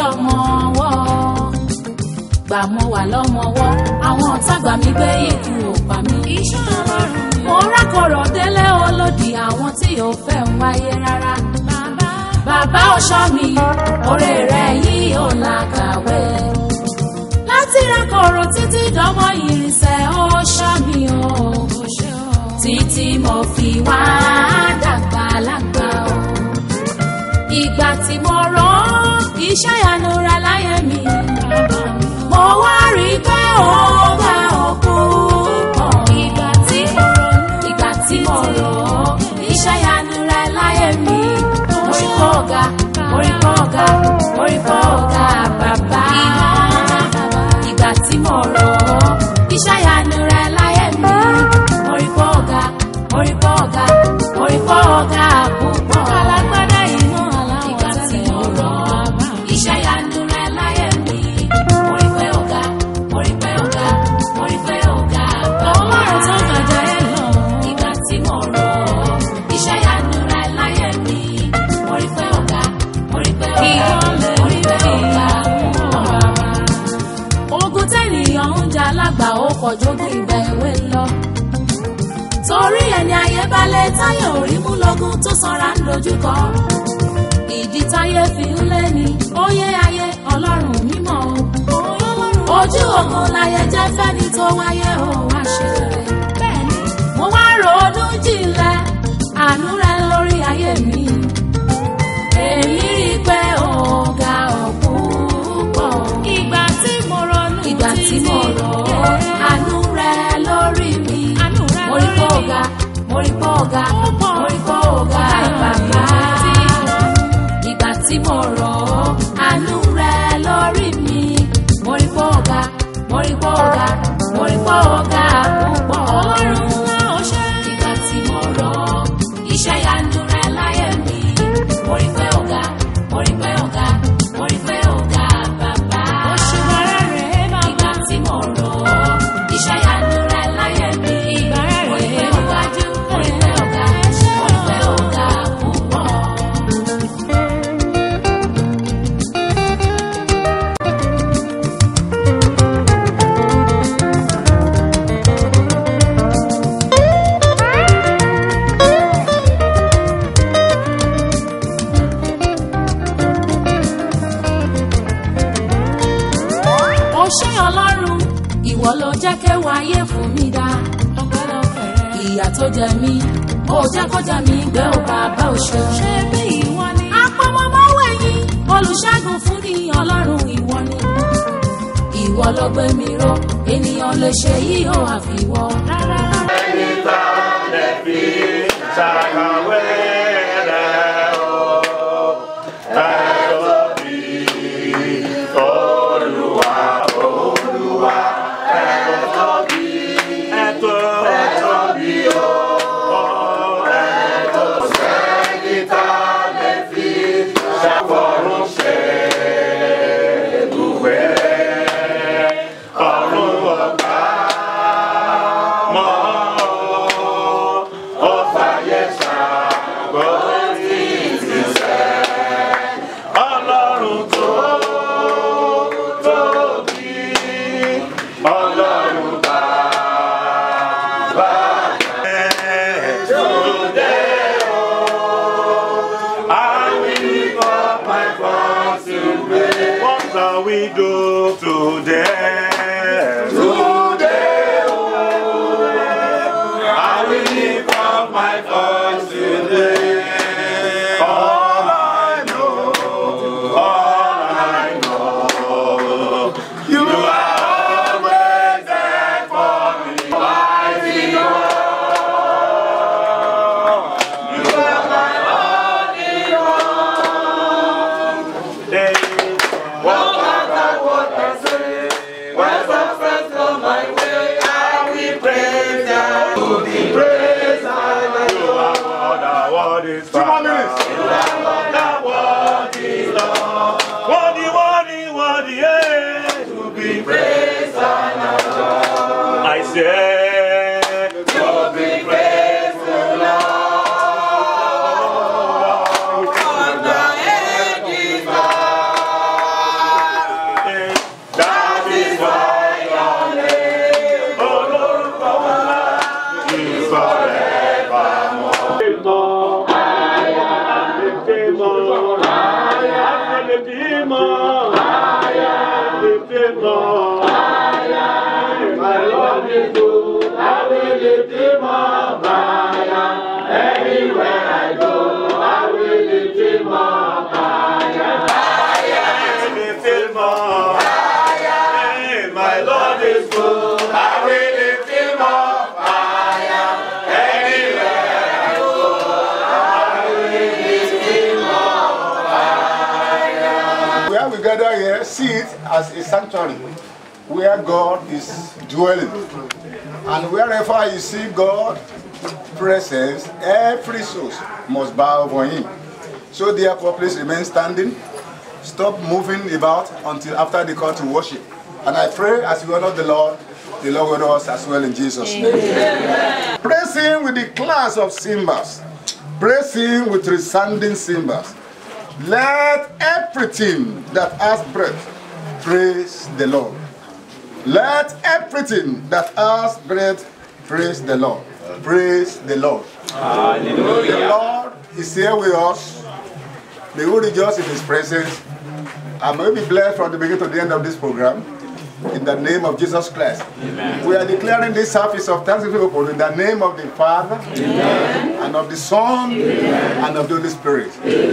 lọ́mọ ọwọ́ gbà mọ́ wà lọ́mọ ọwọ́ àwọn ọ̀tá gbà mí gbé ikú ò pa mí. iṣẹ́ ọlọ́run ni mo rákọ̀rọ̀ délé olódì àwọn tí ò fẹ́ ń wáyé rárá. bàbá bàbá ọ̀ṣọ́ mi oore rẹ̀ yìí ò làkàwé. láti rákọ̀rọ̀ títí dánmọ́ ìrìnsẹ̀ ọ̀ṣọ́ mi o. kò ṣe ọ́. títí mo fi wá dàgbà lágbà o. ìgbà tí mo rán iṣẹ́ ìyanu rẹ̀ láyé mi. bàbá mi mo wá rí i pé ó bá òkú pọ̀. ìgbà tí mo ronú ìgbà tí mo rọ̀ ọ́ iṣẹ́ ìyanu rẹ̀ láyé mi. orí kọ́ ọ̀gá orí kọ́ ọ̀gá orí kọ́ ọ̀gá bàbá. ìgbà tí mo rọ̀ ọ́ iṣẹ́ ìyanu rẹ̀ láyé mi. orí kọ́ ọ̀gá orí kọ́ ọ̀gá orí kọ́ ọ̀gá púpọ̀. alágbádá iná aláwọ̀ ìgbà tí tẹ́lẹ̀ mo rọ̀ ọ́ bàbá mi. iṣẹ́ ìyanu rẹ̀ láyé mi. orí pé ọ̀gá orí pé ọ̀gá orí pé ọ̀gá bàbá. ọlọ́run tó gbàjà ẹ lọ. Ìgbà tí mo rọ̀ ọ́, iṣẹ́ ìyanu rẹ̀ láyé mi. Mo rí pé ọ̀gá, mo rí pé ọ̀gá, Ìwọlẹ̀ mo rí pé ọ̀gá. bàbá. Ogun tẹ́nìyàn ń jà lágbà ó kọjógun ìgbà èwe lọ. Torí ẹni ayé balẹ̀ táyà orí mú lógún tó sanra ń dojúkọ. Ìdí táyé fi ń lé ni, ó yé ayé ọlọ́run mímọ́ o. Ojú ogun láyé jẹ́ fẹ́ni tó wáyé o wá ṣe rere bẹ́ẹ̀ni mo wá ronú jinlẹ̀ àánú rẹ lórí ayé mi. èmi rí i pé ọ̀gá ọ̀pọ̀ ìgbà tí mo ronú ìgbà tí mo rọ̀ ọ́ àánú rẹ lórí mi. Àánú rẹ mo rí pé lórí mi. ọ̀gá mo rí pé ọ̀gá Ó pọ̀. mo rí pé ọ̀gá bàbá. ìgbà tí mo rọ̀ ọ́ àánú rẹ lórí mi. mo rí pé ọ̀gá mo rí pé ọ̀gá mo rí pé ọ̀gá púpọ̀. ọlọ́run ńlá ó ṣe. Ìgbà tí mo rọ̀ ọ́, iṣẹ́ ìyanu rẹ láyé mi. Mo rí pé ọ̀gá, mo rí pé ọ̀gá, mo rí pé ọ̀gá bàbá. òṣùwàrà rẹ̀ bàbá. Ìgbà tí mo rọ̀ ọ́, iṣẹ́ ìyanu rẹ láyé mi. Ìgbà rẹ̀ Mo rí pé rèé ọ̀gá, mo rí pé ọ̀gá, mo rí pé ọ̀gá púpọ̀. Ó ṣé Ọlọ́run, ìwọ ló jẹ́ kéwàá ayé fún mi dá. ọpẹ́lọpẹ́ rẹ̀. ìyà tó jẹ mí ó jẹ́ kó jẹ mí gbé ò bàbá òṣè. ṣé bí ìwọ ni. àpamọ́mọ́wé yìí olùṣègùn fún ní ọlọ́run ìwọ ni. ìwọ ló gbé mi ró ènìyàn lè ṣe yìí ó àfiwọ́. rárá rárá. Ọlọ́run tó tóbi, Ọlọ́run bàbá ẹ̀ today o. I will lift up my voice to pray. What shall we do today? Today o. I will lift up my voice today. All I know, all I know, you are always there for me. Mighty God, you are my only one. Hey, what matter what I say, when success comes my way, I will praise Thee. To be praised, I you are what I want is Two more minutes. You are what I want is Lord. Worthy, worthy, worthy, yeah, to be praised and adored. I say, to be praised, the Lord. And the ages lift him up. Higher. Lift him up. Higher. My Lord is good. I will lift him up. Higher. Anywhere I go, I will lift him up. Higher. Higher. Lift him up. Higher. My Lord is good. I will lift him up. Higher. Anywhere I go, I will lift him up. Where we gather here, see it as a sanctuary where God is dwelling. And wherever you see God presence, every soul must bow for him. So therefore, please remain standing. Stop moving about until after the call to worship. And I pray as we honor the Lord, the Lord will honor us as well in Jesus' name. Praise him with the class of cymbals. Praise him with resounding cymbals. Let everything that has breath praise the Lord. Let everything that has breath praise the Lord. Praise the Lord. The Lord is here with us. May we rejoice in His presence. And may we be blessed from the beginning to the end of this program. In the name of Jesus Christ. We are declaring this service of thanksgiving open in the name of the Father, and of the Son, and of the Holy Spirit.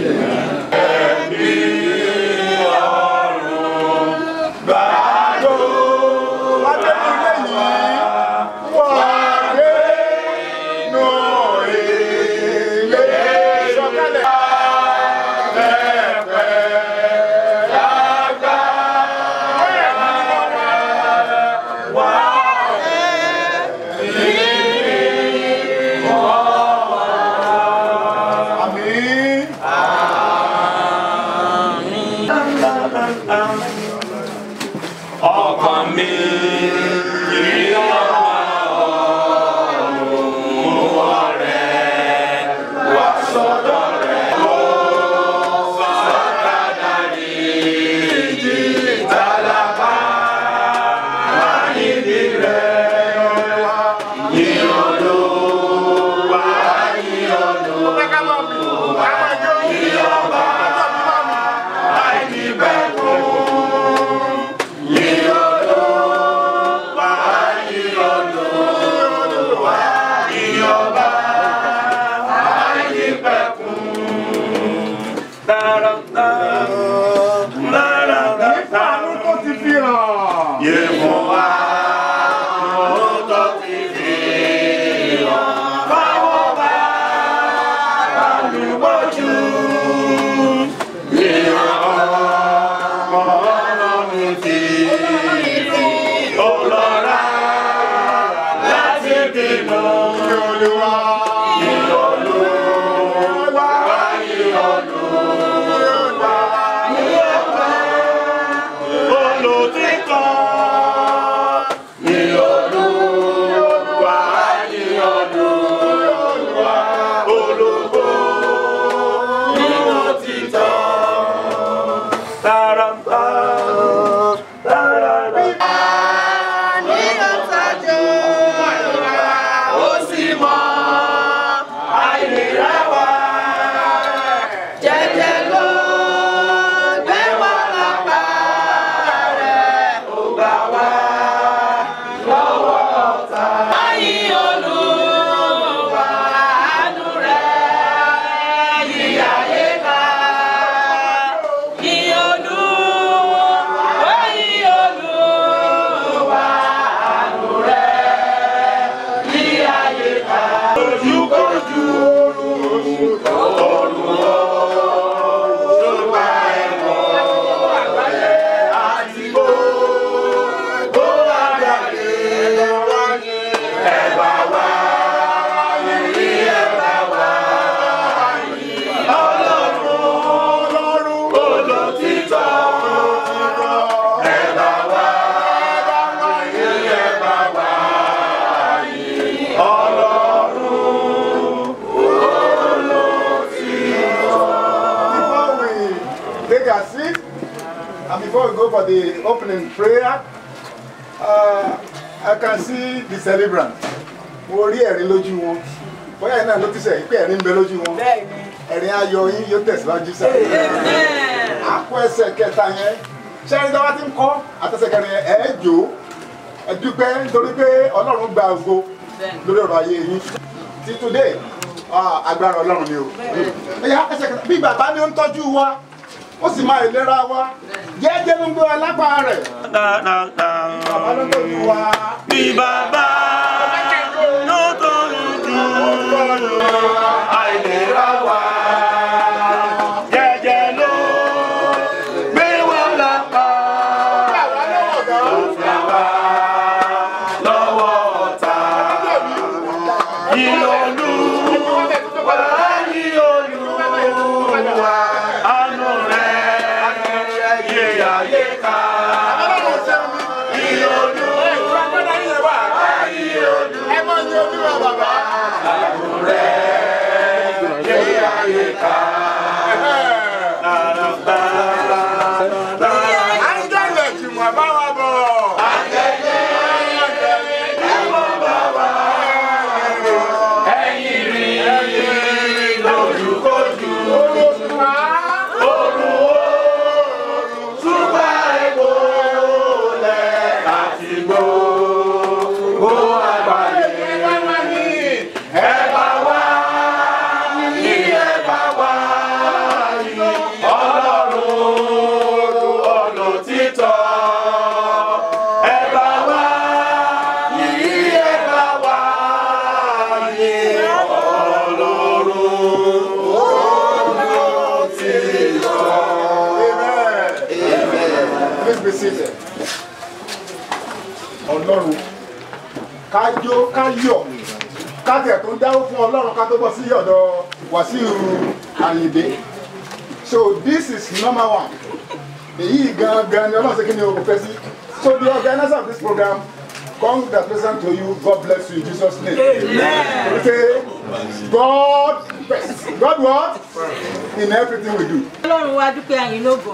Àmín. ọkàn mi yìí ọmọ ọ̀run rẹ̀ wá sọ́dọ̀ rẹ̀ ó sọ́dọ̀ ní ìjì tálábà wá níbi rẹ̀ ní olúwa ní olúwa ní ọba àìníbẹ̀kún. Àánú tó ti fi hàn. Olọ́ra láti bímọ. Olúwa. Olùtítọ́ ni Olúwa ni Olúwa olùgbò ní òtítọ́. Tàràtà tàràtà. Ó sì mọ àìlera wa. Jẹ́jẹ́ ló gbé wá lápá rẹ̀ ó gbà wá lọ́wọ́ ọ̀tá. Ayé Olúwa àánú rẹ̀ yí ayé ká. Yí Olúwa, yí Olúwa àánú rẹ̀ yí ayé ká. Ojúkojú ọ̀run ọ̀ṣọ́gbà ẹ̀kọ́ àti gbogbo àgbáyé ẹ̀bà wá ní ẹ̀bà wá ọlọ́run olótìtọ́ ẹ̀bà wá ní ẹ̀bà wá Before we take our seat, and before we go for the opening prayer, uh, I can see the celebrant. Mo rí ẹ̀rín lójú wọn. Bóyá iná ló ti sẹ̀ pé ẹ̀rín ń bẹ lójú wọn. Ẹ̀rín ayọ̀ yín yóò tẹ̀síwájú sá. àpò ẹsẹ̀ kẹta yẹn ṣẹ́ni tí wọ́n ti ń kọ́ àtẹ̀sẹ̀ kẹrin yẹn ẹ̀ jò ẹ dúpẹ́ nítorí pé ọlọ́run gba ògo lórí ọ̀rọ̀ ayé yín ti today ah, agbára ọlọ́run ni o ẹ̀yà ẹsẹ̀ kẹta bí bàbá ni ó ń tọ́jú wa ó sì máa ìlera wa jẹ́jẹ́ ló ń gbé wa lápá rẹ̀ bàbá ló ń tọ́jú wa. Bí bàbá ló tó ń dùn àìlera wa. Jẹ́jẹ́ ló gbé wa lápá. Lọ́wọ́ ọ̀tá. Ìlòlú wà ní olúwa. Àánú rẹ̀ yé ayé ká. Ìlòlú ẹ máa ń yan olúwa bàbá. yé ayé ká. áńgẹ́lẹ̀ tí mo bá wa bọ̀. Ẹ̀yin rí lójúkojú. Òru o, túbà epo lẹ̀ àti gbogbo àgbáyé. Ẹ bá wá ní ẹ bá wá ní Ọlọ́run ọ̀nà títọ́. Ẹ bá wá ní ẹ bá wá ní Ọlọ́run ọ̀nà títọ́. Please be seated. Ọlọ́run ká jó ká yọ̀ ká tẹ̀ tó ń dáwó fún Ọlọ́run ká tó bọ́ sí ọ̀dọ̀ Wàsíù Àyìndé. So this is number one. Èyí gangan ni Ọlọ́run ṣe kí ni o kò fẹ́ sí. So the organizer of this program congratulations to you God bless you in Jesus name. Okay. God first. God what? In everything we do. ọlọ́run wa dúpẹ́ àyìn lógo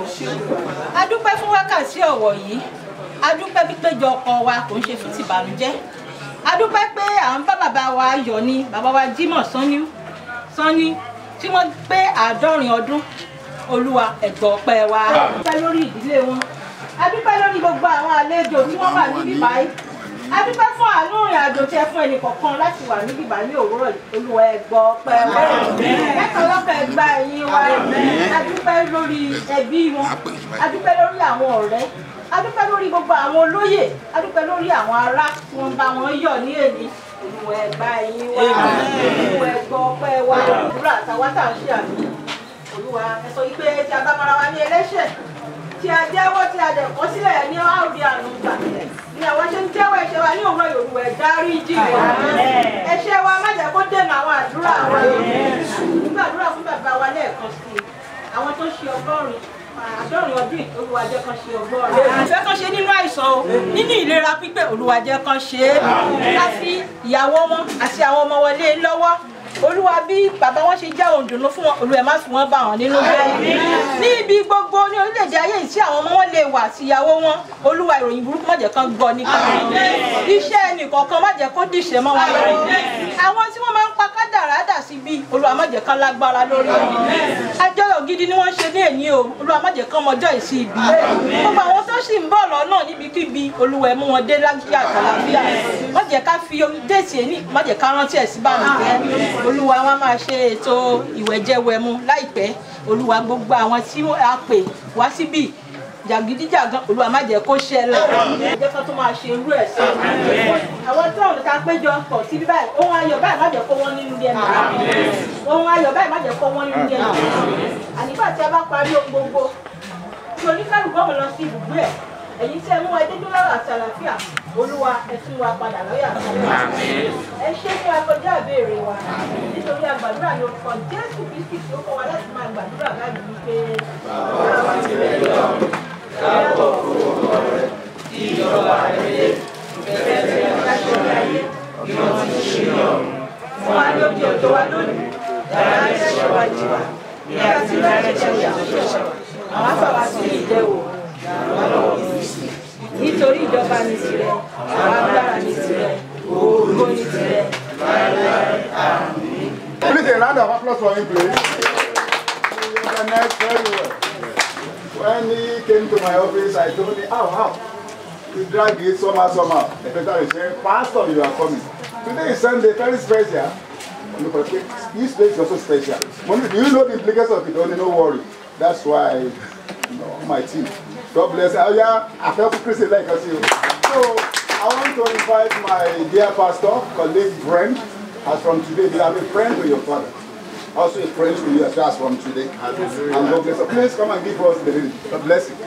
a dúpẹ́ fún wákàtí ọ̀wọ̀ yìí a dúpẹ́ pípéjọ ọkọ wa kò ń ṣe fún tìbànújẹ́ a dúpẹ́ pé à ń bá bàbá wa yọ̀ ní bàbá wa Jímọ̀ Sanni Sanni tí wọ́n pé àádọ́rin ọdún olúwa ẹ̀gbọ́ ọpẹ́ wa a dúpẹ́ lórí ìdílé wọn a dúpẹ́ lórí gbogbo àwọn àlejò tí wọ́n wà níbí báyìí a dúpẹ́ fún àánú ìrìn àjò tí ẹ fún ẹnì kọ̀ọ̀kan láti wà níbí báyìí ní òwúrọ̀ yìí olúwa ẹ̀gbọ́ ọpẹ́ wa ẹ̀ka lọ́kọ̀ ẹ̀gbá ẹ̀yìn wa a dúpẹ́ lórí ẹbí wọn a dúpẹ́ lórí àwọn ọ̀rẹ́ a dúpẹ́ lórí gbogbo àwọn olóyè a dúpẹ́ lórí àwọn ará tí wọ́n bá wọn yọ̀ ní èní olúwa ẹ̀gbá ẹ̀yìn wa olúwa ẹ̀gbọ́ ọpẹ́ wa òwúrọ̀ àtàwátà ń ṣe àmì olúwa ẹ sọ yìí pé tí a bá mara wa ní ẹlẹ́ṣẹ̀ tí a jẹ́wọ́ tí a dẹ̀ kọ́ sílẹ̀ ní áùdí àrùn gbà ni àwọn ṣe ń jẹ́wọ́ ẹ̀ṣẹ̀ wa ní òwúrọ̀ yorùbá ẹ̀ dárí jì wá ẹ̀ṣẹ̀ wa má jẹ́ kó dènà àwọn àdúrà wa nígbàdúrà fún bàbá wa lẹ́ẹ̀kan sí i àwọn tó ṣe ọgọ́rin àádọ́rin ọdún olúwa jẹ́ kan ṣe ọgọ́rin ìfẹ́ kan ṣe nínú àìsàn o nínú ìlera pípé olúwa jẹ́ kan ṣe é ká fi ìyàwó wọn àti àwọn ọmọ wọlé lọ́wọ́ olúwa bí bàbá wọn ṣe jẹ́ òǹdùnú fún wọn olúwa má fi wọn bá wọn nínú jẹ́ ní ibi gbogbo ní orílẹ̀-èdè ayé yìí tí àwọn ọmọ wọn lè wà àti ìyàwó wọn olúwa ìròyìn burúkú má jẹ́ kán gbọ́ nípa wọn iṣẹ́ ẹnìkọ̀ọ̀kan má jẹ́ kó dìṣẹ́ mọ́ wọn lọ́wọ́ àwọn tí wọ́n máa ń pa kádàrá dà sí bí olúwa má jẹ́ kán lágbára lórí wọn àjọyọ̀ gidi ni wọ́n ṣe ní èní o olúwa má jẹ́ kán mọjọ́ ìsí ibi gbogbo àwọn tó sì ń bọ̀ lọ́nà níbikíbi olúwa ẹ mú wọn dé lágbíà àtàlàfíà má jẹ́ ká fi déètì ẹni má jẹ́ ká rántí ẹ̀ sí bàmùjẹ́ olúwa wọn máa ṣe ètò ìwẹ̀jẹwẹ̀mu láìpẹ́ olúwa gbogbo àwọn tí a pè wá síbí jàgídíjàgan olúwa má jẹ́ kó ṣẹlẹ̀ ẹ jẹ́ kán tó máa ṣe irú ẹ̀ sí àwọn tí wọn ta péjọ pọ̀ sí báyìí ohun ayọ̀ báyìí má jẹ́ kó wọ́n nínú ilé ẹnu ohun ayọ̀ báyìí má jẹ́ kó wọ́n nínú ilé ẹnu ànígbà tí a bá parí ohun gbogbo tí oníkálùkù ọmọ lọ sí ibùgbé ẹ̀ èyí tí ẹ mú ẹ dédú lọ́rọ̀ àti àlàáfíà olúwa ẹ tún wa padà lọ́yà ẹ ṣe ní akọjá ìbéèrè wa nítorí àgbàdúrà ní orúkọ jésù kristi tí ó kọ́ wa láti máa gbàdúrà báyìí wípé. fún wa ní oúnjẹ òjò wa lónìí dára ní ẹ̀ṣẹ̀ wa jì wá ní àti láti ẹ̀ṣẹ̀ wa àwọn afọwọ́ sí ìdẹ́wò nítorí ìjọba ní tirẹ̀ àwọn agbára ní tirẹ̀ ògo ní tirẹ̀. Please a round of applause for him, please. He organized very well. When he came to my office, I told him, how, how? He dragged it somehow, somehow. The pastor is saying, Pastor, you are coming. Today is Sunday, very special. Look, okay, This place is also special. Money, do you know the implications of it? Only no worry. That's why, you know, my team. God bless you. Oh, yeah, I felt Christian like us. you. So, I want to invite my dear pastor, colleague, friend, as from today, you have a friend to your father. Also a friend to you as well as from today. And God bless you. Please come and give us the reading. God bless you.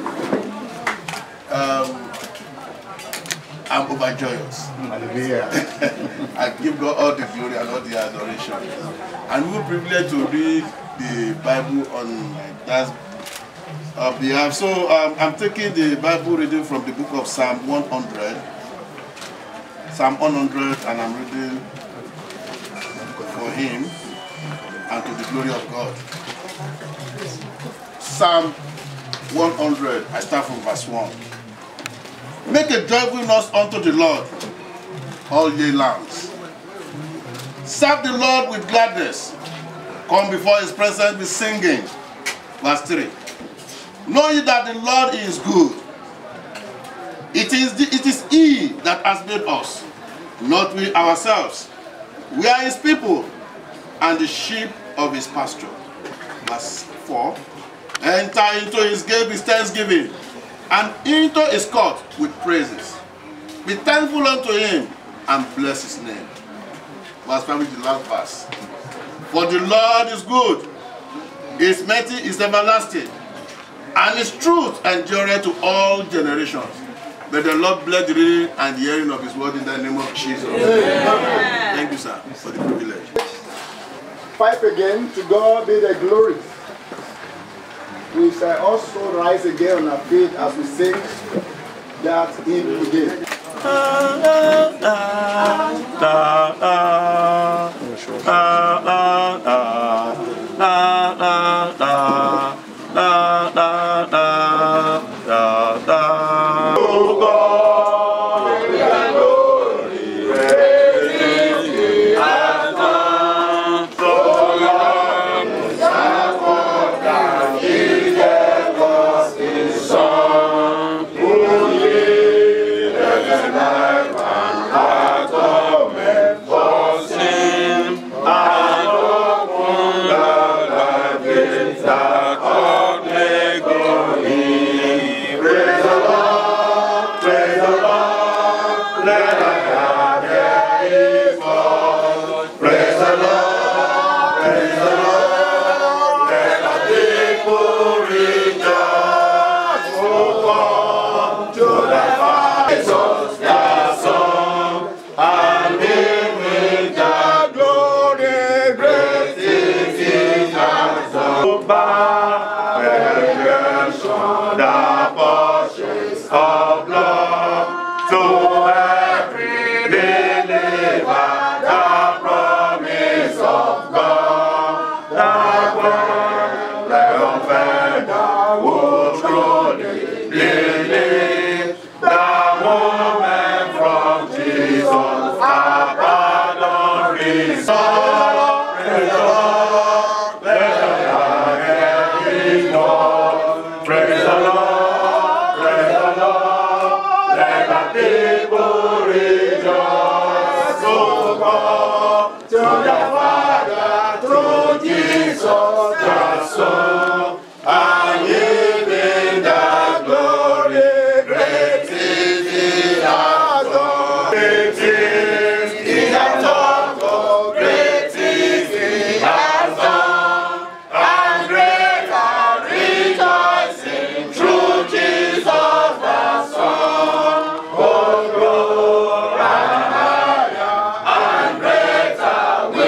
Um, I'm overjoyous. Hallelujah. I give God all the glory and all the adoration. And we were privileged to read the Bible on that uh, behalf. So um, I'm taking the Bible reading from the book of Psalm 100. Psalm 100, and I'm reading for him and to the glory of God. Psalm 100, I start from verse 1. Make a joyful noise unto the Lord, all ye lands. Serve the Lord with gladness. Come before his presence with singing. Verse 3. Know ye that the Lord is good. It is, the, it is he that has made us, not we ourselves. We are his people and the sheep of his pasture. Verse 4. Enter into his gate with thanksgiving and into his court with praises. Be thankful unto him and bless his name. Verse 5 is the last verse. For the Lord is good, his mercy is everlasting, and his truth endureth to all generations. May the Lord bless the reading and the hearing of his word in the name of Jesus. Thank you, sir, for the privilege. Pipe again, to God be the glory. We shall also rise again on our feet as we sing that hymn again. Greater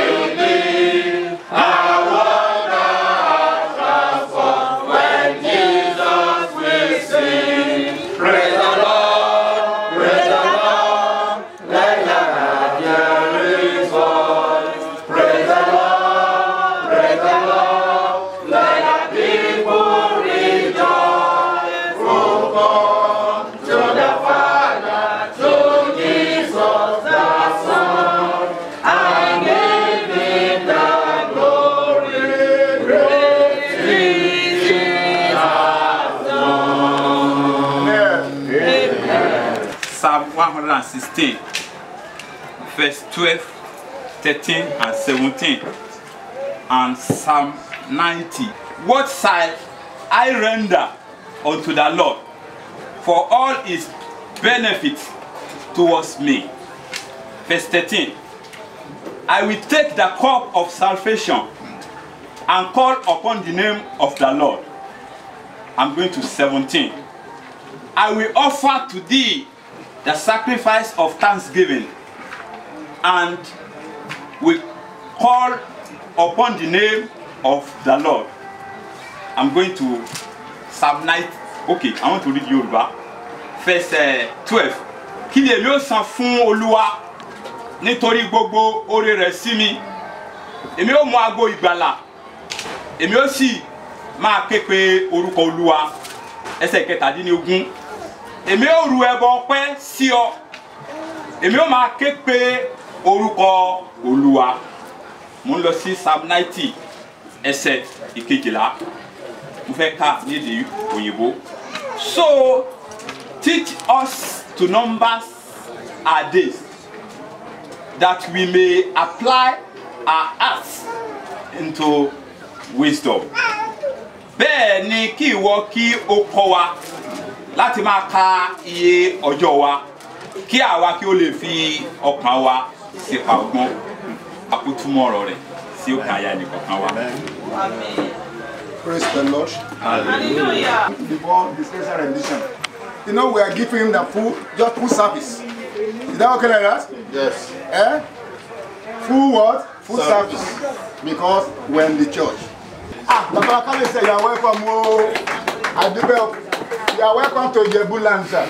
116, verse 12, 13, and 17, and Psalm 90. What shall I render unto the Lord for all his benefits towards me? Verse 13. I will take the cup of salvation and call upon the name of the Lord. I'm going to 17. I will offer to thee the sacrifice of thanksgiving and will call upon the name of the Lord. I'm going to Psalm 9. Okay, I want to read Yoruba. Verse uh, 12. Kí ni èmi ó san fún Olúwa nítorí gbogbo oore rẹ̀ sí mi? Èmi ó mú ago ìgbàlà. Èmi ó sì máa ké pe orúkọ Olúwa. Ẹsẹ̀ kẹtàdínlógún. Èmi ó ru ẹbọ ọpẹ́ sí ọ. Èmi ó máa ké pe orúkọ Olúwa. Mo ń lọ sí Psalm 90 ẹsẹ̀ ìkejìlá. Mo fẹ́ kà ní èdè òyìnbó. So teach us to number our days that we may apply our hearts into wisdom. Bẹ́ẹ̀ ni kí ìwọ kí o kọ́ wa láti máa ka iye ọjọ́ wa kí àwa kí o lè fi ọkàn wa sípa ọgbọ́n àkótúmọ̀ ọ̀rọ̀ rẹ̀ sí òkè àyà nìkọ̀ọ̀kan wa. Praise the Lord. hallelujah. Before the special rendition. You know, we are giving him the full, just full service. Is that okay like that? Yes. Eh? Full what? Full service. Because we're in the church. Ah, Baba Kale say you are welcome. Oh, Adibe, you are welcome to Jebu land, sir.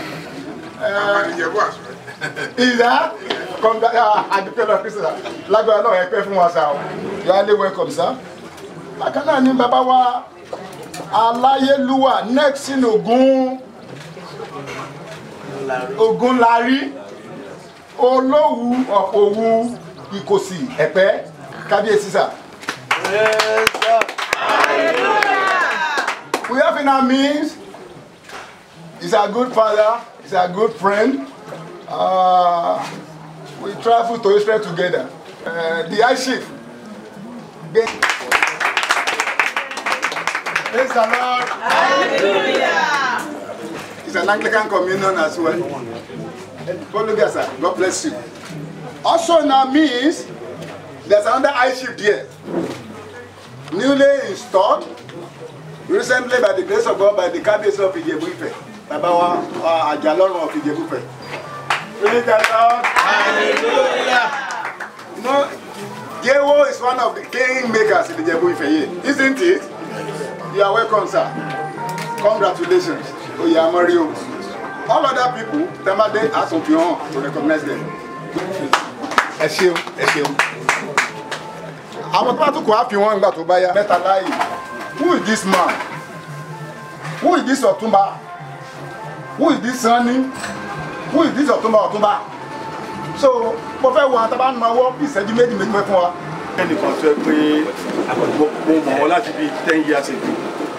Uh, is that? Come back, ah, Adibe lọ Kristi sir. Lágbára náà ẹ pẹ́ fún wa sir. o. You are highly welcome, sir. Bákan náà ni bàbá wa Aláyélúwà next in Ògún Ògúnlárí Olówú of Òwu Ìkòsì Ẹ̀pẹ́ Kábíyèsí sir. We have in our means, he's a good father, he's a good friend. Uh, we travel to Israel together. Uh, the high chief. Ben- Praise the Lord. Hallelujah. It's an Anglican communion as well. Follow there, sir. God bless you. Also in our means, there's another high chief there. Newly installed recently by the grace of God by the cabinet of Ijebu Ife baba wa wa Ajalorun of Ijebu Ife praise the Lord hallelujah you know Jewo is one of the king makers in Ijebu Ife here isn't it you are welcome sir congratulations oyamori o all other people tamade asunfihan to recognize them ẹ ṣeun ẹ ṣeun àwọn tó bá tún kò á fi wọn nígbà tó bá yá mẹ́ta láàyè who is this man who is this ọ̀túnba who is this sanni who is this ọ̀túnba ọ̀túnba so mo fẹ́ wo àwọn tábà ń nawọ́ bí ìṣẹ́jú méjì méjì fẹ́ fún wa. ẹnìkan tó ẹ pé mo mọ̀ wọ́n láti bíi ten years ago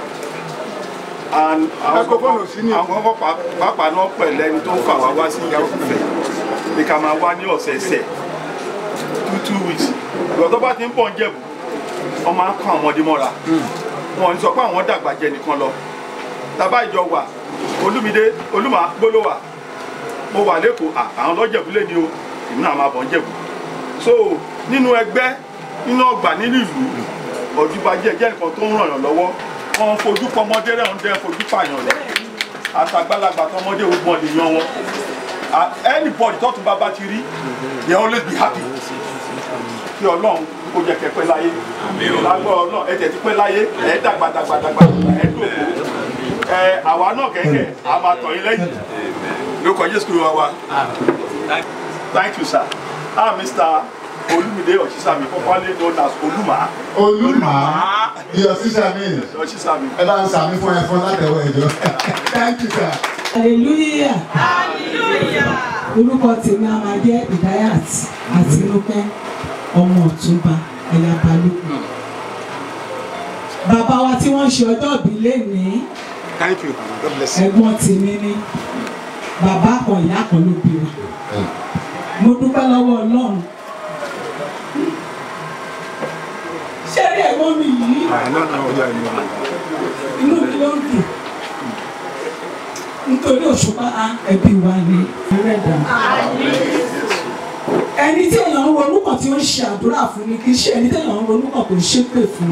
and àwọn Microphone ò sí ní àwọn kọ́kọ́ pàápàá náà pẹ̀lú ẹni tó ń fà wá wá sí ìyàwó fífẹ́ ní ká máa wá ní ọ̀sẹ̀ẹ̀sẹ̀ two two weeks ìgbà tó bá ti ń bọ̀ ń jẹ̀bù wọ́n máa ń kọ́ àwọn ọmọdé mọ́ra wọn ò ní sọ pé àwọn dàgbà jẹ nìkan lọ tàbá ìjọ wà olúmídé olúmọ gbólówà mo wà lẹ́kọ̀ọ́ à, àwọn lọ́jẹ̀bú lé ní o èmi náà máa bọ̀ ń jẹ̀bù so nínú ẹgbẹ́ nínú ọgbà nínú ìlú ọ̀dùbàjẹ́ jẹ́ nǹkan tó ń ràn yàn lọ́wọ́ wọn fojú pọmọdé rẹ̀ ń dẹ́ fojú pààyàn rẹ̀ àtàgbàlagbà tọmọdé gbogbo ọ̀lẹ̀ yan wọn Ah, anybody tọ́tún bá bá ti rí they always be happy kí ọlọ́run kó jẹ́ kẹ́ pẹ́ láyé lágbọ́ ọlọ́run ẹ tẹ̀ ti pẹ́ láyé ẹ dàgbà dàgbà dàgbà ẹ dòkó ẹ àwa náà kẹ̀kẹ́ a máa tọ̀ yín lẹ́yìn lórúkọ jésù kúrò wá wa thank you sir ah mr olumide osisami popularly known as oluma olùmọ̀ iyọ̀ sísá mi osisami ẹ bá ń sàmì fún ẹ fún látẹ̀wọ̀ ẹ̀jọ́ thank you sir. hallelujah orúkọ tèmi a máa jẹ́ ìdáyàt àtinúkẹ́ ọmọ ọ̀túnba ẹ̀yà balógun bàbá wa tí wọ́n ṣe ọjọ́ ìbí lénìí thank you god bless you. ẹ̀gbọ́n tèmi ni bàbá kan ìyá kan ló bí wa mo dúpẹ́ lọ́wọ́ ọlọ́run ṣé rí ẹ̀gbọ́n mi yìí inú mi ó dùn nítorí òṣùpá ẹbí wa ni ẹrẹ́dà ẹni tí èèyàn ń ronú kan tí ó ń ṣe àdúrà fún ni kì í ṣe ẹni tí èèyàn ń ronú kan tó ń ṣépè fún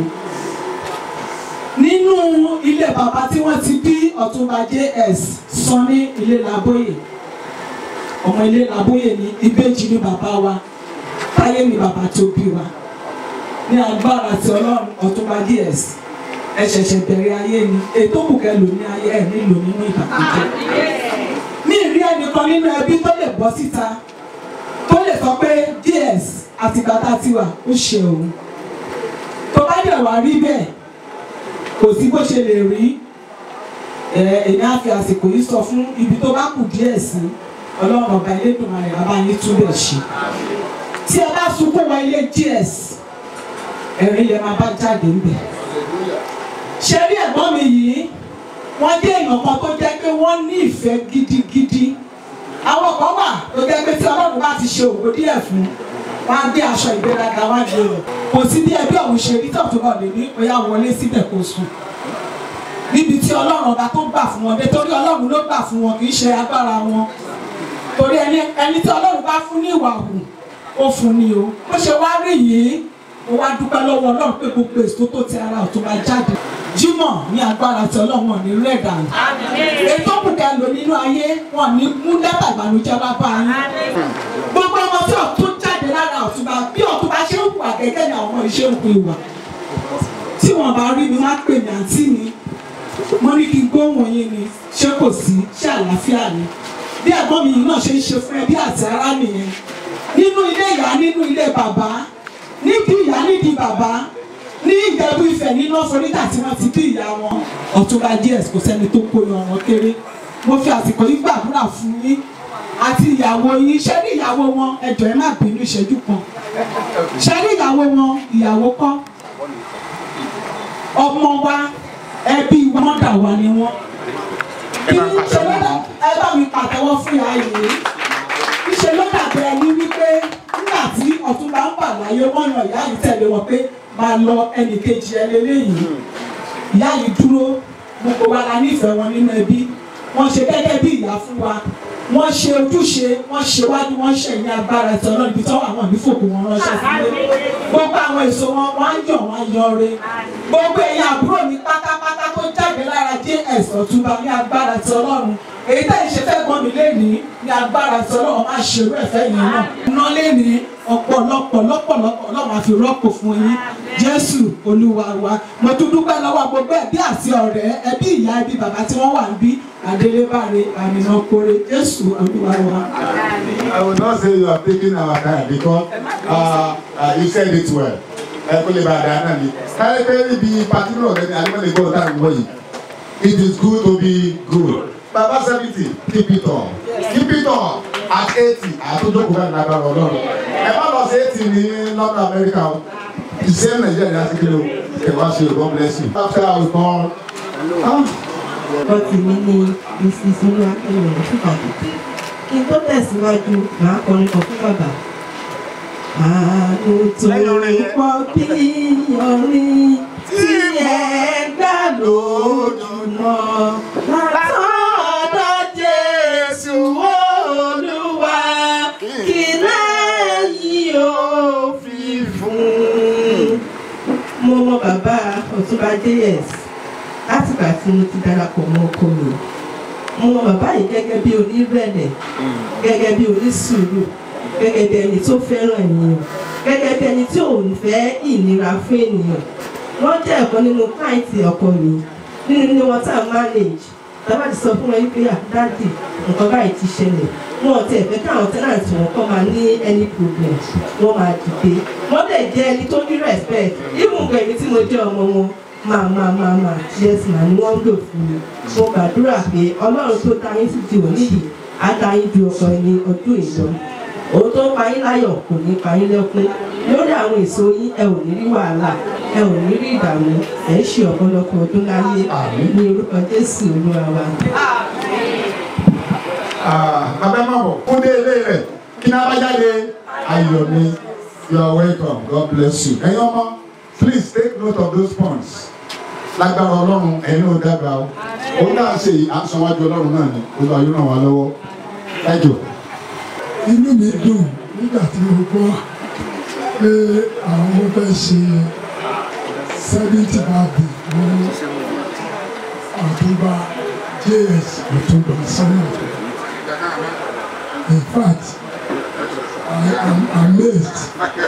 nínú ilé bàbá tí wọ́n ti bí ọ̀túnba js sọ ní ilé làbóyè ọmọ ilé làbóyè ní ìbejì ní bàbá wa táyé ní bàbá tó bí wa ní agbára ti ọlọ́run ọ̀túnba js ẹ ṣẹ̀ṣẹ̀ bẹ̀rẹ̀ ayé ni ètò òkùnkẹ́ lò ní ayé ẹ̀ nílò nínú ìbànújẹ́ mi rí ẹnìkan nínú ẹbí tó lè bọ́ síta tó lè sọ pé ds àtìgbà tá a ti wà ó ṣe òun tó bá dẹ̀ wá rí bẹ́ẹ̀ kò sí bó ṣe lè rí ẹ èmi á fi àsìkò yìí sọ fún ibi tó bá kù díẹ̀ sí ọlọ́run ọba elédùnmarè abáyé túbẹ̀ ṣe tí ẹ bá sunkún wọ ilé ds ẹ̀rín lè máa bá jáde ń bẹ̀ ṣe rí ẹ̀gbọ́n mi yìí wọ́n jẹ́ èèyàn kan tó jẹ́ pé wọ́n ní ìfẹ́ gidigidi àwọn kan wà tó jẹ́ pé tí ọlọ́run bá ti ṣe ògo díẹ̀ fún wọn á gbé aṣọ ìgbéraga wá gbé rẹ̀ kò sí bí ẹbí ọ̀hún ṣe rí tọ̀tún náà lè ní bóyá wọlé síbẹ̀ kó sùn níbi tí ọlọ́run ọba tó gbà fún wọn dé torí ọlọ́run ló gbà fún wọn kì í ṣe agbára wọn torí ẹni ẹni tí ọlọ́run bá fún ní ìwà hù ó fún ni o bó ṣe wá rí yìí mo wá dúpẹ́ lọ́wọ́ ọlọ́run pé gbogbo èso tó ti ara ọ̀tún máa jáde jímọ̀ ní agbára tí ọlọ́run ò ní rẹ̀ dànù ètò òkùnkẹ́ lò nínú ayé wọn ní mú dátà ìbànújẹ́ wá bá yín gbogbo ọmọ tí ọ̀tún jáde lára ọ̀túnba bí ọ̀túnba ṣe ń hùwà gẹ́gẹ́ ní àwọn iṣẹ́ òkú ìwà tí wọn bá rí mi má pè mí àǹtí mi mo ní kí n gbóhùn yín ni ṣé kò sí ṣé àlàáfíà ni bí ẹ̀gbọ́n mi yìí náà ṣe ń ṣe fún ẹbí àti ará nìyẹn nínú ilé ìyá nínú ilé bàbá níbi ìyá níbi bàbá ní ìjẹ̀bú ìfẹ́ nínú ọ̀fọ̀ríkà tí wọ́n ti bí ìyá wọn ọ̀túnba ds kò sẹ́ni tó kó yan wọn kéré mo fi àsìkò yìí gbàdúrà fún yín àti ìyàwó yín ṣé ní ìyàwó wọn ẹjọ́ ẹ má bínú ìṣẹ́jú kan ṣé ní ìyàwó wọn ìyàwó kọ́ ọmọ wa ẹbí mọ́dà wa ni wọ́n kí ní ṣe lọ́dà ẹ bá mi pàtẹ́wọ́ fún ìyá yìí ìṣe ló dàbí ẹni wípé nígbà tí ọ̀túnba ń bà láyé wọ́n yan ìyá yìí tẹ̀lé wọn pé máa lọ ẹnì kejì ẹ lélẹ́yìí ìyá yìí dúró gbogbo wa la nífẹ̀ẹ́ wọn nínú ẹbí wọ́n ṣe gẹ́gẹ́ bí ìyá fún wa wọ́n ṣe ojúṣe wọ́n ṣe wájú wọ́n ṣe ní agbára ẹ̀tọ́ náà níbi tọ́wọ́ àwọn ìfòkù wọn ránṣẹ́ sílé gbogbo àwọn èso wọn wọ́n á yọ̀ wọ́n á yọre gbogbo ẹ̀yin àbúrò mi pátápátá tó jáde lára js ọ̀túnba ní agbára ti ọlọ́run èyí tẹ́ ìṣe fẹ́ gbọ́n mi lénìí ní agbára ti ọlọ́run máa ṣe irú ẹ̀fẹ́ yẹn náà iná lénìí ọ̀pọ̀lọpọ̀ lọ́pọ̀lọpọ̀ ọlọ́run á fi rọ́pò fún yín jésù olúwa wa mo tún dúpẹ́ lọ́wọ́ gbogbo ẹbí àti ọ̀rẹ́ ẹbí ìyá ẹbí bàbá tí wọ́n wà ń bí adélébáre àmìnà kore jésù olúwa wa. I will not say you are taking our time because uh, uh, you said it well. Ẹ kó lè bá a dáa náà ni. Káyọ̀ pé ibi pàtí náà lẹ́ni àdìmọ́lẹ̀ gbọ́dọ̀ tá à ń wọ̀ yìí. It is good to be good. Baba seventy keep it on. Keep it on at eighty àtúndókòó bẹ́ẹ̀ ní agbára ọlọ́run. Ẹ má lọ sí eighty ní London America o. The same Nigeria ní Asikiri o. Ẹ wá ṣe o, God bless you. After I was born. Wọ́n ti ní ní Mrs. Olúwakẹ́mi Ọ̀ṣùpàdé. Kí n tó tẹ̀síwájú, màá kọrin kan fún bàbá. Àánú tó pọ̀ bí ọrin tí ẹ gbà lójúmọ́. Látọ̀dọ̀ Jésù Olúwa kí lẹ́yìn ó fi fún. Mo mọ bàbá Ọ̀túnba JS látìgbà tí mo ti darapọ̀ mọ́ ọkọ mi mo mọ bàbá yìí gẹ́gẹ́ bí onírẹ̀lẹ̀ gẹ́gẹ́ bí onísùúrù gẹ́gẹ́ bí ẹni tó fẹ́ràn ènìyàn gẹ́gẹ́ bí ẹni tí ò ń fẹ́ ìnira fún ènìyàn wọ́n jẹ́ ẹ̀kan nínú káìtì ọkọ mi nínú ní wọn tá a manage tàbá ti sọ fún wọn wípé àdáàdì nǹkan báyìí ti ṣẹlẹ̀ wọn ò tiẹ̀ fẹ́ káwọn tenant wọn kọ́ máa ní any problem wọ́n máa dìde wọ́n dẹ̀ jẹ́ ẹni tó ní respect even gbẹ̀mí tí mo jẹ́ ọmọ wọn máa máa máa máa yes ma ni wọ́n ń lò fún mi mo gbàdúrà pé ọlọ́run tó ta yín sí ti òní yìí á ta yín ju ọkọ ẹni ọdún ìlọ òun tó pa yín láyọ̀ kò ní pa yín lẹ́kún lórí àwọn èso yín ẹ ò ní rí wàhálà ẹ ò ní rí ìdààmú ẹ ń ṣe ọ̀pọ̀lọpọ̀ ọdún láyé ní orúkọ jésù olúwa wa. bàbá má bọ̀ fún dé ilé rẹ̀ kí náà bá jáde ayọ̀ mi you are welcome God bless you ẹ̀yin ọmọ please take note of those points lágbára ọlọ́run ẹ̀yin náà dàgbà o òun náà ṣe àsanwájú ọlọ́run náà ni ó lọ yóò ràn wá lọ́wọ́ thank you. inú mi dùn nígbà tí mo gbọ́ pé àwọn fẹ́ ṣe seventy birthday fún ọ̀túnba js ọ̀túnba sọ́nà in fact I am amazed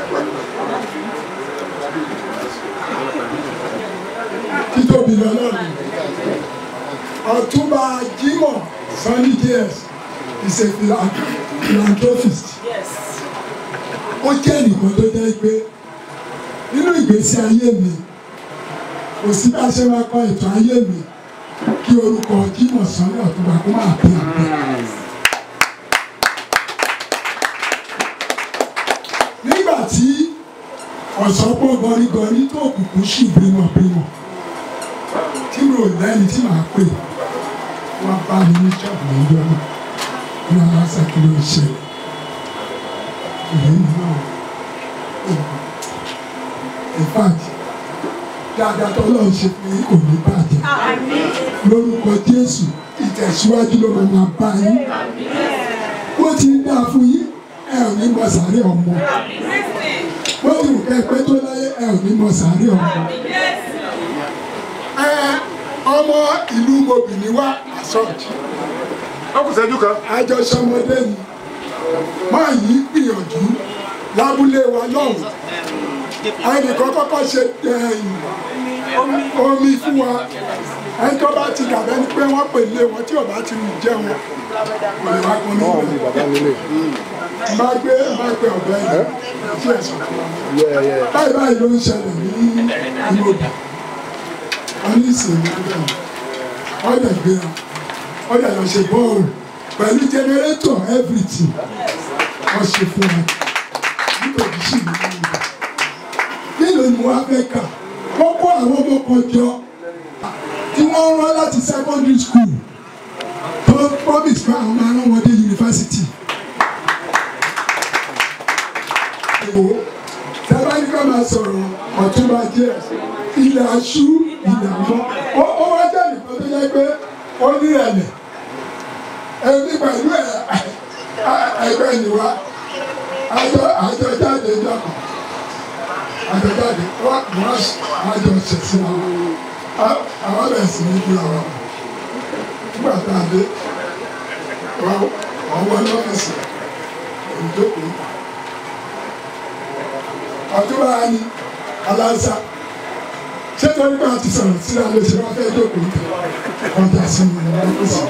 títóbi lọ́lọ́run ọ̀túnba jimoh sunny js is a philan- philanthropist ó jẹ́ ẹnìkan tó jẹ́ pé nínú ìgbésí ayé mi kò sí bá a ṣe máa kọ ètò ayé mi kí orúkọ jimoh sunny ọ̀túnba kó máa bí àgbẹ̀. nígbà tí ọ̀sánpọ̀ gọrígọrí tó kùkù sí bímọbímọ tí mi ò lẹ́ni tí màá pè wọ́n bá mi ní ṣọ́ọ̀bù níjọ́ náà ní aláṣẹ kí ló ń ṣe èyí náà in fact dáadáa tó lọ́ọ́ ṣe pé kò ní bàjẹ́ lórúkọ Jésù ìtẹ̀síwájú ló máa máa bá yín bó ti ń dáa fún yín ẹ ò ní mọ sàárẹ̀ ọmọ bó ti wù kẹ́ pẹ́ tó láyé ẹ ò ní mọ sàárẹ̀ ọmọ ẹ ọmọ ìlú mobìnrin wa àsọ̀jì ọkùnṣẹ́jú kan. àjọṣọmọdé ni máa yí gbìyànjú lábúlé wa lọ́hùn ẹnìkan kọ́kọ́ ṣe omi fún wa ẹni tó bá ti dàbẹ́ ni pé wọ́n pè lé wọn tí ò bá ti rìn jẹun kò lè wá pọn ní ìlú máa gbé máa gbé ọ̀bẹ yìí sí ẹ̀sùn báyìí báyìí ló ń ṣẹlẹ̀ ní ìlú òbí wọ́n ní ìsìnkú bẹ́ẹ̀ ọ̀dẹ̀ gbéra ọ̀dẹ̀ lọ ṣe bọ́ọ̀lù pẹ̀lú jẹnẹrétọ̀ everything wọ́n ṣe fún wa nítorí sì ní ìlú nílò ni wọ́n á fẹ́ kà wọ́n kó àwọn ọmọ kan jọ tí wọ́n rán láti secondary school tó promise pé àwọn máa rán wọn dé yunifásitì. Èwo tábà ní ká máa sọ̀rọ̀ ọ̀túnba jẹ́ ilẹ̀ aṣú ilẹ̀ àmọ́ ó wá jẹ́ nìkan tó yẹ pé ó ní ẹ̀lẹ̀ ẹni pẹ̀lú ẹ̀ ẹgbẹ́ ìwà àjọ àjọ jáde jọkọ̀ àjọ jáde wọ́n àjọ ṣẹ̀ṣẹ̀ àwọn àwọn bẹ̀rẹ̀ sí ní ìlú àwọn nígbà tá a dé wọ́n wọ́n lọ́fíìsì ìjókòó àdúrà ni aláǹsà ṣé torí pé a ti sọ̀rọ̀ sí alẹ́ ṣe wọ́n fẹ́ jókòó tẹ̀ ọjà sí mi ní lọ́fíìsì.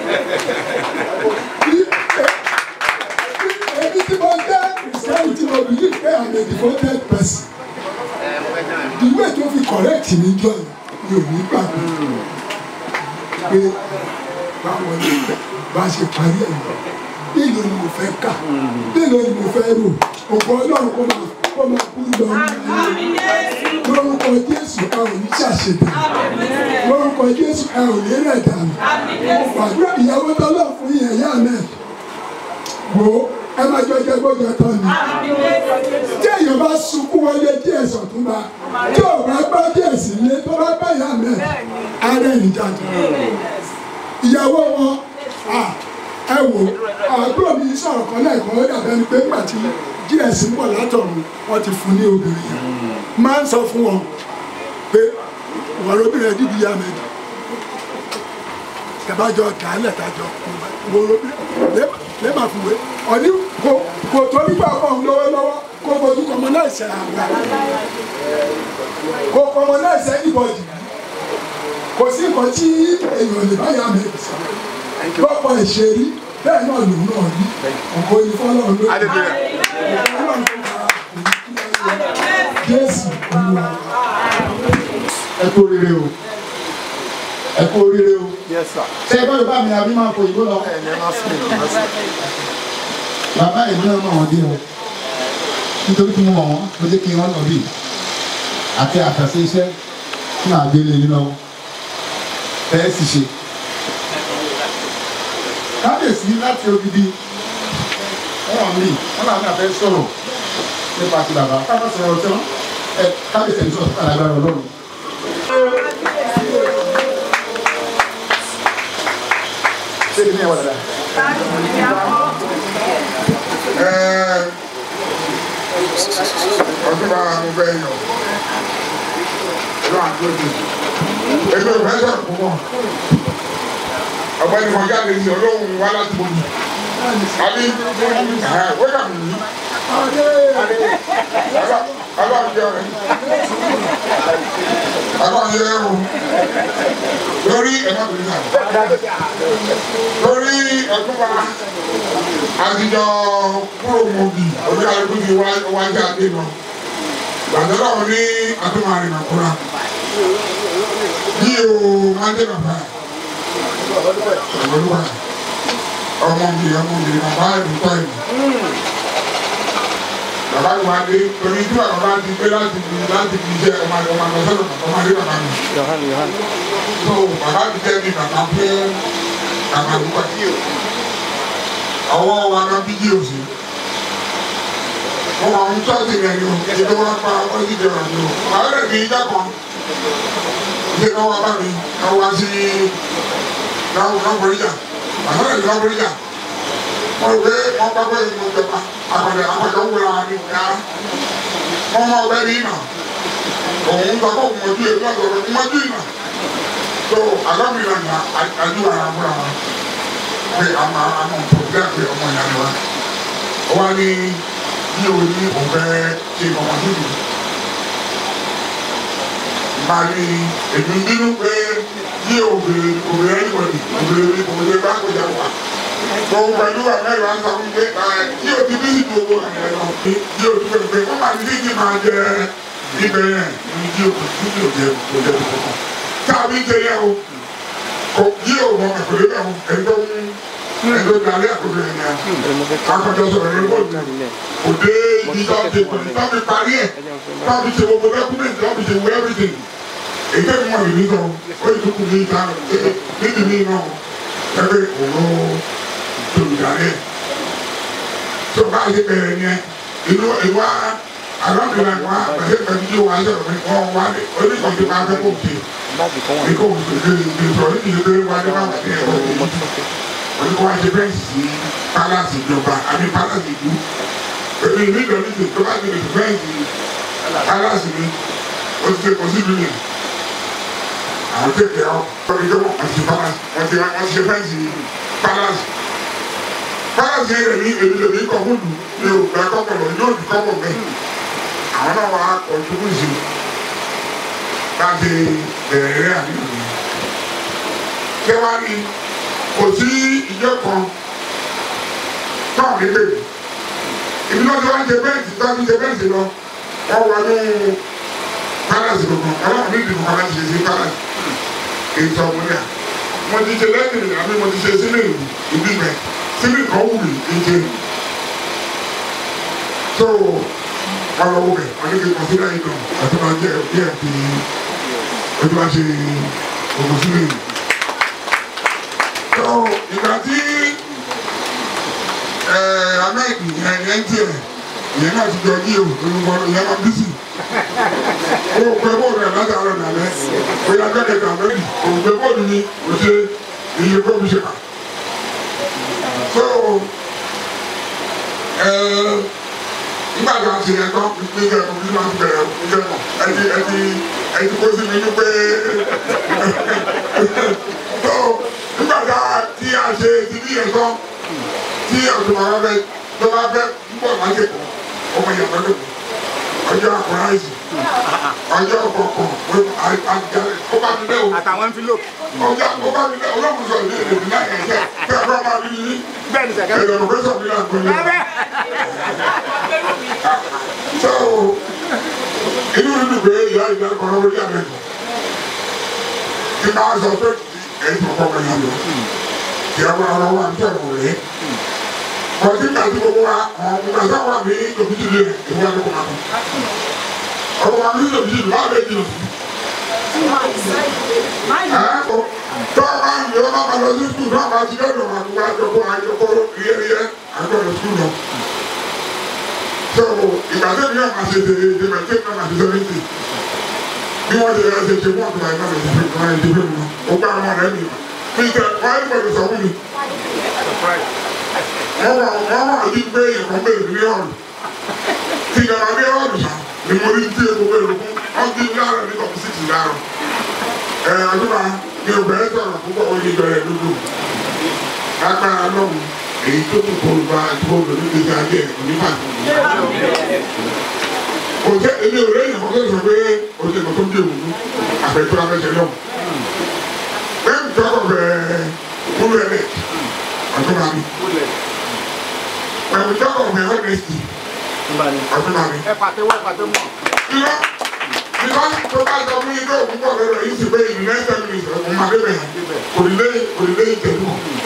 Èmi tí mo jẹ́ Ìsìlámù tí mo bìlí pé I'm a devoted person. Ìwé tó fi correct mi jọ yìí mi ò ní gbàgbé pé báwo ni bá ṣe parí ẹ̀ nílò ni mo fẹ́ kà nílò ni mo fẹ́ rò ògbọ́n ọlọ́run kó máa kó máa kú lọ lórúkọ Jésù ẹ ò ní ṣàṣedà lórúkọ Jésù ẹ ò ní rẹ̀ dànù gbàdúrà ìyàwó tọ́lọ̀ fún yẹn yá náà wo ẹ máa jọ jẹ gbọ́dọ̀ tán ni tí èèyàn bá sunkún wọlé díẹ̀ sọ̀túnba tí ò bá gbá díẹ̀ sí ilé tó bá bá yá náà ara ẹ̀ ń jáde ìyàwó wọn ẹ wò àbúrò mi sọ̀rọ̀ kan lẹ́ẹ̀kan ó dàbẹ́ ni pé nígbà tí gs ń bọ̀ látọ̀run wọ́n ti fún ní obìnrin yẹn máa ń sọ fún wọn pé wọ́n obìnrin ẹ̀ dídí yá mẹ́jọ tẹ̀bájọ dàálẹ̀ tàjọ wọ́n obìnrin lẹ́bàá fún wẹ́ ọ̀ní kò kò tó nígbà kan lọ́wọ́lọ́wọ́ kò fojú kọmọ náà ṣe àgbà kò kọmọ náà ṣe ìbọ̀dì kò sí nǹkan tí èèyàn lè bá yá mi sọ lọ́pọ̀ ìṣerí bẹ́ẹ̀ náà lòun náà rí ọ̀pọ̀ ìfọ́lọ́ ló Jésù Olúwa. ẹ kú oríire o ẹ kú oríire o ṣé ẹ bá yorùbá mi àbí máa fò ìbò lọ. bàbá ìlú náà mọ̀ wọ́n dé o nítorí kí mo mọ̀ wọ́n ló dé kí wọ́n lọ bí àti àkàṣe iṣẹ́ tí màá gbé lé nínú ẹ sì ṣe. kábíyèsí láti odidi wọn wà mí wọn làwọn náà fẹ́ sọ̀rọ̀ nípa ti bàbá káfá sọ̀rọ̀ tí wọn ẹ kábíyèsí ẹni sọ̀rọ̀ fún alágbára Ọlọ́run. ṣé kí ni ẹ wà dáadáa. ọdún bá mo fẹ́ yàn lọ àgbẹ̀dẹ èmi ò fẹ́ sọ̀rọ̀ púpọ̀ ọ̀gbẹ́ni kan jáde ní olóhùn wa láti bọ̀ yìí àbí wẹ́gà mi yìí aláàbíyá rẹ̀ aláàbíyá rẹ̀ o lórí ẹ̀ma bìrì náà lórí ẹ̀kúnba àtijọ́ kúrò mọ́bì orí àlùkò ti wájú àdé lọ gbàdúrà wọn ní àtúmọ̀rin nàkúrà yìí o máa ń dé bàbá ọ̀gbọ́dúwà ọmọ mi ọmọ mi bàbá ìdúpọ̀ ìlú bàbá mi máa dé torí tí bàbá ti gbé láti fi láti fi jẹ ọmọ àti ọmọ àgbẹ̀sẹ̀ lọ bàbá máa dé bàbá mi. so bàbá mi jẹ́ mi bàbá fún bàbá ìdúpọ̀ ọwọ́ wa náà bí díò sí wọn àwọn tọ́sí rẹ̀ ni o ìdí wọn pa wọ́n sì jẹun àná o àwọn rẹ̀ ní ìjà kan ṣe náà wá bá mi náà wá sí náà náà bọ̀ríjà àwọn rẹ̀ náà bọ̀ríjà wọ́n gbé wọ́n bá gbé ìmọ̀ ìjọba àpàdé àpàdé ń wúra ní ìyá wọ́n máa bẹ́ ní ìnà òun gbà kó mọ̀jú èlú àgbọ̀rọ̀ mọ̀jú ìnà tó àgbàmìlà ní àjú ara múra wọn pé àmà àmà òpópónà pé ọmọ ìyá ni wa wọ́n ní bí o ní òun fẹ́ ṣe ọmọ dúdú máa ní èmi nínú pé bí obìnrin obìnrin ẹnìbọdì obìnrin obìnrin bá kọjá wà òun pẹ̀lú àmẹ́rin wa ń sọ fún pé bí o ti bí ìdú owó rẹ̀ lọ bí o ti pẹ̀lú pé wọ́n máa ní kí n máa jẹ ibẹ̀ yẹn ní bí o kò tí o jẹ kò jẹ kò kọ̀ káàbí ń tẹ̀lé o kò bí o mọ̀ ẹ̀kọ́ lé bẹ́ẹ̀ o ẹ̀dọ́ ń ẹ̀dọ́ dalẹ́ àkókò yẹn ni akọ̀jọ sọ̀rọ̀ ní bọ́ọ̀lù kò dé ibi tó ti pè tó fi parí ẹ̀ tó fi ṣe gbogbo dọ́kúmẹ̀ntì tó fi ṣe wọ everything èyí tẹ́lẹ̀ mọ̀ ìlú sọ ó yẹ kókò ní ìta níbi mí náà ẹgbẹ́ òun tòlùdarí tó bá yẹ bẹ̀rẹ̀ yẹn inú ìwà alámìlá wa pẹ̀lú pẹ̀lú yóò wá sọ̀rọ̀ mi wọ́n wá ní oníkọ̀ọ́dé máa fẹ́ kó ṣe ní kó ṣe sọ̀rọ̀ ní ìdílé wa ní wàá wà ní ẹ̀rọ yìí olùkọ́ wa ṣe bẹ́ẹ̀ sí pálásì ìjọba àbí pálásì ìlú èmi ìlú ìdọ̀lú ti tó bá ti lè bẹ́ẹ̀ sí pálásì mi ó ti ṣe kò sí ìlú yẹn àwọn tètè ọ ọdún tó wọn ti pálásì wọn ti wọn ti ṣe bẹ́ẹ̀ sí pálásì pálásì rẹ̀ ní èmi lè ní kọ́kọ́ lù ní òkúta kọ́kọ́ lọ yóò di kọ́kọ́ bẹ́ẹ̀ àwọn náà wà á kọ́ ìṣubú sí láti bẹ̀rẹ̀ rẹ̀ àdúgbò yẹn kẹwàá ní kò sí ìjọ kan táwọn ní bèbè ibi náà tí wọ́n ṣe bẹ́ẹ̀sì tí wọ́n ṣe bẹ́ẹ̀sì lọ wọ́n wọ ní palace gbogbo ọlọ́run ní ìdìbò kan láti ṣe sí palace ètò ọmọdé à mo ti ṣe lẹ́yìn àbí mo ti ṣe sílẹ̀ ìlú ìbí mẹ́ sílẹ̀ kan wù mí ìjẹ so wọ́n lọ wọ bẹ̀ wọ́n ní kí n kọ́ sílẹ̀ yìí náà àti máa jẹ́ bí ẹ̀ fi ojú wa ṣe òkú sílẹ̀ yìí so ìgbà tí ahmed yẹn yẹn tiẹ̀ yẹn náà ti jọ yí o olùkọ́ yẹn máa bísí o pẹ bóòlù rẹ látàárọ̀ nàlẹ́ o yà gbẹ́dẹ̀ tà lórí o pẹ bóòlù ni o ṣe iye kó mi ṣe kà so nígbà tí a ṣe yẹn tán ní ìjọ ìkọ̀ bí wọ́n ti bẹ̀rẹ̀ ìjọ ìkọ̀ ẹni ẹni ẹni kó sí mi ní pé so nígbà tí a ṣe ti ní yẹn tán tí ọ̀sùn bàbá bẹ tó bá bẹ ń bọ̀ láti kọ̀ ọmọ yẹn lọ́dún ọjọ́ àkùrá ẹ̀sì ọjọ́ kọ̀ọ̀kan ó bá mi lé o. àtàwọn envelope. ọjọ́ ó bá mi lé o olóògùn sọ̀rọ̀ ní èdè ìbílẹ̀ ẹ̀jẹ̀ kí ẹ̀rọ máa rí yín. bẹ́ẹ̀ ni sẹ̀kẹ́. ẹ̀rọ ló sọ̀ mí náà gbé so inú mi dùn pé ìyá ìyá kan lọ́wọ́ yá mi dùn kí n bá sọ pé ẹ̀yin kọ̀ọ̀kan máa yá mi kí ẹ máa lọ́wọ́ àti ọ̀rọ̀ rẹ̀ kọ̀ọ̀tí ní àti gbogbo wa ọ̀gbọ̀n sáà wà ní òbítí lé ìwé àdókò máa kọ́ ọ̀rọ̀ wa ní òbítí lé wà lẹ́yìn òbí tó a bá ń yọ ọ́ bá lọ sí sùkúl náà bá ti dọ́dọ̀ wọn àti wá jọkọ́ àjọkọ́ yẹ́yẹ́ àgbọ̀dọ̀ sùkúl náà. so ìgbà tó ní ọmọ àti èdè èdè mẹ́tẹ́ náà àti sẹ́mẹ́ntì bí wọ́n ti rẹ̀ ṣe ṣe fún ọ̀tún àìmọ́ rẹ̀ ṣe fún àìsí fún mi ó gbá àwọn ọ̀rẹ́ mi mi tẹ wọ́n á gbọ́dọ̀ sọ fún mi. wọ́n wà wọ́n wà ní pé ìkọ́ bẹ́ẹ̀ ní ọ̀rùn tí ìjọba bí ọ̀rùn sàn ni mo rí tí epo bẹ́ẹ̀ lókun wọ́n ti láàrọ̀ ní kọ̀ọ̀sì ti láàrọ̀ ẹ̀ àdúrà mi ò bẹ̀rẹ̀ sọ̀rọ̀ púpọ̀ ó ní bẹ̀rẹ̀ dúdú agbára lọ́hùn èyí tó kù kó gba àdúgbò lórí ìgbésí ayé ẹ̀ kò ní bàjẹ́ kò jẹ́ èmi ò lẹ́yìn ọ̀gá sọ pé o ṣe kò tó bí òun àfẹ́tọ́ afẹ́sẹ̀ lọ́hùn lẹ́yìn tó kọ̀ bẹ́ẹ̀ kúrò ẹ̀ lẹ̀ ọ̀tún bá mi pẹ̀lú tó kọ̀ bẹ́ẹ̀ ọ̀nẹ́sì ọ̀tún bá mi. ẹ pàtẹ́wọ́ ẹ pàtẹ́wọ́. irọ́ because tó bá sọ fún yín tó òkú pọ̀ lọ́dọ̀ yìí sì pé ìlú nẹ́sẹ̀ mi ọ̀hún máa débẹ̀ kò ní lé kò ní lé ìtẹ̀lú.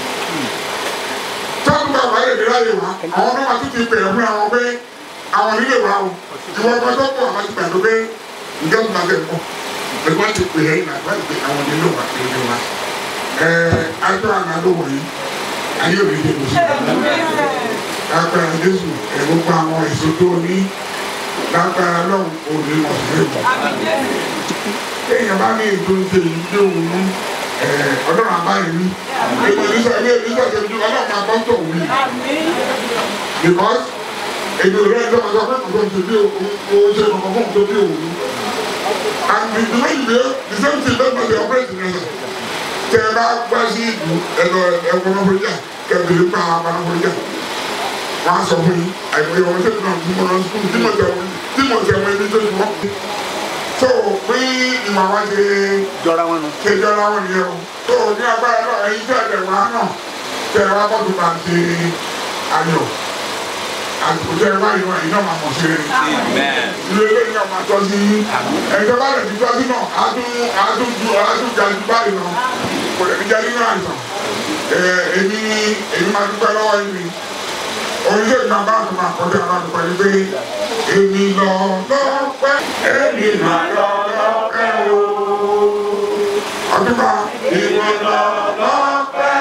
tọ́jú bá wà lèmi láyé wa àwọn náà wàá tún ti pè é fún àwọn pé àwọn nílé wa o ìwọ ọmọ tó pọ̀ àwọn ti gbà tó pé ǹjẹ́ mo máa bẹ̀ pọ̀ pẹ̀lú wọ́n ti pè é ìlà wọ́n ti pè àwọn nílé wa nílé wa. ẹ̀ẹ́ ajọ́ àná ló wọ̀ yìí ayé òní dé kò sí. lágbára Jésù ẹ̀ gbogbo àwọn èso tó ní lágbára lọ́hùn òní ọ̀sẹ̀ bọ̀. Téèyàn bá ní ètò ìṣe yìí tí òun mú ọlọ́run àbáyé mi. Èmi oníṣẹ́ ilé oníṣẹ́ ṣe ju ọlọ́run àbọ̀tọ̀ wí. Because èmi ò rẹ́ ẹjọ́ ọjọ́ pé kò tó ń ṣe bí òun ṣe kọ̀ọ̀kan fún òun tó bí òun. And the the way you dey the same thing don dey operate in ẹsẹ̀. Tẹ ẹ bá gbá sí ìlú ẹ̀rọ ẹ̀kọ́ náà fún yà kẹ̀kẹ́ nípa àwọn àwọn fún yà wọ́n á sọ fún yín àìmọye ọmọ tẹ́lẹ̀ náà tí mo lọ sùkúl tí mo tẹ̀ wọ́n tí mo tẹ̀ wọ́n ẹni tó ti wọ́n. tó o pé ìwà wa ṣe jọra wọn nù. ṣe jọra wọn nìyẹn o tó o ní agbára náà ẹyin tẹ́ ẹ̀ wá náà tẹ́ ẹ wá bọ́dù bá ń ṣe ayọ̀ àsìkò tẹ́ ẹ wá yìí wọ́n iná máa mọ̀ ṣe é. ilé ilé yìí náà máa tọ́ sí yín ẹ̀jọ̀ bá lè ti tọ́ sí náà adún adún ju adún ga ju báyìí lọ kò lè fi jẹ́ nínú àìsàn èmi èmi máa dúpẹ́ lọ́wọ́ yìí orílẹ̀ èdè náà bá tún máa kọjá láti pẹ̀lú pé èmi lọ lọ́pẹ́ èmi máa lọ lọ́pẹ́ o. ọdúnbà ìwọ lọ lọ́pẹ́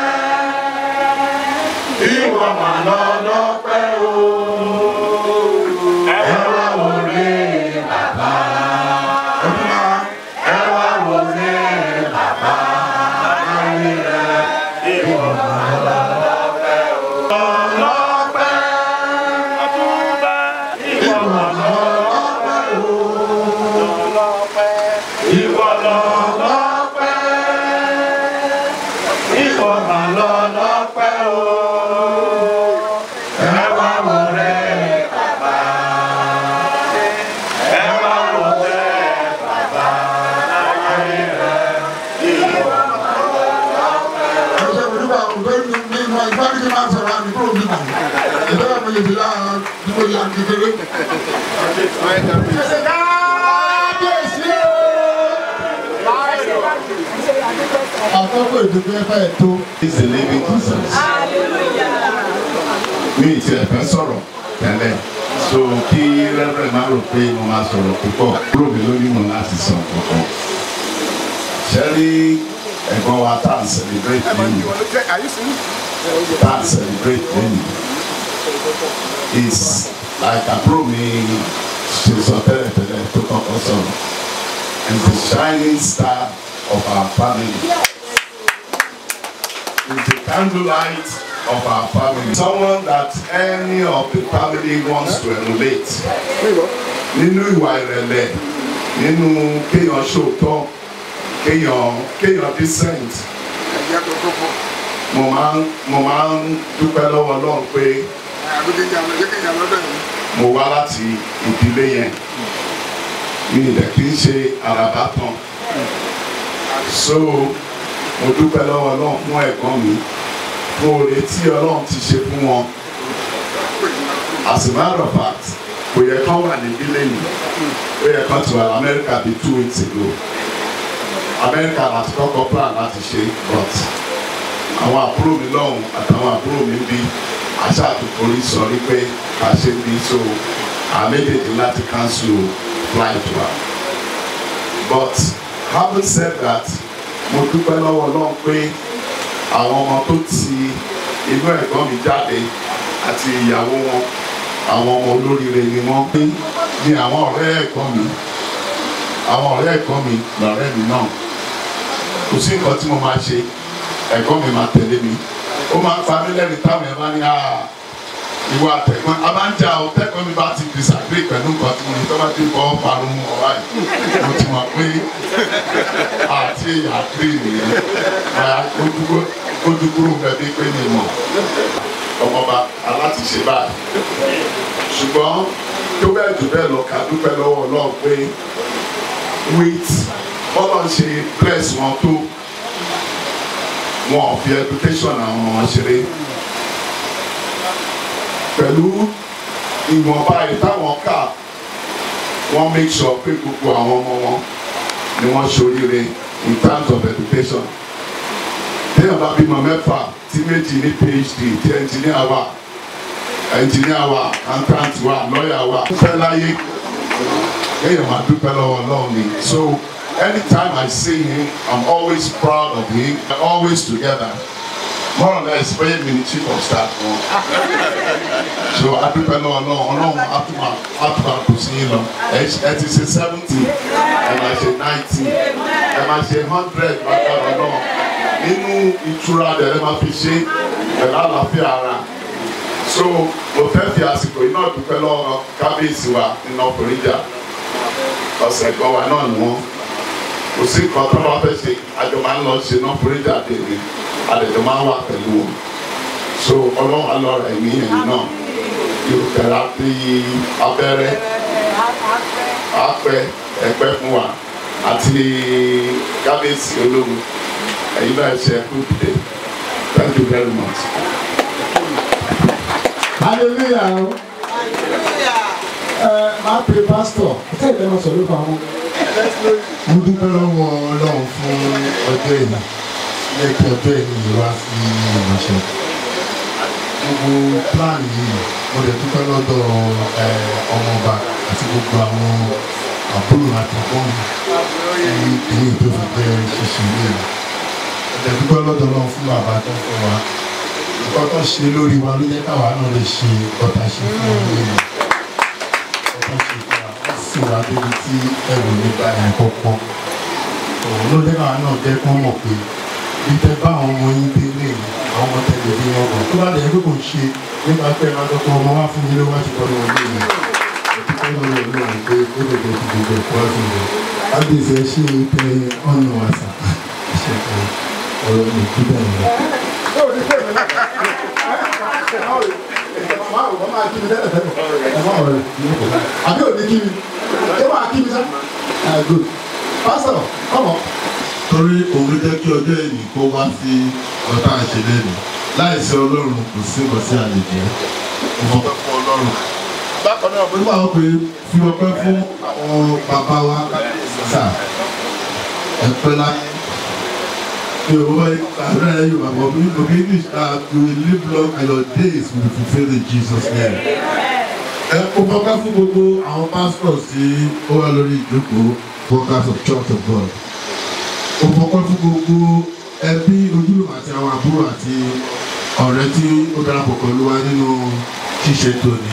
ìwọ máa lọ lọ́pẹ́ o. ẹ wá wọlé bàbá. ọdúnbà ẹ wá wọlé bàbá. ayé rẹ ìwọ máa lọ lọ́pẹ́ o. lọ́pẹ́. Ìwọ lọ lọ́pẹ́, ìwọ mà lọ lọ́pẹ́ o. Ẹ wá wọlé bàbá, ẹ wá wọlé bàbá, ayé rẹ̀ ìwọ mà lọ lọ́pẹ́ o. Ẹ ṣe ìdúgbò àwọn ọ̀gbẹ́ ní ìgbà ìgbà tí máa sọ̀rọ̀ àmì kúrò nígbà. Ìjọba mi lè fi láàá dúró yà kékeré. àkọ́kọ́ ìdúgbò ẹ̀fà ètò. is the living Jesus. mi ì tiẹ̀ fẹ́ sọ̀rọ̀ tẹ́lẹ̀ so kí rẹ́rẹ́ máa rò pé mo máa sọ̀rọ̀ púpọ̀ kúrò mi lórí wọn láti sọ kankan. ṣẹ́rí ẹ̀gbọ́n wa tá à ń celebrate lẹ́yìn tá à ń celebrate lẹ́yìn is like àbúrò mi ṣe sọ tẹ́lẹ̀tẹ́lẹ̀ tó kọ́kọ́ sọ̀rọ̀ and the shining star of our family. is the candlelight of our family. Someone that any of the family wants to emulate. Nínú ìwà ìrẹ̀lẹ̀, nínú kéèyàn ṣòótọ́, kéèyàn kéèyàn decent. Mo máa ń mo máa ń dúpẹ́ lọ́wọ́ Ọlọ́run pé mo wá láti ìdílé yẹn. Mi ì dẹ̀ kí n ṣe àràbá tán. So mo dúpẹ́ lọ́wọ́ Ọlọ́run fún ẹ̀gbọ́n mi fún oore tí Ọlọ́run ti ṣe fún wọn as a matter of fact kò yẹ kán wà níbí lẹ́yìn ó yẹ kán ti wà lamẹ́ríkà bíi two weeks ago Amẹ́ríkà láti kọ́kọ́ plan láti ṣe but àwọn àbúrò mi lọ́hùn àtàwọn àbúrò mi bí aṣáàtúkọrí sọ wípé ká ṣe bí so àméjèèjì láti cancel flight wa but having said that mo dúpẹ́ lọ́wọ́ ọlọ́run pé àwọn ọmọ tó ti inú ẹ̀gbọ́n mi jáde àti ìyàwó wọn àwọn ọmọ olóríire ni wọ́n pé ní àwọn ọ̀rẹ́ ẹ̀gbọ́n mi àwọn ọ̀rẹ́ ẹ̀gbọ́n mi lọ̀rẹ́ mi náà kò sí nǹkan tí mo máa ṣe ẹ̀gbọ́n mi máa tẹ̀lé mi ó máa ń pa mí lẹ́rìí táwọn ẹ̀ bá ní àá ìwọ àtẹ̀gbọ́n a máa ń jà ọ tẹ́gbọ́n mi bá ti disagree pẹ̀lú nǹkan tí mo ní tó bá ti kọ́ parun ọ̀rá yìí mo ti mọ̀ pé àti agree nìyẹn máa kójú kúrò bẹ́ẹ̀ pé mi mọ̀ ọmọọba alátiṣe báyìí ṣùgbọ́n tó bẹ́ẹ̀ jù bẹ́ẹ̀ lọ ká dúpẹ́ lọ́wọ́ ọlọ́run pé with bọ́lá ń ṣe bless wọn tó wọn ò fi education àwọn ọmọ wọn ṣeré pẹ̀lú ìwọ̀nba ìtàwọn ká wọ́n make sure pé gbogbo àwọn ọmọ wọn ni wọ́n ṣoríire in terms of education. téèyàn bá bímọ mẹ́fà tí méjì ní phd tí ẹnjìníà wà ẹnjìníà wà accountant wà lọ́ọ̀yà wà fẹ́ láyé kéèyàn máa dúpẹ́ lọ́wọ́ ọlọ́run ni so anytime I see him I'm always proud of him we're always together more or less bẹ́ẹ̀ mi ni chief of staff wọn so adúpẹ́ lọ́wọ́ ọlọ́run ọlọ́run atúmọ̀ atúmọ̀ kò sí yín lọ ẹ ti ṣe seventy ẹ máa ṣe ninety ẹ máa ṣe hundred bàtàrà náà nínú ìtura rẹ̀ ẹ máa fi ṣe pẹ̀lú àlàáfíà ara so mo fẹ́ fi àsìkò yìí náà dúpẹ́ lọ́wọ́ kábíyèsí wa nínú ọkùnrin jà ọ̀sẹ̀ kan wa náà ni wọ́n kò sí nǹkan tó bá fẹ́ ṣe àjọ máa ń lọ ṣe náà ọkùnrin jà dèrè àlejò máa ń wà pẹ̀lú wọn so ọlọ́run alọ́ra ẹ̀mí ẹ̀yìn náà yóò tẹ̀lé àti abẹ́rẹ́ apẹ ẹ̀pẹ́ fún wa àti kábíyèsí ológun ẹ̀yin náà ṣe kú dìde thank you very much. hallelujah o ẹ máa pè pásítọ̀ ṣé ìfẹ́ máa sọ̀rọ̀ fún àwọn. mo dúpẹ́ lọ́wọ́ ọlọ́run fún ọjọ́ ìlà yẹ kí ọjọ́ ìlú wá sí ìránṣẹ́ gbogbo plan yìí mo lè dúpẹ́ lọ́dọ̀ ọmọọba àti gbogbo àwọn àbúrò àti ẹ̀gbọ́n mi tí èyí tó fi jẹ́ ṣíṣe ilé mi mo lè dúpẹ́ lọ́dọ̀ ọlọ́run fún bàbá tó ń fún wa nǹkan tó ṣe lórí wa ló jẹ́ káwa náà lè ṣe ọ̀tá ṣe fún ọ lórí ọ̀tá ṣe fún wa wọ́n sì wá débi tí ẹrù nígbà yẹn kọ́kọ́ òun ló jẹ́ káwa náà jẹ́ kán mọ̀ pé ìtẹ bá àwọn ọmọ yín dé lé àwọn ọmọ tẹlẹ bí wọn bọ tó bá lè ẹgbẹ́ kò ń ṣe nípa pé máa dọ́kọ̀ ọmọ wá fún yín ló wá ṣùgbọ́n ní ọdún yìí òtítọ́ lọ́wọ́ ọlọ́run pé ó lè dé ti gbogbo ẹ̀kọ́ wá fún mi. ábíyèsí ẹ ṣe tẹ ọ̀nà àṣà ṣe kọ ọ̀rọ̀ mi kí bẹ́ẹ̀ lọ. àbí òní kí mi ṣé wàá kí mi sá. good pastor come on torí òun ló jẹ́ kí ọjọ́ ìní kó wá sí ọ̀tá àṣẹlẹ̀ mi láìsí ọlọ́run kò sí nǹkan sí àlejò mo fọpẹ́ fún ọlọ́run. bákan náà mo ní wàá pé fi ọpẹ́ fún àwọn bàbá wa sà ẹ̀pẹ́ láyé mi ò wọ́n àdúrà yẹn yóò bàbá mi no be english ah you will live long and your days will be fulfilled in jesus name. ẹ mo fọpẹ́ fún gbogbo àwọn pastors tí ó wà lórí ìjókòó workers of church of god ó fọpẹ́ fún gbogbo ẹbí ojúlùmọ̀ àti àwọn àbúrò àti ọ̀rẹ́ tí ó darapọ̀ pẹ̀lú wa nínú ṣíṣe tòní.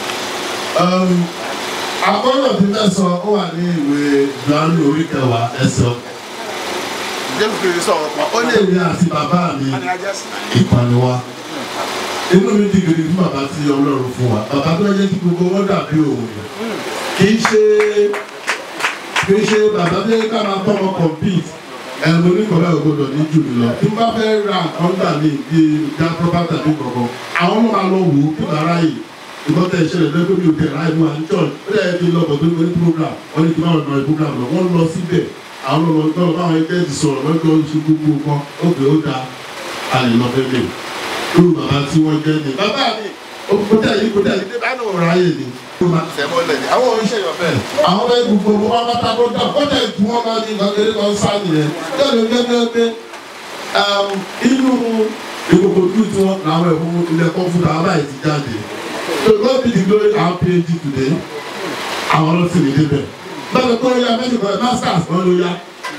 àkọ́rọ̀ tí fẹ́ sọ ó wà ní ìwé ìdánù orí kẹwàá ẹsẹ̀. jésù kìí sọ̀rọ̀ pa ó lè rí àti bàbá mi ìpaniwa. inú mi di gidi fún bàbá tí ọlọ́run fún wa bàbá tó yẹ kí gbogbo wọn dàbí òun kì í ṣe kì í ṣe bàbá tó yẹ ká máa bọ́ wọn compete ẹnu oníkọ̀ọ́lá ògbódò ní jù mí lọ tí n bá fẹ́ ra nǹkan gbà mí bí ìjà proper tàbí gbọ̀ngàn àwọn ọmọ máa lọ wò ó kí bàrá yìí ìbọn tẹ ìṣẹ̀lẹ̀ lẹ́gbẹ́ mi ò tẹ̀ láì mú àní church ó dẹ̀ fi lọ bọ̀dọ̀ ní program wọ́n ní kí wọ́n lọ program lọ wọ́n lọ síbẹ̀ àwọn ọmọ ọgbọ́n báwọn ẹgbẹ́ ti sọ̀rọ̀ lọ́jọ́ oṣù gbogbo kan ó pè ó da àlè lọ fẹ́ lè lórí bàbá tí wọ́n jẹ́ ni bàbá mi kò tẹ̀ yìí kò tẹ̀ yìí débà náà ráyè ni. àwọn oníṣẹ́yọ̀ bẹ́ẹ̀. àwọn bẹ́ẹ̀ gbogbo wọn bá ta bọ́dà bọ́dà ìtú wọn máa ní ìgbàgbére kan sá nìyẹn lẹ́nu gẹ́gẹ́ inú ìkòkò dúró tí wọn làwọn ẹ̀fọ́ ilẹ̀ kọ́ńfútà aláì ti jáde so God be the glory our phd today àwọn ọlọ́sìn ní débẹ̀ bẹ́ẹ̀ kọ́ ya mẹ́tìkọ́ masters wọn ló yá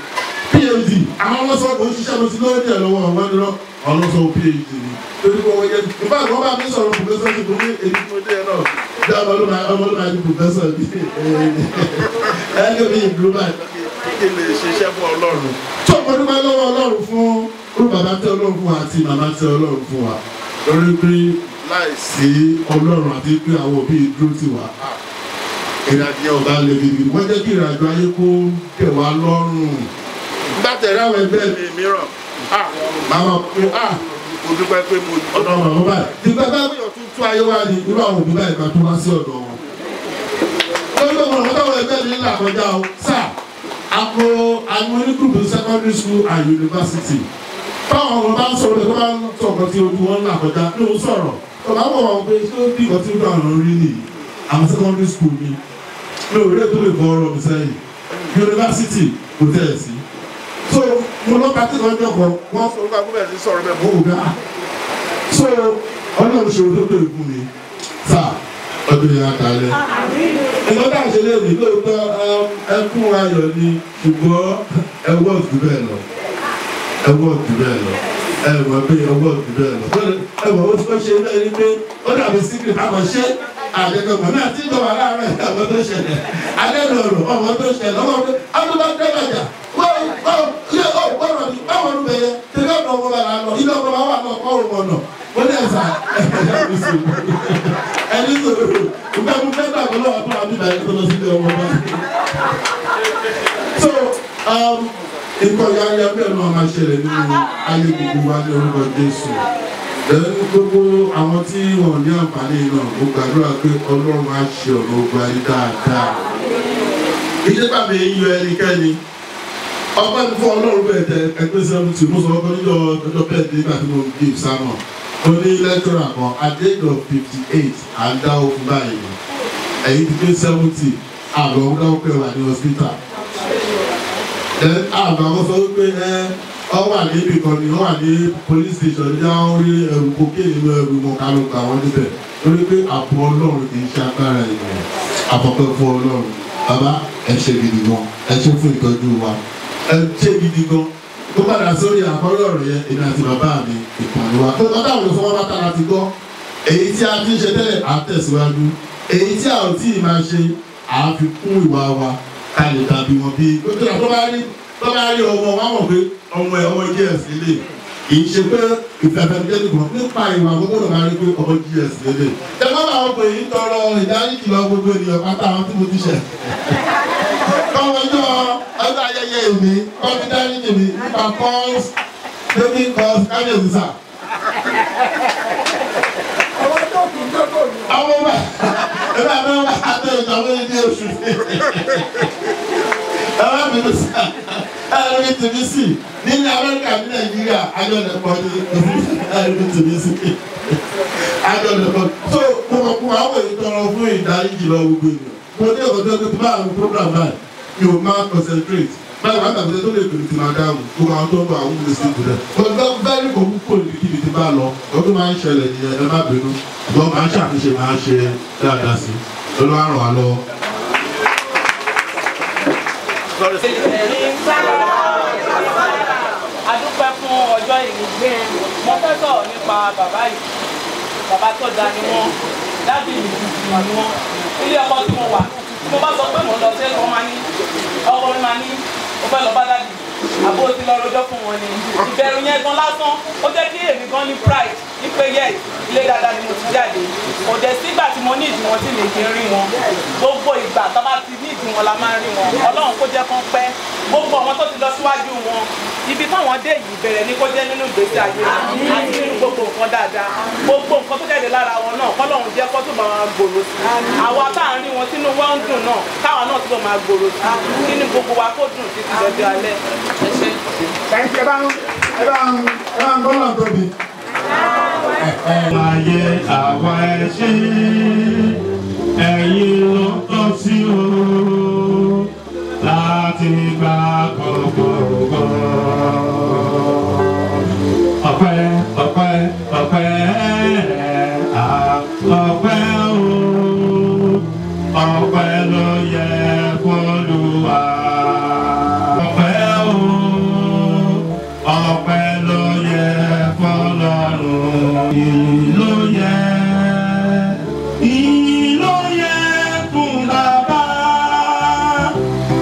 phd àwọn ọlọ́sọ̀ kò ń ṣiṣẹ́ mo ti lórí ẹ̀ lọ́wọ́ ọ̀wọ́ ni lọ ọlọ́sọ̀ phd ni torí pé wọ́n yẹ nípa àwọn bá mi sọ̀rọ̀ professor ti fún mi èyí tí mo dé ẹ náà bí ọmọ ló máa ọmọ ló máa di professor bí ẹ ní omi ìlú báyìí kí n lè ṣiṣẹ́ fún ọlọ́run. tó o dúpẹ́ lọ́wọ́ ọlọ́run fún olú bàbá tẹ ọlọ́run fún wa àti màmá tẹ ọlọ́run fún wa lórí pé láìsí ọlọ́run àti pé àwọn òbí dúró ti wà ìrìnàjò ọba lè gidigidi wọ́n jẹ́ kí ìrìnàjò ayé kó tẹ̀ wá lọ́rùn. bá tẹ̀lé àwọn ẹgbẹ́ mi mìíràn màmá pé mo dúpẹ́ pé mo ọ̀dọ̀ wọn bọ́ báyìí. ìgbà bá gbìyànjú tún tún ayé wá ní irú àwọn òbí báyìí kan tó wá sí ọ̀dọ̀ wọn. lórí ọmọ ọmọ táwọn ẹgbẹ́ mi ń là kọjá o sáà àpò àwọn onígùrùpù secondary school and university báwọn ọmọ bá ń sọ̀rọ̀ tó bá ń sọ̀rọ̀ tí ojú wọn ń là kọjá ló ń sọ̀rọ̀ tó bá wọ̀ wọn pé ṣé ó bí ìkọ́ tí ó dùn àwọn rí nìyí àwọn secondary school ni mi ò rí ètò lè fọ ọ̀rọ̀ mi sẹ́yìn university kò tẹ̀ ẹ̀ sí. so mo lọ pàtí kan jọ kan wọ́n sọ nípa gómìnà ti sọ̀rọ̀ bẹ́ẹ̀ mọ́ ògá so ọlọ́run ṣòro tó tó ìkú mi sá ọdún yẹn àtàlẹ́. ìgbọ́n tá à ń ṣe léèrè lóòótọ́ ẹkún ayọ̀ ni ṣùgbọ́n ẹwọ́ òtún bẹ́ẹ̀ lọ ẹwọ́ òtún bẹ́ẹ̀ lọ ẹwọ́ pé ẹwọ́ òtún bẹ́ẹ̀ lọ ẹwọ́ ó ti kọ́ ṣe bẹ́ẹ̀ ni pé ó dàbí síkìrì àmọ́ ṣé àdéhùn mọ̀ náà tí ìjọba láàárọ̀ ẹ̀ ọmọ tó ṣẹlẹ̀ adéhùn ọ̀rọ̀ ọmọ tó ṣẹlẹ̀ ọmọ pé ọdún bá dẹ́gbàjà wọ́n wọ́n yẹ ọ gbọ́dọ̀ ní báwọn ọdún bẹ̀yẹ tẹ̀lé ọ̀dọ̀ ọmọ bàlá lọ ilé ọmọ bá wà lọ kọ́ ọ̀rọ̀ ọ̀nà ó ní ẹ̀sà ẹni sọ̀rọ̀ ìgbà mú fẹ́ gbà lọ́wọ́ àbúrò àbí ìbàyẹ̀ tó lọ sílé ọmọ bá. so nǹkan yáyá bẹ́ẹ̀ náà máa ṣẹlẹ̀ nínú ayé gbogbo wa ní orúkọ Jésù lẹ́nu gbogbo àwọn tí wọ́n ní àǹfààní náà mo gbàdúrà pé ọlọ́run á ṣe ọ̀nà ogun ayé dáadáa. ìjọba mi yọ ẹnikẹ́ni ọgbẹ́ mi fún ọlọ́run bẹ́ẹ̀ tẹ ẹgbẹ́ sẹ́wọ́ntì mo sọ ọkọ níjọ ọjọ́ bẹ́ẹ̀ dé nígbà tí mo gbé ìsámọ̀ mo ní lẹ́tọ́rà kan at the age of fifty eight à ń dá okun báyìí ẹ̀yìn ti gbé seventy àgbà ọ̀hún dáwọ́ pé wà ní hospital. then àgbà wọn sọ wípé ẹ ọ wà níbi kan ni ọ wà ní police station ní àwọn orí ẹrù kókè nínú ẹrù mọ kálọ gbà wọn níbẹ̀ lórí pé àpò ọlọ́run kì í ṣe agbára ènìyàn àpapọ̀ fún ọlọ́run bàbá ẹ ṣe gidi gan ẹ ṣe fún ìtọ́jú wa ẹ ṣe gidi gan tó padà sórí àkọ́rọ́ ọ̀rọ̀ yẹn èmi àti bàbá mi ìpàdé wa tó bàbá àwọn olùsọ́wọ́ bá tara ti gbọ́ èyí tí a ti ń ṣe tẹ́lẹ̀ à ń tẹ̀síwájú èyí tí a ò tí ì máa ṣe à ń fi kún ìwà wa ká lè dàbí wọn bí gbogbo tó bá rí tó bá rí ọmọ wa mọ̀ pé ọmọ ẹ̀ ọmọ gs lè kì í ṣe pé ìfẹ̀fẹ̀jẹ́ nìkan nípa ìwà gbogbo náà máa rí pé ọmọ gs lè. ẹ má bàa wọ pé yìí tọrọ ìdáríjì lọ gbogbo ènìyàn pátá àwọn tí mo ti ṣẹ̀. kọ́mọjọ́ ọjọ́ ayẹyẹ èmi kọ́mí dáríjì mi nípa calls taking calls kábíyèsí sà. àwọn ọmọ ẹ bá mi wá àtẹ ìjọba ní oṣù ẹ bá mi lọ sá ẹrù tìmí sí nínú amẹ́ríkà ní nàìjíríà ajọ́dẹ̀pọ̀ ní ẹrù tìmí sí ajọ́dẹ̀pọ̀ tó kọ̀ọ̀kọ̀ àwọn èyí tọrọ fún ìdáríjì lọ gbogbo ènìyàn mo ní ọ̀dọ́ tó bá àwọn program báyìí mi ò máa concentrate báyìí wàá gbàgbé tó lè pèrè tí máa dáhùn gbogbo àwọn tó ń bọ̀ àwọn olè sí ìbùdó gbogbo bẹ́ẹ̀ni kò kúkú ní kíbi tí bá lọ ọdún máa ń ṣẹlẹ̀ nìyẹn ẹ má bínú ṣùgbọ́n máa ń ṣàtúnṣe máa ń ṣe dáadáa sí olúwa ràn wá lọ́wọ́. adúpẹ́ fún ọjọ́ ìní mo fẹ́ sọ̀rọ̀ nípa bàbá yìí bàbá tó da ni wọ́n dábì ìgbìmọ̀ ni wọ́n ilé ọkọ tí mo wà tí mo bá sọ pé mo lọ sí ẹ̀kọ́ máa ní ọkọ mi máa ní mo fẹ́ lọ bá dádì àbó ti lọ rojọ́ fún wọn ni ìbẹ̀rù yẹn gan lásán ó jẹ́ kí èmi gan ní pride wípé yes ilé dáadáa ni mo ti jáde kò dẹ̀ sígbà tí mo ní ìdí wọn tí mi kì í rí wọn gbogbo ìgbà tá bá ti ní ìdí wọn la máa ń rí wọn ọlọ́run kó jẹ́ kán pẹ́ gbogbo àwọn tó ti lọ síwájú wọn ibi táwọn dé yìí bẹ̀rẹ̀ ní kó jẹ́ nínú ìgbésí ayé wọn àti nínú gbogbo nǹkan dáadáa gbogbo nǹkan tó jáde lára wọn náà kọ́lọ́run jẹ́ kó tó máa gbòòrò sí àwa tá à ń rí wọn sínú wọn ń dùn náà káwa náà tó máa gbòòrò sí nínú gbogbo wa kó dùn títí lọ́jọ́ alẹ́ ẹ ṣe. ẹ bá ń ẹ bá ń ẹ bá ń gbọ́ náà tóbi. Ayé àwa ẹ ṣe ẹ̀yin ló tọ́ sí o láti gba gbogbogbò. Ọpẹ́ ọpẹ́ ọpẹ́ à ọpẹ́ o ọpẹ́ ló yẹ k'Olúwa. Ọpẹ́ o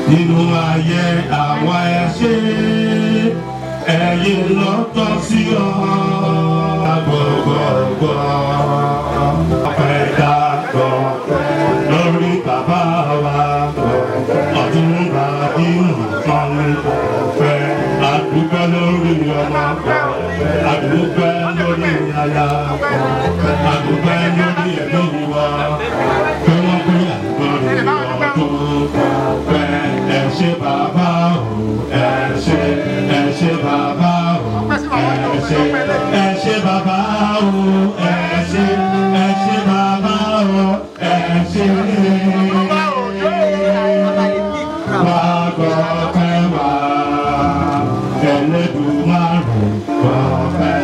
nínú ayé àwa ẹ ṣe ẹ̀yin lọ́tọ̀ sí ọ gbọgbọgbọ ọpẹ́ dàgbọ lórí bàbá wa ọdún bàbí nǹkan fẹ́ àdúgbò lórí ọmọ àdúgbò lórí aya àdúgbò lórí ẹbí wa pé wọn pé àdúgbò lórí ọdún fẹ́ ẹ ṣé bàbá o ẹ ṣé ẹ ṣé bàbá o ẹ ṣé ẹ ṣé bàbá o ẹ ṣé ẹ ṣé bàbá o ẹ ṣé wá gbọ́pẹ́ wá ẹlẹ́dùnmáàrò gbọ́pẹ́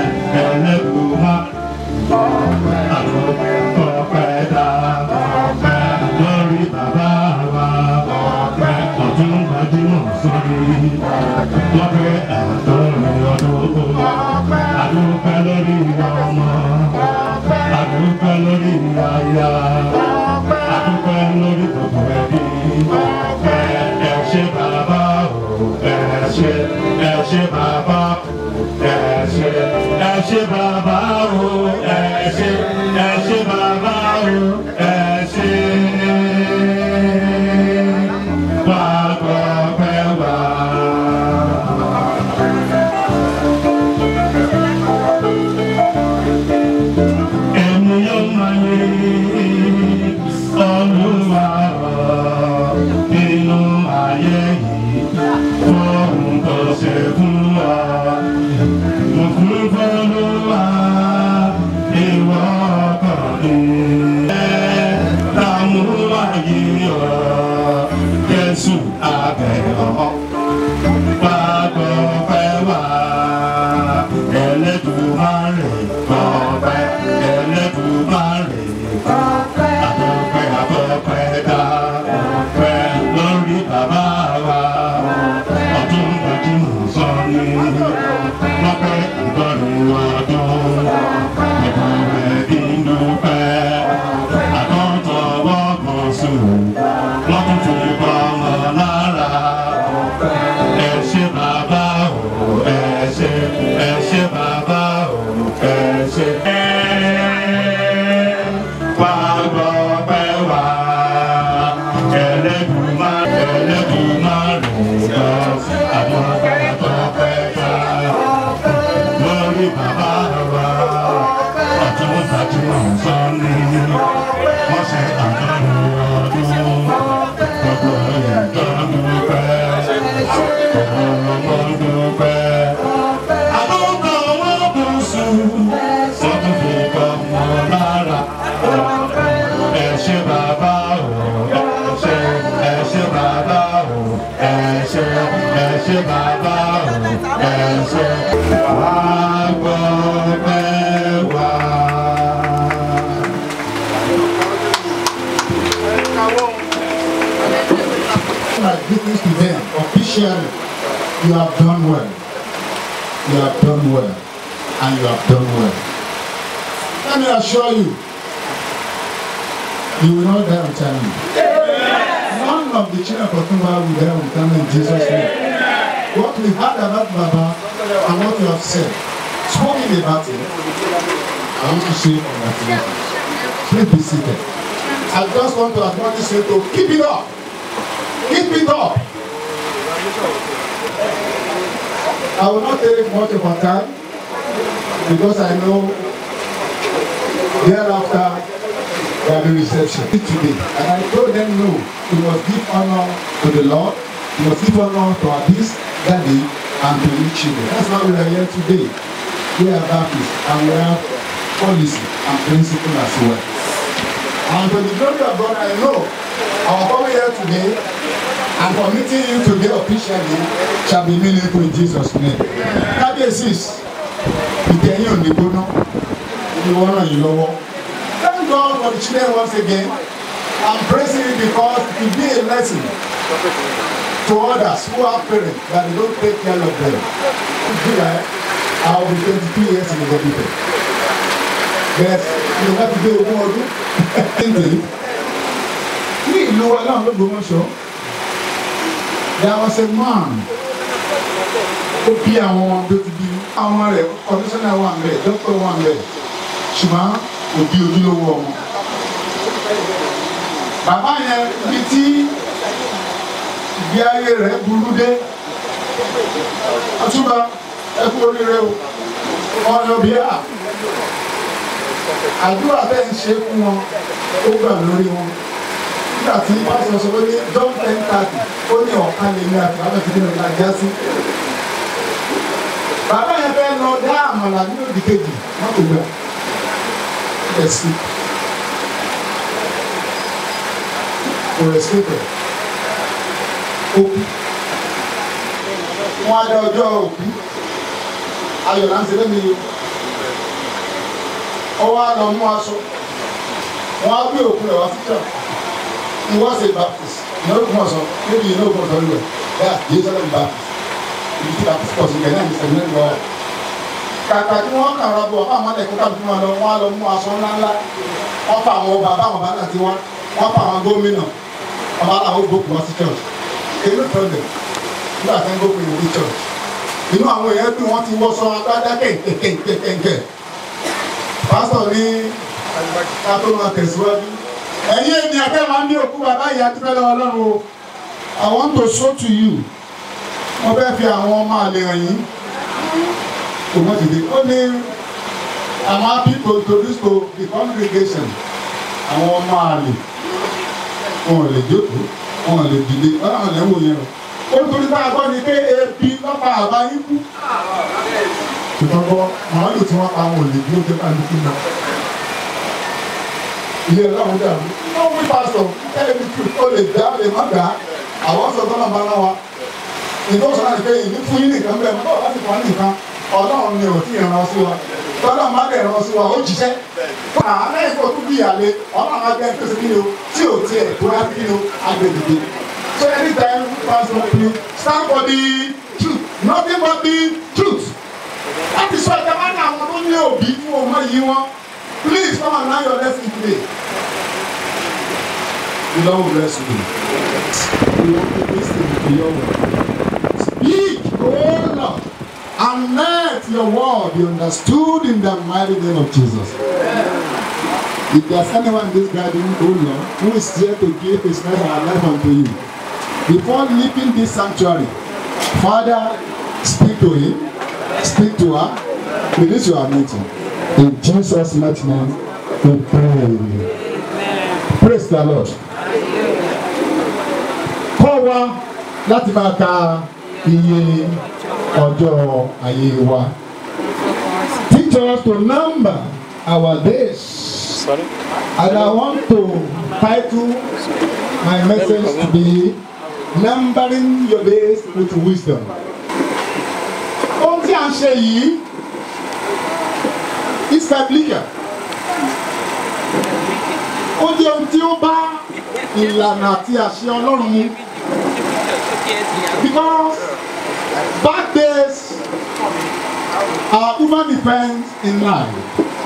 ẹlẹ́dùnmáàrò gbọ́pẹ́ dá gbọ́pẹ́ lórí bàbá wa gbọ́pẹ́ ọdún gbajúmọ̀ sórí gbọ́pẹ́ àtọ́rin ọdún àdúpẹ́ lórí ọmọ àdúpẹ́ lórí aya àdúpẹ́ lórí gbogbo ẹbí ẹ ṣé bàbá o ẹ ṣé ẹ ṣé bàbá ẹ ṣé ẹ ṣé bàbá o ẹ ṣé ẹ ṣé bàbá o ẹ ṣé wá gbọ́pẹ́ wá. Ẹni yóò máa yé Olúwa nínú ayé yìí fóun tó ṣe fún wa. Mo fún fọlúwa ìwọ ọkàn mi. Ẹ lámú ayé ọ Jésù abẹ́ọ̀ wá gbọ́ fẹ́ wá ẹlẹ́dùnmáre gbọ́pẹ́ ẹlẹ́dùnmáre gbọ́pẹ́ àbọ̀pẹ́ àbọ̀pẹ́ dá gbọ́pẹ́ lórí bàbá wa ọdún gbajúmọ̀ sọ ní gbọ́pẹ́ ìgbọ́rin ọdún ìbúrẹ́ ìdúpẹ́ àkọ́tọ̀wọ́ kan sùn lọ́dún tó bọ́ ọmọ lára ẹ ṣé bàbá o ẹ ṣé ẹ ṣé bàbá o ẹ ṣé. wá gbọ́ pẹ́ wá ẹlẹ́dùnmá ẹlẹ́dùnmá rẹ̀ gbọ́ àwọn ọ̀tọ̀ pẹ́ ká lórí bàbá wa ọ̀tún gbajúmọ̀ sọ́ni wọ́n ṣe àjọyọ̀ ọdún gbogbo ìjọba pẹ́. My greetings to them officially. You have done well. You have done well. And you have done well. Let me assure you, you will not die untimely. None of the children of Otumba will die untimely in Jesus' name. What we heard about Baba and what you have said, spoken about it, I want to say congratulations. Please be seated. I just want to admonish you to keep it up. Keep it up. I will not take much of our time because I know thereafter there will be reception today. And I told them no, we must give honor to the Lord, we must give honor to our peace, daddy, and to each children. That's why we are here today. We are Baptists and we have policy and principle as well. And for the glory of God, I know our coming here today and for meeting you today officially shall be meaningful in Jesus' name. Kábíyèsí, ìtẹ̀yìn ò ní gbóná, ìní wọ́n ràn yín lọ́wọ́. Thank God for the children once again. I'm praising you because it will be a lesson to others who have parents that they don't take care of them. In July, I will be 22 years in the hospital. Yes, you have to do ogún ọdún. Ní ìlú wa náà ló gbọmọṣọ there was a man ó bí àwọn ọmọ tó ti bí àwọn ọmọ rẹ̀ kọmíṣánná wà ń bẹ̀ dókítà wà ń bẹ̀ ṣùgbọ́n kò bí ojúlówó ọmọ. bàbá yẹn ibi tí ìgbé ayé rẹ̀ burú dé ọtúbà ẹ kú oríire o wọn lọ bí a àdúrà bẹ́ẹ̀ ń ṣe fún wọn ó gbà lórí wọn nígbà tí pásítọ̀ sọ pé ní john ten thirty ó ní ọ̀kan lè ní àti bàbá ìdílé náà já sí. bàbá yẹn fẹ́ lọ dá àmàlà ní òdì kejì wọn kò gbà ẹ̀ sí. kò rẹ̀ sí pẹ̀ ó kú. wọ́n á dá ọjọ́ òkú ayọ̀ là ń ṣe lẹ́nu yìí ọwọ́ á lọ mú aṣọ wọ́n á gbé òkú rẹ̀ wá sí church he was a baptist ìnáwó kún ọ̀sán maybe ìnáwó kún ọ̀sán rẹ̀ bẹ́ẹ̀ yìí sọ́dọ̀ baptist ìdí tí baptist pọ̀ sí ìgbẹ́ náà ní sẹ́yìn lọ. kàkà tí wọ́n kàn rọ́bọ̀ àwọn ẹ̀kọ́ kàbí fún wọn lọ wọ́n á lọ mú aṣọ ńláńlá wọ́n fa àwọn bàbá àwọn bàbá àti wọn wọ́n fa àwọn gómìnà ọba àwọn gbòkú wá sí church èyí ló tọ́ lẹ̀ nígbà tí wọ́n gbòkú yìí ní church inú àwọn èèyàn dùn wọ́n ti wọ́sọ agbádá kẹ̀kẹ̀kẹ̀kẹ̀kẹ̀ pásítọ̀ ní ká tó máa tẹ̀síwájú ẹ̀yin ènìyàn fẹ́ máa ń ní òkú bàbá ìyá tó fẹ́ lọ́wọ́ ọlọ́run o I want to show to you wọ́n fẹ́ fi àwọn ọmọ àlè hàn yín kò mọ̀ dìde ó ní I'm happy to introduce to the congregation àwọn ọmọ àlè wọn ò lè jókòó wọn ò lè dìde ọlọ́run lè ń wò yẹn o ó nítorí tá a gbọ́ ni pé ebi lọ́pàá àbá yín kú ṣùgbọ́n bọ́ màálù tí wọ́n pa wọn ò lè dúró dé bá mi kú náà ilé ọlọ́run dàrú wọ́n wí pásítọ̀ tẹ́lẹ̀ mi tù ó lè dá lè má dá àwọn sọ tọ́lá bá náà wa ìgbọ́ sọ náà ní pé ìní fún yín nìkan bẹ́ẹ̀ mọ́ láti fún wa nìkan ọlọ́run ni ò tí ì ràn sí wa tọ́lá má dẹ̀ ràn sí wa ó jíṣẹ́ àlẹ́ ìfọ̀ tó bí ìyàlẹ́ ọlọ́run agbẹ́ tó ṣe kíni o tí ò tiẹ̀ tó wá kíni o agbègbè so anytime pastor please stand for the truth nothing but the truth láti sọ ìjọba náà àwọn tó ní òbí fún ọmọ yìí wọn. Please come and learn your lesson today. The Lord will bless you. We want to listen to your word. Speak, O Lord, and let your word be understood in the mighty name of Jesus. If there's anyone in this garden, O Lord, who is here to give his life and life unto you, before leaving this sanctuary, Father, speak to him, speak to her, release your anointing. In Jesus' mighty name, we pray. Praise the Lord. Kọ́ wa láti máa ka iye ọjọ́ ayé wa. Teach us to number our days. Sorry? And I want to title my message to be Numbering Your Days with Wisdom. Ohun tí a ń ṣe yìí is biblical. Ó jẹ́ ohun tí ó bá ìlànà àti àṣẹ Ọlọ́run mu. Because birthdays are human events in life.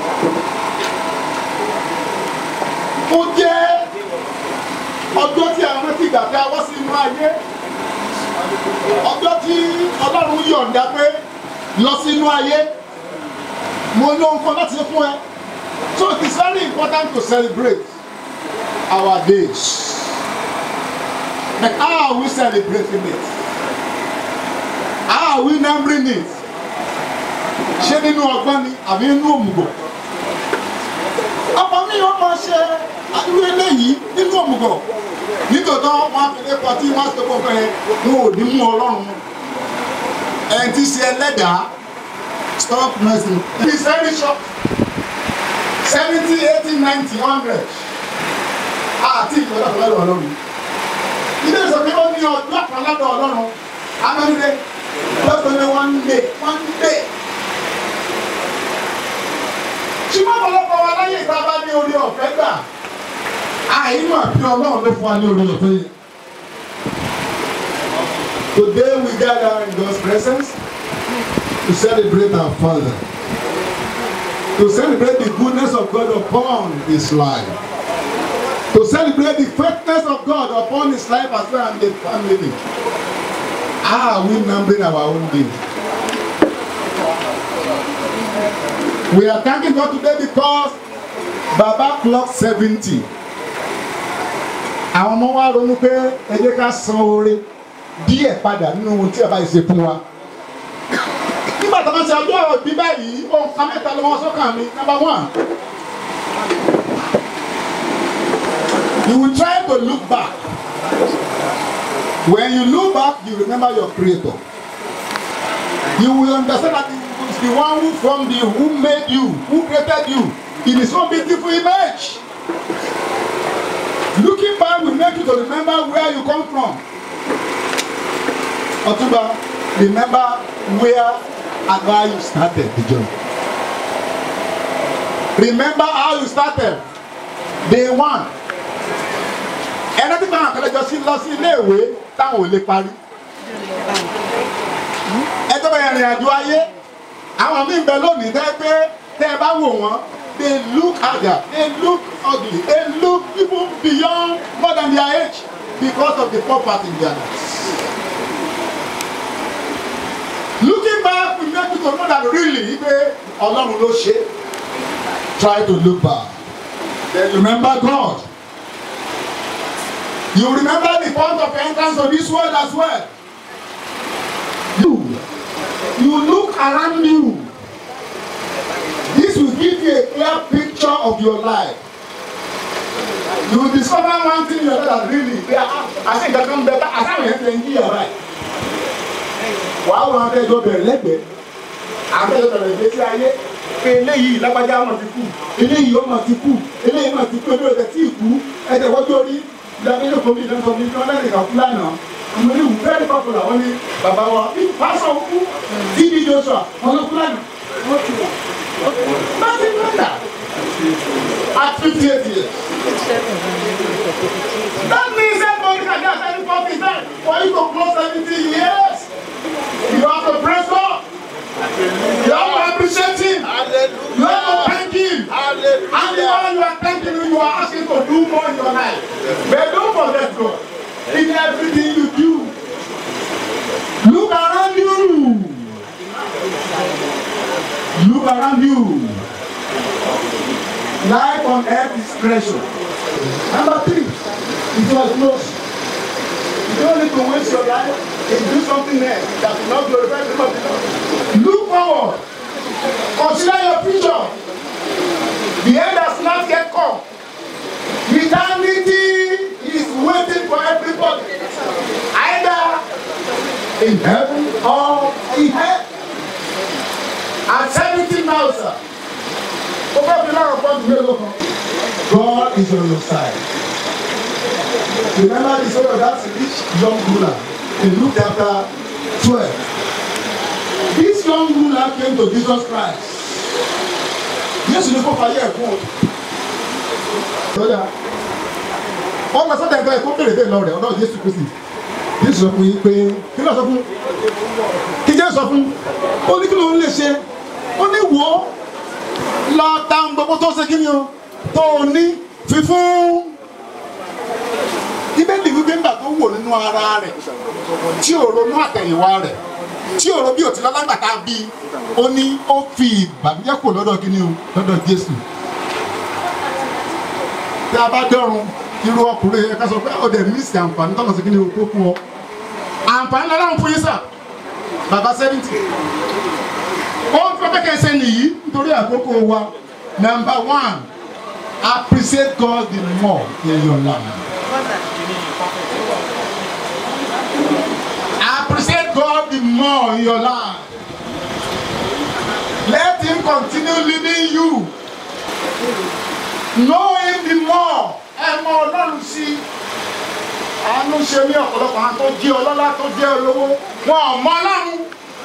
Ó jẹ́ ọjọ́ tí a rántí ìgbà tí a wá sí inú ayé. Ọjọ́ tí Ọlọ́run yọ̀ǹda pé lọ sí inú ayé mo ní ohun kan láti ṣe fún ẹ so it is very important to celebrate our days but how are we celebrating it how are we numbering it ṣé nínú ọgbọ́n ni àbí nínú òmùgọ̀ ọmọ mi ò máa ṣe irú eléyìí nínú òmùgọ̀ nítòótọ́ wọn á fi lé pọtí wọn á sọ pé ọkọ yẹn wọn ò ní mú ọlọ́run ẹ̀ ti ṣe ẹlẹ́dàá stop messing. It is very short. seventy eighty ninety hundred. Àti ìgbọ́dọ̀ kan lọ́dọ̀ ọlọ́run. Ilé ìsọ pé ó ní ọjọ́ kan lọ́dọ̀ ọlọ́run. Amẹ́rẹ́dẹ́ lọ́sọ̀ ní one day one day. Ṣùgbọ́n ọ̀pọ̀lọpọ̀ wa láyé ìta bá ní orí ọ̀fẹ́ gbà. Àìmọ̀ àbí ọlọ́run ló fún wa ní orí ọ̀fẹ́ yìí. Today we gather in God's presence to celebrate our Father, to celebrate the goodness of God upon his life, to celebrate the faithfulness of God upon his life as well and the family. How are we numbering our own days? We are thanking God today because Baba clock seventy. Àwọn ọmọ wa ronú pé ẹ jẹ́ ká san oore díẹ̀ padà nínú ohun tí ẹ bá yìí ṣe fún wa. Nígbà tó bá ṣe ọjọ́ ìbí báyìí, ohun kan mẹ́ta ló wọ́n sọ́kàn mi. Number one, you will try to look back. When you look back, you remember your creator. You will understand that it is the one who formed you, who made you, who created you in his own beautiful image. Looking back will make you to remember where you come from. Otuba, remember where and why you started the journey. Remember how you started. Day one. Ẹni tí báwọn akẹ́lẹ́jọ sí lọ sí iléèwé táwọn ò lè parí. Ẹ tó bẹ̀rẹ̀ ìrìn àjò ayé. Àwọn míì ń bẹ lónìí tẹ́ pé tẹ́ ẹ bá wò wọ́n. They look harder, they look ugly, they look even beyond more than their age because of the poverty in their lives. Looking back, we make you to know that really pé Ọlọ́run ló ṣe. Try to look back. Then remember God. You remember the point of entrance of this world as well. You, you look around you. This will give you a clear picture of your life. You will discover one thing in your life that really, I think that come better. I can't even think you are right. Wàá wọn akẹ́jọ́ bẹ̀rẹ̀ lẹ́gbẹ̀ẹ́. Akẹ́jọ́ bẹ̀rẹ̀ ìgbésí ayé. Pé eléyìí lágbájá ọmọ ti kú. Eléyìí ọmọ ti kú. Eléyìí ọmọ ti kú. Eléyìí ọmọ ti kú. Ẹ̀jẹ̀ wọ́n tó rí ìdánilé komi ìdánsọ mi kan lẹ́yìn ìkàkú lánàá àwọn oníwù very popular wọ́n ní bàbá wa pásọ̀ kú tb joshua ọlọ́kú lánàá wọ́n ti wà nothing wonder at fifty eight years that means everybody can get any forty time for you to close seventy years you have to praise God you have to appreciate him you have to thank him and the one you are thanking him you are asking to do more in your life but don't forget God in everything you do look around you look around you life on earth is precious number three it was close you don't need to waste your life and do something else that will not glorify the Lord look forward consider your future the end has not yet come eternity is waiting for everybody either in heaven or in hell at seventy now sir ó bá fi lára pọ́ǹtù mélòó kan God is on your side remember the story of that rich young ruler in Luke chapter twelve this young ruler came to Jesus Christ Jésù ní kó fàyè ẹ̀ fún o sọ́jà wọ́n lọ sọ́jà ẹ̀ka ẹ̀kọ́ bèrè bẹ́ẹ̀ lọ rẹ̀ ọ̀dọ́ Jésù Kristi Jésù sọ fún yín pé kí ló sọ fún kí Jésù sọ fún ó ní kí ló ń lè ṣe ó ní wò ó lọ ta gbogbo tó ṣe kí ni o tó o ní fífún ibẹ̀lì wípé ńgbà tó wò nínú ara rẹ̀ tí ò ronú àtẹ̀yìnwá rẹ̀ tí ò ro bí òtí lálágbàtà bí ó ní ó fi ìbànújẹ́ kò lọ́dọ̀ kí ni o lọ́dọ̀ Jésù tí a bá dọ́run irú ọkùnrin yẹn ká sọ pé ó dẹ̀ mísì àǹfààní tọ́lọ̀ sí kí ni o tó fún ọ àǹfààní lọ́dọ̀ fún yín sà bàbá sẹ́fìntì ó ń fẹ́ kẹ́ ṣe nìyí nítorí àkókò wa number one appreciate God the more in your life. appreciate God the more in your life. Let him continue leading you. Know him the more. Ẹ mọ Ọlọ́run sí. Àánú ṣe ní ọ̀pọ̀lọpọ̀ àwọn tó jẹ́ ọlọ́lá tó jẹ́ olówó. Wọn ò mọ Ọlọ́run.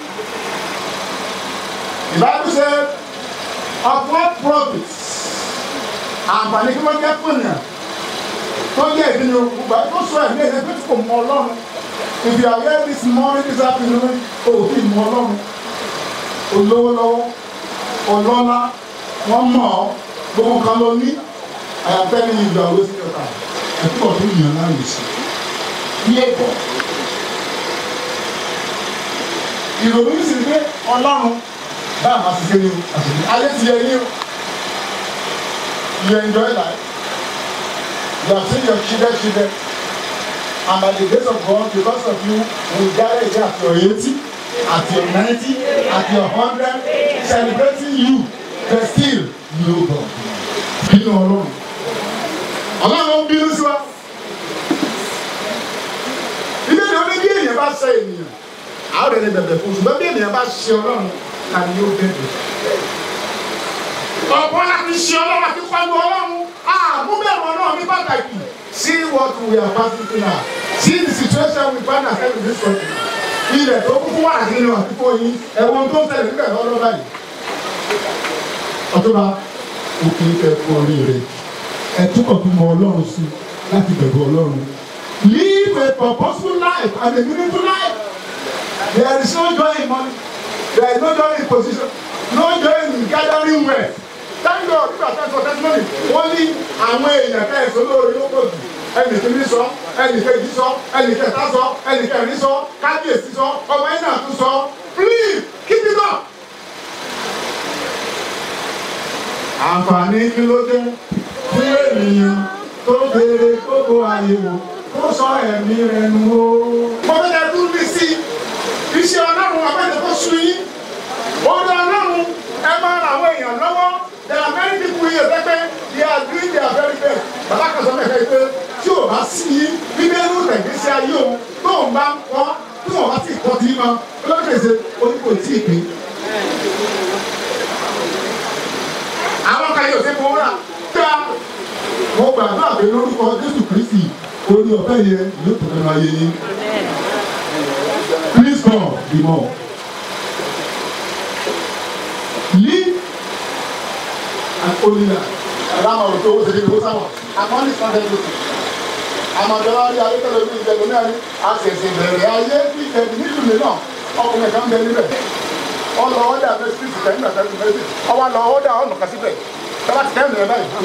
The Bible said, of what profit? Àǹfààní kí wọ́n jẹ́ fún ènìyàn. Tó jẹ́ ìdíni gbogbo àti tó sọ ẹ̀mí ẹ̀sẹ̀ pé kò mọ Ọlọ́run. If you are here this morning, this afternoon, o ò fi mọ Ọlọ́run. Olówó lọ́wọ́, ọlọ́lá, wọ́n mọ̀ ọ́, gbogbo kan ló ní. I am telling you, you are wasting your time. Ẹ̀tọ́ tó yàn láàyè sí. Bí ẹ̀kọ́. ìrònú yìí sì ni pé ọlọ́run bá a máa ṣiṣẹ́ ní o àṣírí ayé ti yẹ yín o you enjoy life you have seen your children children and by the grace of God because of you we gather here at your eighty at your ninety at your hundred celebrating you but still you know God bínú ọlọ́run ọlọ́run ń bínú sí wa ilé ìdè oní bí èèyàn bá ṣe ènìyàn àwọn ọ̀rẹ́ bẹ̀bẹ̀ fún ṣùgbọ́n bí ènìyàn bá ṣe ọlọ́run ta ni yóò bẹ̀bẹ̀. ọ̀pọ̀ láti ṣe ọlọ́run àti kọlu ọlọ́run àmúbẹ̀rù ọlọ́run ní pàtàkì see what we are passing through now see the situation we find ourselves in this country ilẹ̀ tó kúkú wà nínú àtúkọ̀ yìí ẹ̀wọ̀n tó ń tẹ̀lé níbẹ̀ lọ́dọ́ báyìí. ọ̀túnba òkè ìfẹ́ fún oríire ẹ̀ túbọ̀ tún mọ ọlọ́run sí láti bẹ̀rù ọlọ́run live a purposeful life and a meaningful life. There is no joy in money. There is no joy in position. No joy in gathering wealth. Thank God nígbà tí a sọ testimony. Wọ́n ní àwọn èèyàn ká ẹ̀sọ́ lórí ló pọ̀ jù. Ẹnì kìíní sọ, ẹnì kejì sọ, ẹnì kẹta sọ, ẹnì kẹrin sọ, kábíyèsí sọ, ọmọ ẹ̀ náà tún sọ. Please keep it up. Àǹfààní kí ló dé fún ènìyàn tó béèrè gbogbo ayé o ó sọ ẹ̀mí rẹ̀ nù o. mo fẹ́ kẹ́ dúró bí sí iṣẹ́ ọlọ́run abẹ́rẹ́ tó sùn yín. orí ọlọ́run ẹ máa ra àwọn èèyàn lọ́wọ́ there are many people here pẹ́pẹ́ they are doing their very best. bàbá kan sọ mẹ́fẹ́ pé tí ò bá sí yín bíbélì tẹ̀gbẹ́sí ayé o tó ń bá ń kọ́ tí wọ́n bá ti kọ́ tí ma olókèsè orí kò tí ì pín. àwọn kan yóò ṣe fowó rà. mo gbàgbọ́ àbẹ lórúkọ jésù kristi orí ọ̀fẹ́ yẹn yóò tó nínú ayé yín. please come be more. live and only life. ẹ̀rọ àmọ̀ òkè owó ṣèlérí owó sáwọn àmọ́ ní sọ́dẹ̀ ló ti. àmọ̀jọ́ wa rí ayé tẹ́lẹ̀ bí ìjẹ̀lẹ̀ náà ní àṣẹ̀ṣẹ̀ bẹ̀rẹ̀ ayé bí ìjẹ̀lẹ̀ nílùú náà ọkùnrin kan bẹ níbẹ̀. ọlọ ọdẹ àbẹ síríìtì tẹ̀ nígbà tẹ́lẹ̀ méjì ọwọ́ lọ ọdẹ ọ̀nà kan síbẹ̀ tọ́lá ti tẹ́ ìrìn báyìí.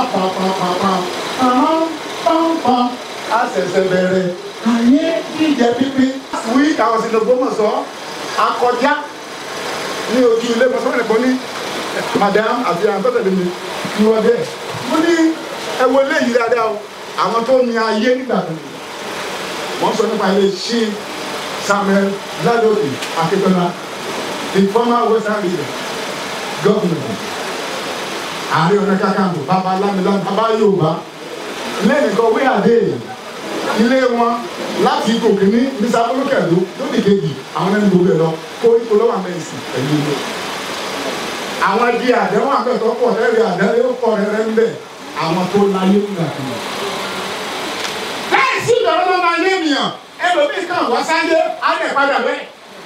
àṣẹ̀ṣẹ̀ bẹ̀rẹ̀ ayé jíjẹ pípín. week I was in Ògbómọ̀ṣọ́ akọjá ní ojú ilé mọ̀sán ẹ̀kọ́ ní madam àti àtọ́tẹ̀lẹ̀ mi ní wọ́n dẹ̀. mo ní ẹwọ eléyìí dáadáa o àwọn tó ní ayé nígbà tó wọ́n sọ nípa ilé ṣí Samuel Ládòkè Akíntọ́lá the former western leader governor ààrẹ ọ̀nà kakanfò bàbá lámìlá bàbá Yorùbá lẹ́yìn kan wí àdé ilé wọn láti gòkè ní mr olókèlú lóde kejì àwọn ẹni gbogbo ẹ lọ kó ipò lọ́wọ́ àmẹ́sì pẹ̀lú ilé àwọn di àdéhùn àgbẹ̀tọ́ pọ̀ lẹ́rìí àdéhùn ó pọ̀ rẹ́rẹ́ ń bẹ̀ àwọn tó láyé ń gbà kan. láì sí ìdọ̀rọ̀ ló máa yé ènìyàn ẹlòmíì kan wá sáyé á lè padà bẹ́ẹ̀.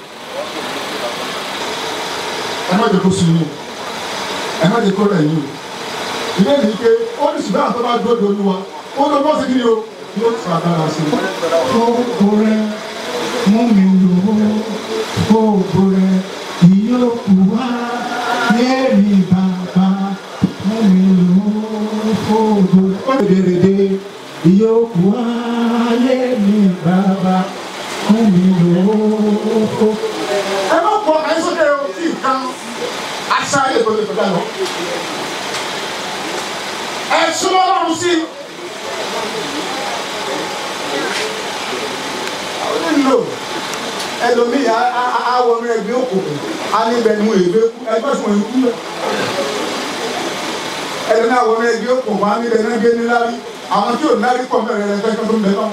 ẹ má jẹ́ kó sun yín ẹ má jẹ́ kó rẹ̀ yín o ilé yìí pé ó ní ṣùgbọ́n àtọ́ bá dúró dolú wa ó lọ bọ́ sí kí ni o yóò tún agbára sí i. Gbogbo rẹ̀ mú mi lò ó, gbogbo rẹ̀ ìyókù wá. Yéèmí bàbá mú mi lò ó, gbogbo rẹ̀. Ó lè dèrèdè ìyókù wá. Yéèmí bàbá mú mi lò ó. ẹ má pọ àìsókè o tí nǹkan aṣá ayé tó lè kọjá lọ. ẹ súnmọ́ lọ́rùn sí i. nílò ẹlòmíì àwọn ọmọ ẹgbẹ́ òkùnkùn á níbẹ̀ ní èébé kú ẹgbẹ́ sùn èébú lọ. ẹlòmíì àwọn ọmọ ẹgbẹ́ òkùnkùn á níbẹ̀ ní ẹgbẹ́ níláárí àwọn tí ò nárí pọ̀ mẹ́rin rẹ̀ fẹ́ tó ń bẹ náà.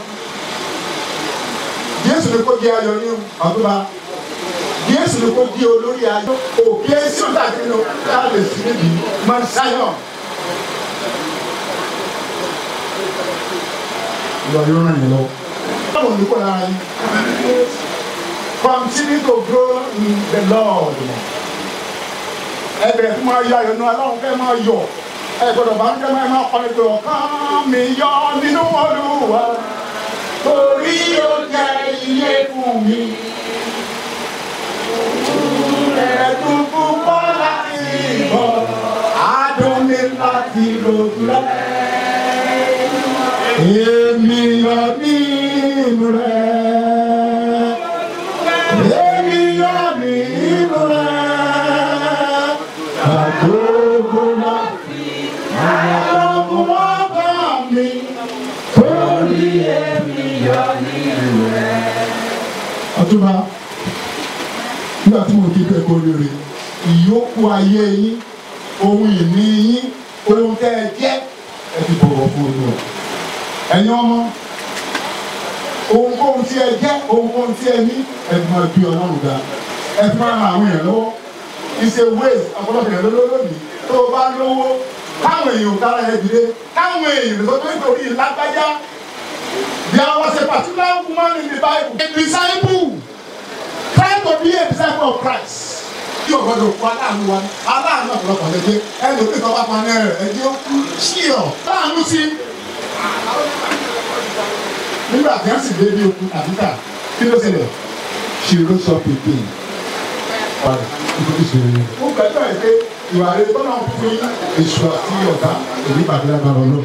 Jésù ni kò di ayọ̀ ní àdúrà Jésù ni kò di olórí ayọ̀ òkè sí ọ̀tà kìíní o ká lè sí níbi máa ń sáyọ̀. Ìwà yóò ràn yín lọ. Báwo ni kò lára yín? Continue to grow in the Lord. Ẹ bẹ̀rẹ̀ fún máa yọ ayọ̀ náà aláwọ̀ fẹ́ máa yọ̀. Ẹ gbọ́dọ̀ bá ń jẹ́ máa máa kọ́ni pé ọ̀kan mi yọ nínú Olúwa. Torí ó jẹ́ iye fún mi. Ẹ̀dùn púpọ̀ láti bọ̀, adùn mi láti lòdù rẹ̀. Èmi yọ nínú rẹ̀. Èmi yọ nínú ọtúnba nígbà tí mo kí pé kó rere ìyókù ayé yín ohun ìní yín ohun tẹ́ ẹ jẹ́ ẹ fi bọ̀wọ̀ fún un lọ ẹ̀yin ọmọ ohunkóhun tí ẹ jẹ́ ohunkóhun tí ẹ ní ẹ fi máa bí ọlọ́run ga ẹ fi máa ran àwọn èèyàn lọ́wọ́ ìṣe ways ọ̀pọ̀lọpọ̀ èèyàn lọ́wọ́ lónìí tó o bá lówó káwọn èèyàn kára ẹ dìde káwọn èèyàn tó tó nítorí lágbájá there was a particular woman in the bible a disciple try to be a disciple of christ tí o gbọdọ̀ kọ́ aláàánú wa aláàánú ọ̀pọ̀lọpọ̀ lè dé ẹni òkè kan bá pa ní ẹrẹ̀ ẹjẹ́ ó kú sí ọ̀ aláàánú sí nígbà tí wọ́n sì dé bí okun àbíkà kí ló ṣẹlẹ̀ she rose up again padà nítorí ìṣòro yẹn. ó gbẹ́jọ́ ẹ̀ pé ìwà rẹ̀ tọ́nà fún èṣù àti ọ̀tá èyí pàdé lágbára ọlọ́run.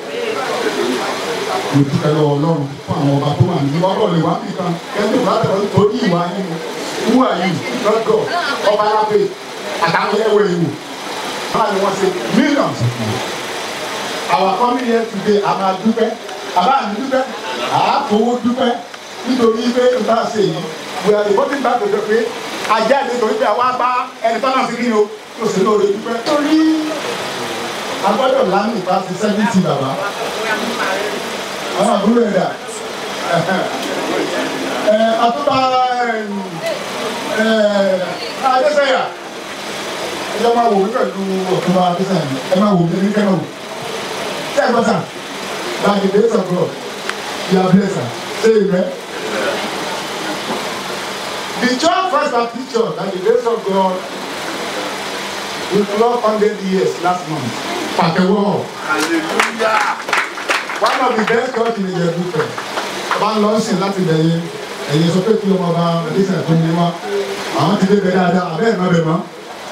mo dúpẹ́ lọ́wọ́ ọlọ́run fún àwọn ọba tó wà ní ọkọ̀ lè wá nìkan kẹ́ńtì wà lẹ́kọ̀ọ́ torí ìwà yín who are you not God ọba alábẹ́ àtàwọn ẹ̀wẹ̀ ìwò náà ni wọ́n ṣe millions of people. our family here today a máa dúpẹ́ àbá mi dúpẹ́ àáfowó dúpẹ́ nítorí pé nǹkan ṣe yìí we are reporting back to the pé ajá ìdè torí pé àwa bá ẹni tọ́nà sí kí ni o tó sì lóore dúpẹ́. torí agbọ́dọ̀ lánàá ìpa ti sẹ́fìtì bàbá àwọn àbúrò ẹ̀ dà ẹ̀ àtúbà adésẹ́yà ẹ máa wò mí pẹ̀lú ọ̀túnba adésẹ́yà ẹ máa wò mí ní kẹ́nà wò ṣé ẹ gbọ́ sà by the grace of God you are blessed say amen. The church first Baptist church by the grace of God we clock hundred years last month. Pàtẹ́wọ́. Hallelujah. One of the best church in Ìjẹ̀bú-Fẹ̀. Ọba ń lọ sìn láti bẹ̀yẹ. Ẹ̀yin sọ pé kí ọmọ ọba Adéṣà tó ní wá. Àwọn ti dé bẹ̀ dáadáa, àbẹ́ ẹ̀ má bẹ̀ mọ́.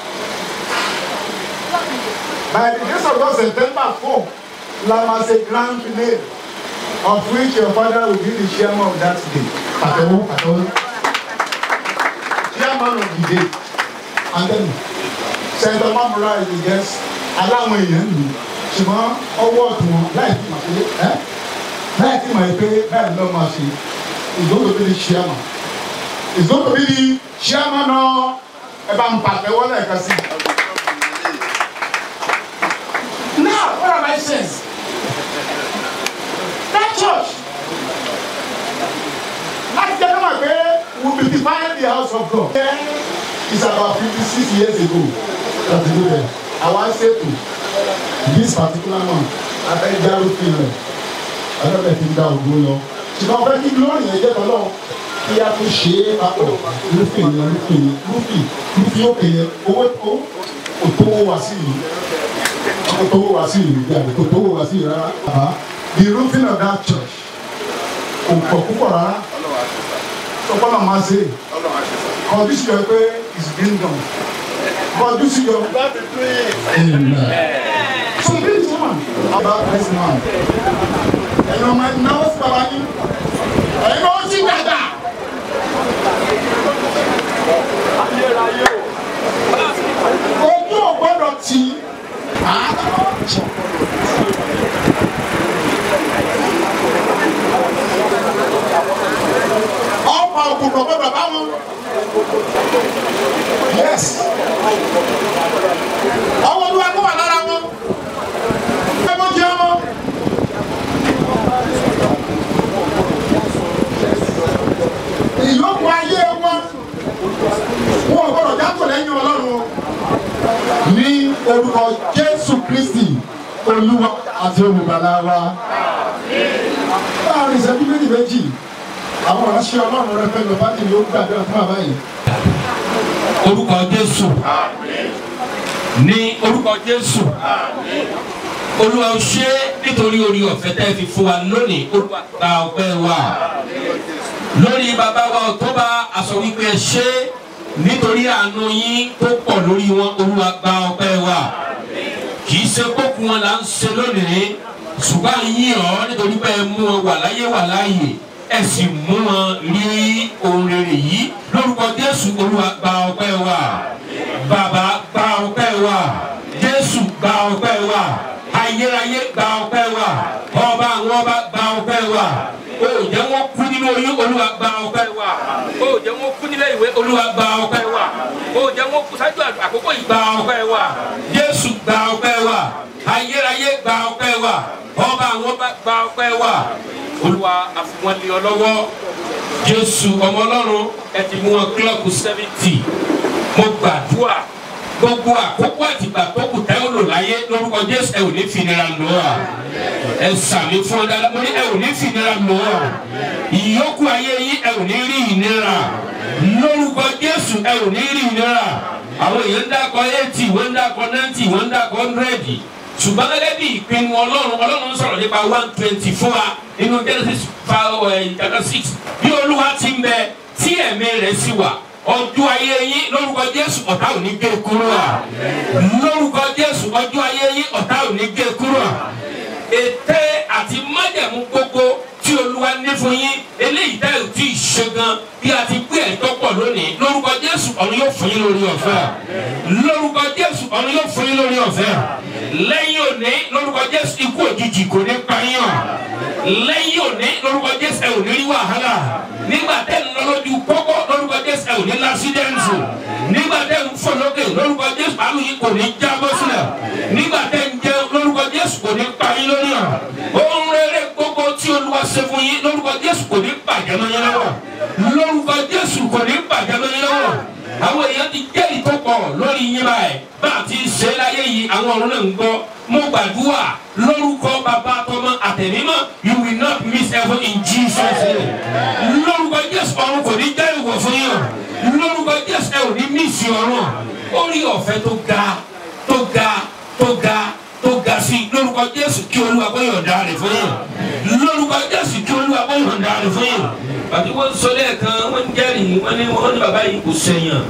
By the grace of God September four, la máa ṣe grand finale of which your father will be the chairman of that day. Pàtẹ́wọ́ pàtẹ́wọ́. Chairman of the day. And then Senator Mamura is the guest. Aláwọn èèyàn lù ṣùgbọ́n ọwọ́ ọ̀tún wọn láì fi màá pé ẹ́ láì fi màá pé báyìí lọ́ máa ṣe is going to be the chairman. Is going to be the chairman náà ẹ bá ń pàtẹ́wọ́ lẹ́ẹ̀kan sí. Now what am I saying? That church láti jẹ́ kọ́mọ̀ pé we be defining the house of God. It's about fifty six years ago that we do that. Àwa ṣètò this particular month abẹ́jáwé filẹ̀ ọlọ́bẹ̀ ti ń da ògbó lọ. Ṣùgbọ́n fẹ́ kí glory yẹn jẹ́ tọ́lọ́ kí a tún ṣe é papọ̀ lúfin yẹn lúfin yẹn lúfin lúfin òkè yẹn owó owó kò tó wá sí yìí kò tó wá sí yìí bí àbí kò tó wá sí yìí rárá. Bàbá the roofing of that church kò pọ̀ púpọ̀ rárá sọpọ́nà máa ṣe kọjú sí ọ pé it's been done kọjú sí ọ. Amen. So this woman about this man ẹ̀yin ọmọ ẹ̀ náwó sí bàbá yín ẹ̀yin náà ó sì dàgbà. Ojú ò gbọ́dọ̀ tì í. ọ̀pọ̀ ògùnkọ̀ gbọ́dọ̀ bá wọn. yes ọwọ́ olúwa kó wà lára wọn. ẹ mọ jẹ ọmọ. ìyókù ayé wọn wọn ò gbọ́dọ̀ jákò lẹ́yìn ọlọ́run o. ní orúkọ jésù kristi olúwa àti olùgbàlà wa. láàrin ìṣẹ́jú méjì méjì àwọn ìránṣẹ́ ọlọ́run rẹ fẹ́ lọ bá ti ní ó gbàdúrà fún àbá yìí. orúkọ jésù ní orúkọ jésù olúwa ó ṣe nítorí orí ọ̀fẹ́ tẹ́ fi fún wa lónìí olúwa gba ọpẹ́ wa lórí bàbá wa ọ̀tọ́ba aṣọ wípé ẹ ṣe nítorí àánú yín tó pọ̀ lórí wọn olúwa gba ọpẹ́ wa kì í ṣe kókù wọn là ń ṣe lónìí ṣùgbọ́n yín ọ́ nítorí pé ẹ mú wọn wà láyé wà láàyè ẹ sì mú wọn rí ohun rere yìí lórúkọ jésù olúwa gba ọpẹ́ wa bàbá gba ọpẹ́ wa jésù gba ọpẹ́ wa ayérayé gba ọpẹ́ wa ọba àwọn ọba gba ọpẹ́ wa o jẹ́ wọ́n kú nínú oyún olúwa gba ọpẹ́ wa o jẹ́ wọn kú nílé ìwé olúwa gba ọpẹ́ wa o jẹ́ wọn kú sáájú àkókò yìí gba ọpẹ́ wa jésù gba ọpẹ́ wa ayérayé gba ọpẹ́ wa ọba àwọn ọba gba ọpẹ́ wa olúwa àfihàn ọ lọ́wọ́ jésù ọmọ ọlọ́run ẹ ti mú wọn kílọ̀kù seventy mo gbàdúrà gbogbo àkókò àtìgbà tó kù tẹ́ ò lò láyé lórúkọ jésù ẹ ò ní fìnira lò ọ́ ẹ sàmì fún ọ dáadáa mo ní ẹ ò ní fìnira lò ọ́ ìyókù ayé yín ẹ ò ní rí ìnira lórúkọ jésù ẹ ò ní rí ìnira àwọn èèyàn ń dákọ eighty wọ́n ń dákọ ninety wọ́n ń dákọ hundred ṣùgbọ́n gẹ́gẹ́ bí ìpinnu ọlọ́run ọlọ́run ń sọ̀rọ̀ nípa one twenty four wa nínú genesis chapter six bí olúwa ti ń bẹ tí ẹ̀mí rẹ̀ sì wà ọjọ́ ayé yín lórúkọ jésù ọ̀tá ò ní gé kúrò à lórúkọ jésù ọjọ́ ayé yín ọ̀tá ò ní gé kúrò à ète àti májẹ̀mú gbogbo tí olúwa ní fún yín eléyìí tẹ́ ò tí ì ṣe gan bí a ti gbé ẹ̀tọ́ pọ̀ lónìí lórúkọ jésù ọ̀run yóò fún yín lórí ọ̀fẹ́ lórúkọ jésù ọ̀run yóò fún yín lórí ọ̀fẹ́ lẹ́yìn òní lórúkọ jésù ikú òjijì kò ní pa yín hàn lẹ́yìn òní lórúkọ jésù ẹ ò ní rí wàhálà nígbà tẹ́ ń lọ lójú pópó lórúkọ jésù ẹ ò ní lásídẹ́ǹtì nígbà tẹ́ ń fò lókè lórúkọ jésù àlù yìí kò ní jábọ́ sílẹ̀ nígbà tẹ́ ń jẹun lórúkọ jésù kò ní pa yín lórí hàn ohun rere gbogbo tí olúwa ṣe fún yín lórúkọ jésù kò ní bàjẹ́ mọ́ yín lọ́wọ́ lórúkọ jésù kò ní bàjẹ́ mọ́ yín lọ́wọ́ àwọn èèyàn ti jẹ́ ìtọ́pọ̀ lórí yín báyìí bá a ti ṣe láyé yìí àwọn ọ̀run náà ń gbọ́ mo gbàdúrà lórúkọ bàbá tọmọ àtẹ̀mímọ́ you will not miss heaven in jesus name lórúkọ jésù ọ̀run kò ní jẹ́ ìwọ̀ fún yín lórúkọ jésù ẹ ò ní mísì ọ̀run orí ọ̀fẹ́ tó ga tó ga tó ga tó ga sí lórúkọ jésù kí olúwa kó yọ̀ǹda rẹ̀ fún yín lórúkọ jésù kí olúwa kó yọ̀ǹda rẹ̀ fún yín àti wọ́n sọ lẹ́ẹ̀kan wọ́n ń jẹ́rìí wọ́n ní wọ́n ní bàbá yìí kò sẹ̀yàn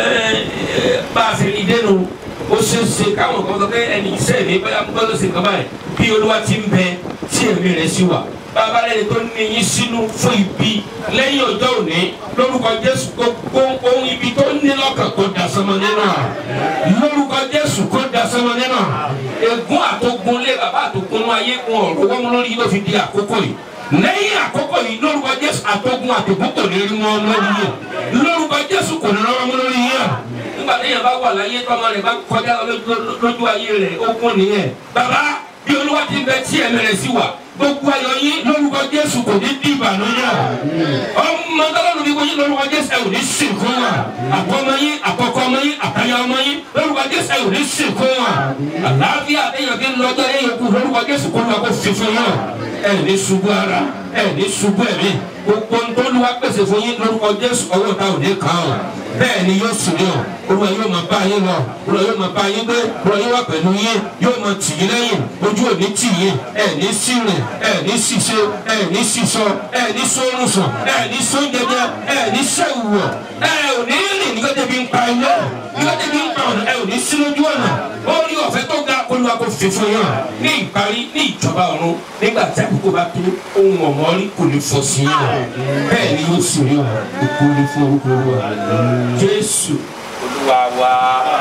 bá a fi rí dénú ó ṣe é ṣe káwọn kan sọ pé ẹni iṣẹ́ mi bóyá mo gbọ́dọ̀ ṣe nǹkan báyìí bí olúwa ti ń bẹ tí ẹ̀mí rẹ̀ sì wà bàbá rẹ̀ tó ní yín sínú fún ibi lẹ́yìn ọjọ́ òní lórúkọ jésù gbogbo ohun ibi tó ní lọ́kàn kó da sọmọ nínú à lórúkọ jésù kó da sọmọ nínú à ègún àtogun lé bàbá àtogun ayé gun ọ̀rọ̀ wọ́n lórí ló fi di àkókò yìí lẹ́yìn àkókò yìí lórúkọ jésù àtogun àtogun kò ní rí wọn lórí yẹn lórúkọ jésù kò ní rán wọn lórí yẹn nígbà téèyàn bá wà láyé tọmọ rẹ bá kọjá lójú ayé rẹ ogun nìyẹn bàbá bí olúwa ti ń bẹ tí ẹ̀mí rẹ̀ sí wà gbogbo ayọ̀ yín lórúkọ jésù kò ní di ìbànújẹ́ ọmọ tọ́lọ́run bí wọ́n lórúkọ jésù ẹ̀ ò ní sìnkú wa àkọ́mọ yín àkọ́kọ́ ọmọ yín àtàyà ọmọ yín lórúkọ jésù ẹ̀ ò ní sìnkú wa àlàáfíà àtẹ̀yàn kí ń lọ́jọ́ ẹ̀yẹ kú lórúkọ jésù kó lọ́kọ́ fífún yín ẹ̀ ní ṣubú ara ẹ̀ ní ṣubú ẹ̀mí gbogbo ntọ́luwa pèsè fún yín lórúkọ jésù ọwọ́ ta ò ní kàn án bẹ́ẹ̀ ni yóò sùn yàn olúwa yóò máa bá yín lọ olúwa yóò máa bá yín gbé olúwa yóò wà pẹ̀lú yín yóò máa tì yín lẹ́yìn ojú ò ní tì yín ẹ̀ ní sírìn ẹ̀ ní ṣiṣẹ́ ẹ̀ ní ṣiṣọ́ ẹ̀ ní sórùsùn ẹ̀ ní sóúnjẹjẹ ẹ̀ ní sẹ́wùwọ̀ ẹ̀ ò ní rìn nígbà tẹ̀bi ń pa iná nígbà tẹ̀bi ń pa ọ̀nà ẹ̀ ò ní sí lójú ọ̀nà ó ní ọ̀fẹ́ tó ga olúwa kò fi fún yàn ní ìparí ní ìjọba ọ̀run nígbà tí àkókò bá tó ohun ọ̀mọ́ rí kò ní fọ́ sí yàn bẹ́ẹ̀ ni yóò sì rí wọn ikú ní fún orúkọ olúwa jésù olúwa wa.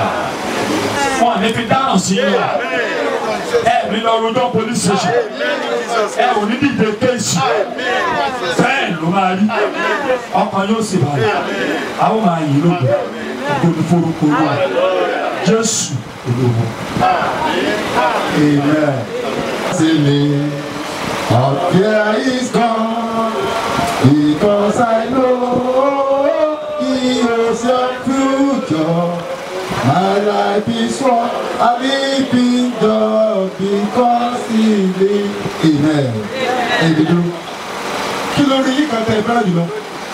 wọn ní fi dáhùn sí yín ẹ ní lọ rojọ́ police station ẹ ò ní dìde kéèsì bẹ́ẹ̀ ló máa rí ọkàn yóò sì balẹ̀ àwọn máa yí lóko ikú ní fún orúkọ olúwa jésù olúwa. Amen. Silly. Up here is gone because I know He knows your future. My life is one a living God because He lives. Amen. Ẹ̀dùdú. Kí ló rí yíkan tẹ fẹ́ràn jùlọ?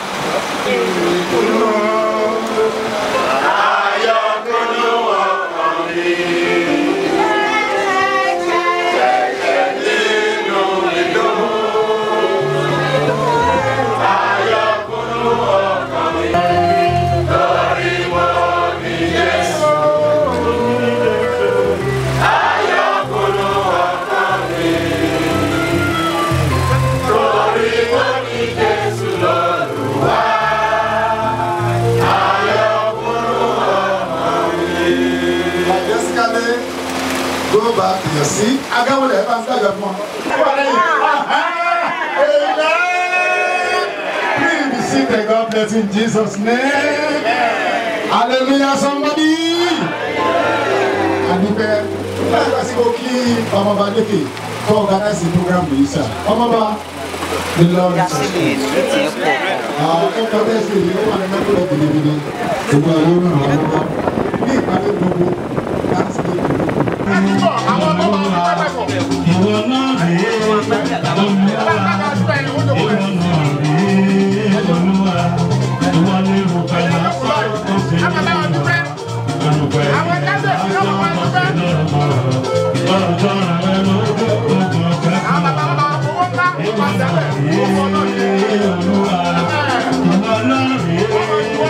Majestically, go back to your seat. Agáwọlé ẹ bá ń dájọ fún ọ. Amen. Please be seated, God bless. it in Jesus' name. Hallelujah, somebody. àdúpẹ́ láìpẹ́ sí kò kí ọmọọba lékè tó organize the program yìí sà ọmọọba the lord is àwọn ẹ̀kọ́ bẹ́ẹ̀ sì rí wọn ní mẹ́kúrẹ́ gidigidi gbogbo àwọn olùrànwọ́ ọmọọba ní ìpàdé gbogbo láti lè dùn. ìwọ náà rèé olúwa ìwọ náà rèé olúwa ìwọ ní ìrùpẹ̀ lásán tó fi ń bá ìrùpẹ̀ lásán tó fi ń lọ́mọ ọjọ́ rẹ̀ lójú ogun ọ̀fẹ́ fún ọ. ìwọ náà rèé olúwa ìwọ náà rèé olúwa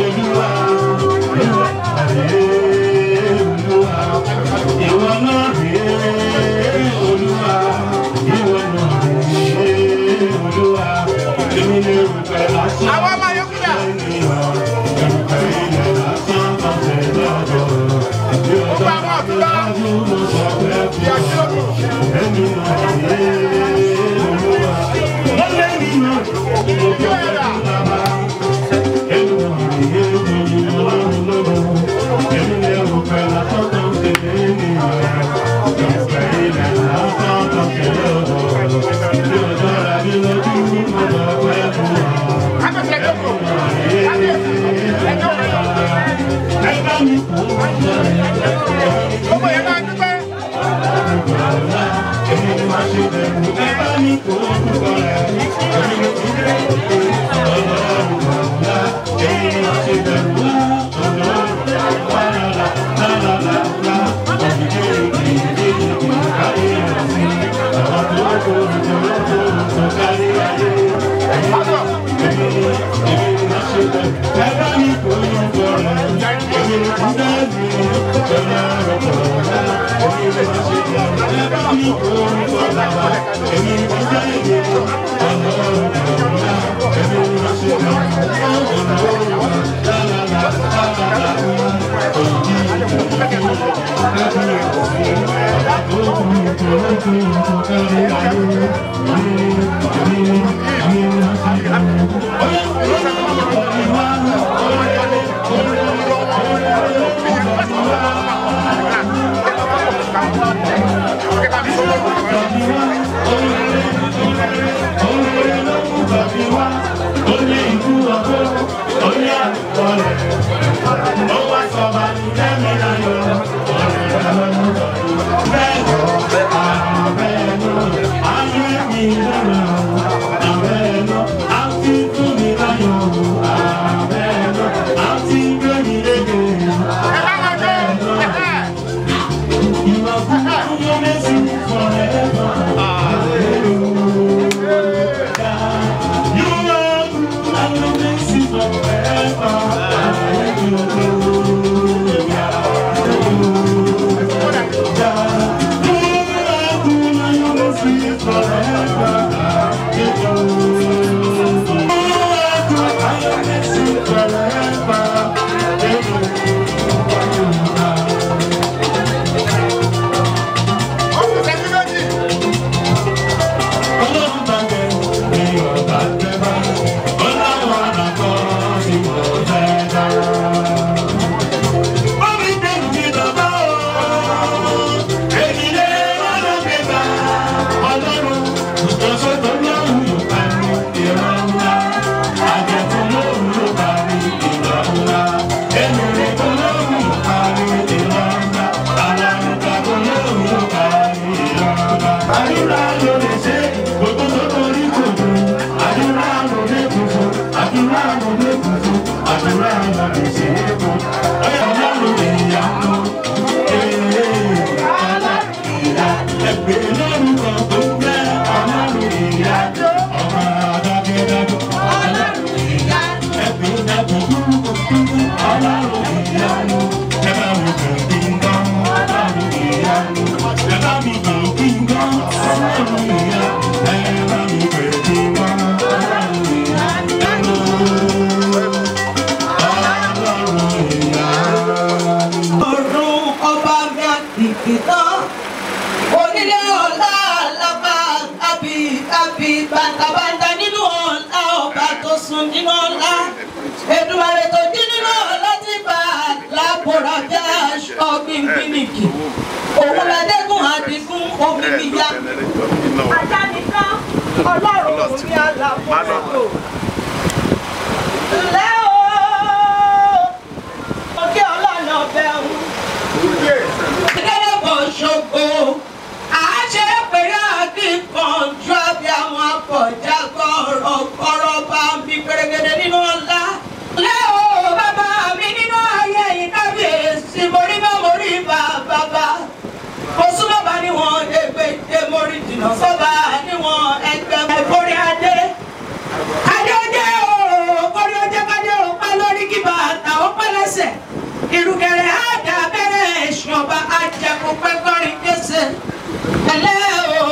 ìwọ náà rèé olúwa ìwọ náà rèé olúwa ìwọ náà rèé olúwa èmi lè rúpẹ́ lásán. àwọn ọmọ yòókù dà. rúpẹ́ ilẹ̀ lásán kan tẹ̀ lọ́dọ̀. bí o bá wà lójú mo sọ pé kú. èmi náà rèé olúwa. wọ́n lé mi náà mo kọ́ ẹ́ kú bàbá. èmi náà rèé olúwa lọ́dọ̀. èmi lè rúpẹ́ lásán kan tẹ̀ lọ́dọ̀. You are good and your mercy forever. mílíkì òun lẹ́dẹ́gùn àdínkùn omi níyà ajá nìkan ọlọ́run mi àlàfo ẹ̀kọ́. ǹlẹ́ o òkè ọlọ́nà bẹ̀rù. gẹ́gẹ́ bọ̀ ṣògo àṣẹ pèrè akíkanjú àbí àwọn akọ̀já gbọ́rọ̀ gbọ́rọ̀ bá ń bí pèrègèdè nínú ọ̀la. lẹ́ o bàbá mi nínú ayé yìí kábíyèsí mo rí bá mo rí bá bàbá. mo súnmọ́ bá níwọ̀n ẹgbẹ́ mo rí jìnnà sọ́ba níwọ̀n ẹgbẹ́ ẹ̀fọ́rí adé. adé ọjọ́ o kórí ọjọ́ kájọ́ o pẹ́ lórí kí bàtà ó pẹ́ lẹ́sẹ̀. ìrùkẹ̀rẹ̀ àdá abẹ́rẹ́ ẹ̀sùn ọba ajẹ́kùn pẹ́ kọrin kése. ẹlẹ́ o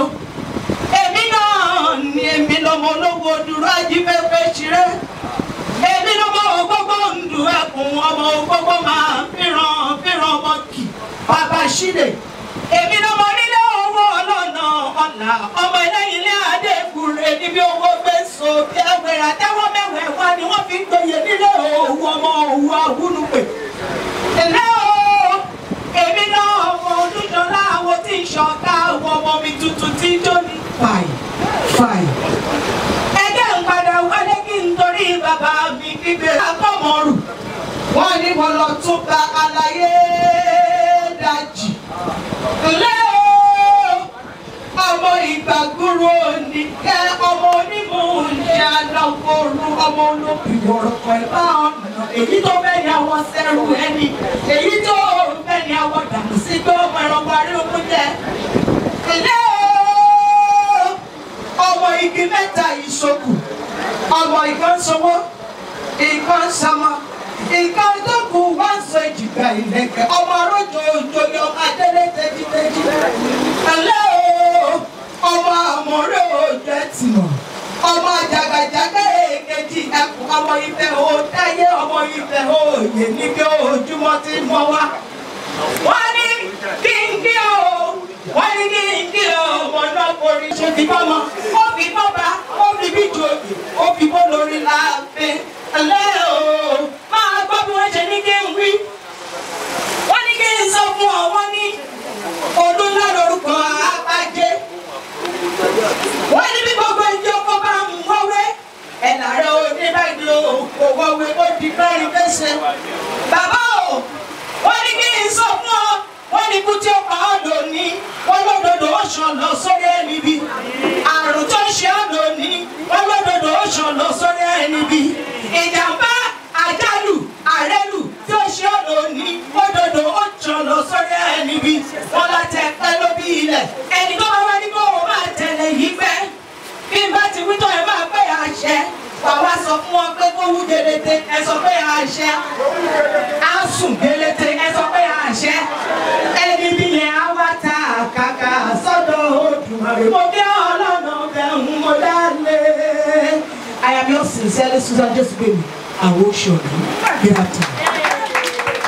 èmi náà ni èmi lọmọ olówó dúró ajífẹ́fẹ́ ṣeré èmi lọmọ ògbógbó ń du ẹkùn ọmọ ògbógbó máa fìràn fìràn ọmọ kì bàbá ṣílè èmi lọmọ nílé owó ọlọ́nà ọ̀là ọmọ ẹlẹ́yin ilé adékùnrin níbi owó gbé so bí ẹwẹ̀rẹ̀ àtẹ́wọ́ mẹ́wẹ̀ẹ́ wá ni wọ́n fi ń gbòye nílé òwú ọmọ òwú àwúnupè ẹ̀lẹ́ o èmi náà ọmọ olùjọlá àwọn tí ń ṣọ̀ká àwọn ọmọ mi tuntun tí jó ní fàì fàì. ẹgbẹ́ ń padà wálé kí n torí bàbá mi kígbe akọ́mọ̀rù wọ́n ní mo lọ tún gba àlàyé dájì. ǹlẹ́ o ọmọ ìgbàgbúrò ní kẹ́ ọmọ onímọ̀ ìyá lọ́kọ̀ọ́rù ọmọ olókùn ìwọ̀rọ̀kọ̀ ẹ̀ bá ọ̀nà èyí tó fẹ́ ni àwọn sẹ́rù ẹni èyí tó fẹ́ ni àwọn dànù sí pé ọmọ ẹranko arílùkù jẹ. ǹlẹ́ o ọmọ igi mẹ́ta ìṣokù ọmọ ìkan sọwọ́ ìkan sọmọ ìkan tó kù wá sọ ìjìgbà ìlẹ̀kẹ̀ ọmọ arójò òjòyè ọmọ adélé tẹ́jítẹ́jí. ǹlẹ́ o ọmọ àmọ́rẹ́ òjò ẹ̀tìmọ̀ ọmọ àjàgàjàgà èkejì ẹkùn ọmọ ìfẹ́ o táyé ọmọ ìfẹ́ o yè níbi ojúmọ́ tí mọ́ wá. wọ́n ní kí n kí o wọ́n ní kí n kí o ọmọ náà forí ṣe fi bọ́mọ ó fi bọ́ba ó fi bí jòyè ó fi bó lórí láàfin. ẹlẹ́ o máa gbọ́ bí wọ́n ṣe ní kí n wí. wọ́n ní kí n sọ fún ọ wọ́n ní olúńlá lórúkọ àbájẹ́ wọ́n ní bí gbogbo ìjọ kó bá ń wọ́wé ẹ̀là rẹ̀ ò ní báyìí o kò wọ́wé ó di mẹ́rin fẹsẹ̀. bàbá o wọ́n ní kí n sọ fún ọ wọ́n ní kú tí ó pa ọ́ lónìí wọ́n lódodo ó ṣàn lọ sórí ẹni bí àrùn tó ń ṣe ọ́ lónìí wọ́n lódodo ó ṣàn lọ sórí ẹni bí ìjàmbá àjálù àrẹ́lù tí ó ṣe ọ́ lónìí lódodo ó ṣàn lọ sórí ẹni bí wọ́n látẹ̀ pẹ́ lóbi ilẹ̀ ẹni tó bá wá ní kó o máa tẹ̀lé yìí pẹ́ bí n bá ti wí tó ẹ máa pé àṣẹ wà wá sọ fún wọn pé kó wú gelete ẹ sọ pé àṣẹ á sùn gelete ẹ sọ pé àṣẹ ẹni bí yẹn á wá ta àkàkà sọ́dọ̀ Olódùmarè mo dé ọlọ́nà bẹ̀rù mo dálé. I am your sincerely Susan Joseph àwọn oṣù ọ̀dọ́ good afternoon.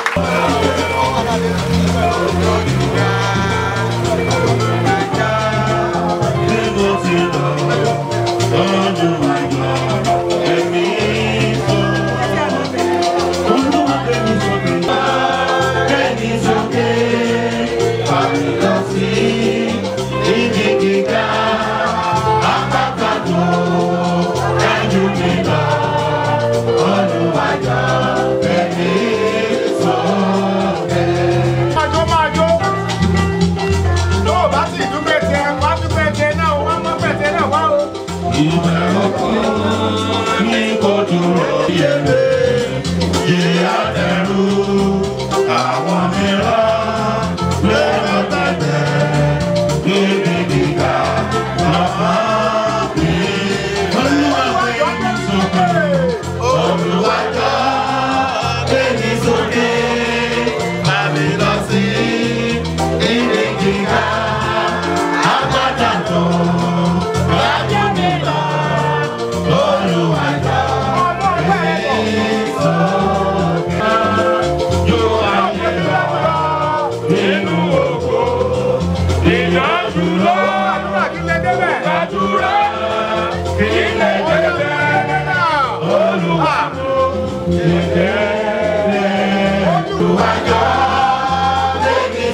Májó májó. Tó o bá sì dúpẹ́ tiẹ̀, wá dúpẹ́ tiẹ̀ náà, wá mọ́ pẹ̀tẹ́ náà wá o. Ìbẹ̀rù kan ní kò dúró yẹlé, yíyá dẹrú. Àwọn mìíràn lérò tẹ̀lé níbi gíga lọ́mọ bí. Olúwa gbé mi sókè, Olúwa jọ gbé mi sókè, bá mi lọ sí ibi gíga. Agbada tó wájú mi lọ, Olúwa jọ gbé mi sókè. Yóò ayé lọ nínú ògo, ìyànjú lọ. Gbàdúrà kí lè débẹ̀. Olúwa mú ìdẹ́lẹ̀. Olúwa jọ gbé mi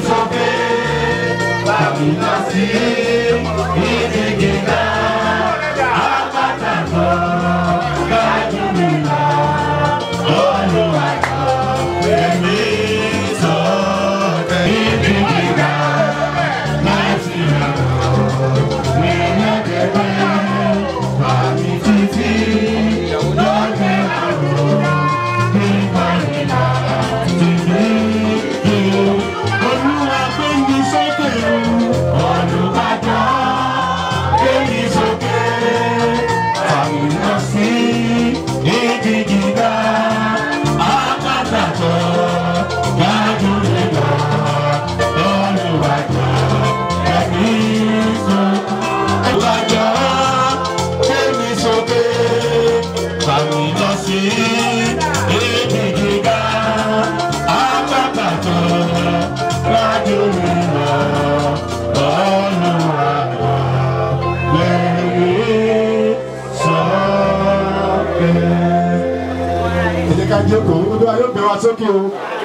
ká jókòó olúwa yóò gbé wa sókè o.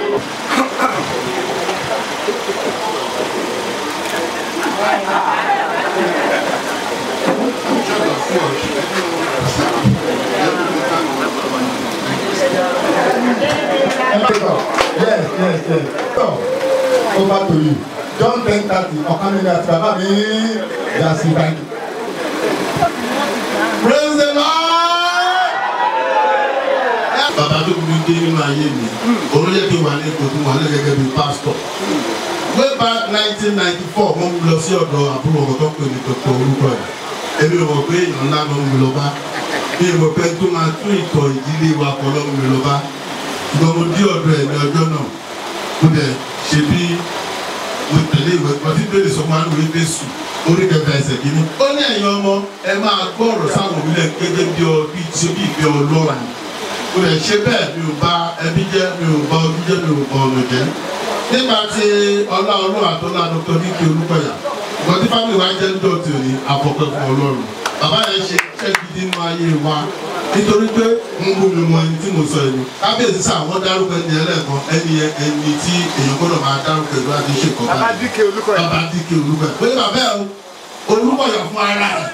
yes yes yes so over to you john ten thirty ọ̀kan nínú àti bàbá mi yà sí báyìí. praise the lord. bàbá tó kúrú dé nínú ayé mi òun yẹ kí n wà ní ipò tí mo wà ní gẹ́gẹ́ bí pásítọ̀ way back nineteen ninety four mo ń lọ sí ọ̀dọ̀ àbúrò ọ̀gá tó pè ní dr orúkọ ẹ̀ èmi ò mọ̀ pé èèyàn ńlá ló ń mi lọ bá mi ò mọ̀ pé tó máa tún ìtọ̀ ìdílé wa kọ́ ló ń mi lọ bá ṣùgbọ́n mo dí ọ̀dọ̀ ẹ̀ ní ọjọ́ náà mo dẹ̀ ṣe bí mo tẹ̀lé ìwé ọtí bèrè sọ fún àwọn ìwé sùn orí kẹfẹ ẹsẹ̀ kìíní. ó ní ẹ̀yin ọmọ ẹ máa gbọ́ ọ̀rọ̀ sáwọn òwúlẹ̀ gẹ́gẹ́ bí ọ bí ṣe bí ìgbẹ́ ọlọ́run mo lè ṣe bẹ́ẹ̀ mi ò bá ẹbí jẹ́ mi ò bá ọdún jẹ́ mi ò bá ọ̀nà jẹ́ nípa ti ọlá ọlọ́run àtọ́lá dr dike olúkọ̀yà ìgbọ́n tí fámìlì wa jẹ́ ń dọ̀tí òní àfọ̀pẹ́ fún ọlọ́run bàbá yẹn ṣe iṣẹ́ gidi nínú ayé wa nítorí pé ń bú mi mọ ẹni tí mo sọ ẹni kábíyèsí sá àwọn dárúkọ ẹni ẹlẹ́ẹ̀kan ẹni yẹn ẹni tí èèyàn gbọ́dọ̀ máa dárúkọ ìlú àti ṣe kọ́ bàbá dike olúkọ̀yà bàbá dike olúkọ̀yà pé bàbá ẹ̀ olúkọ̀yà fún ara ẹ̀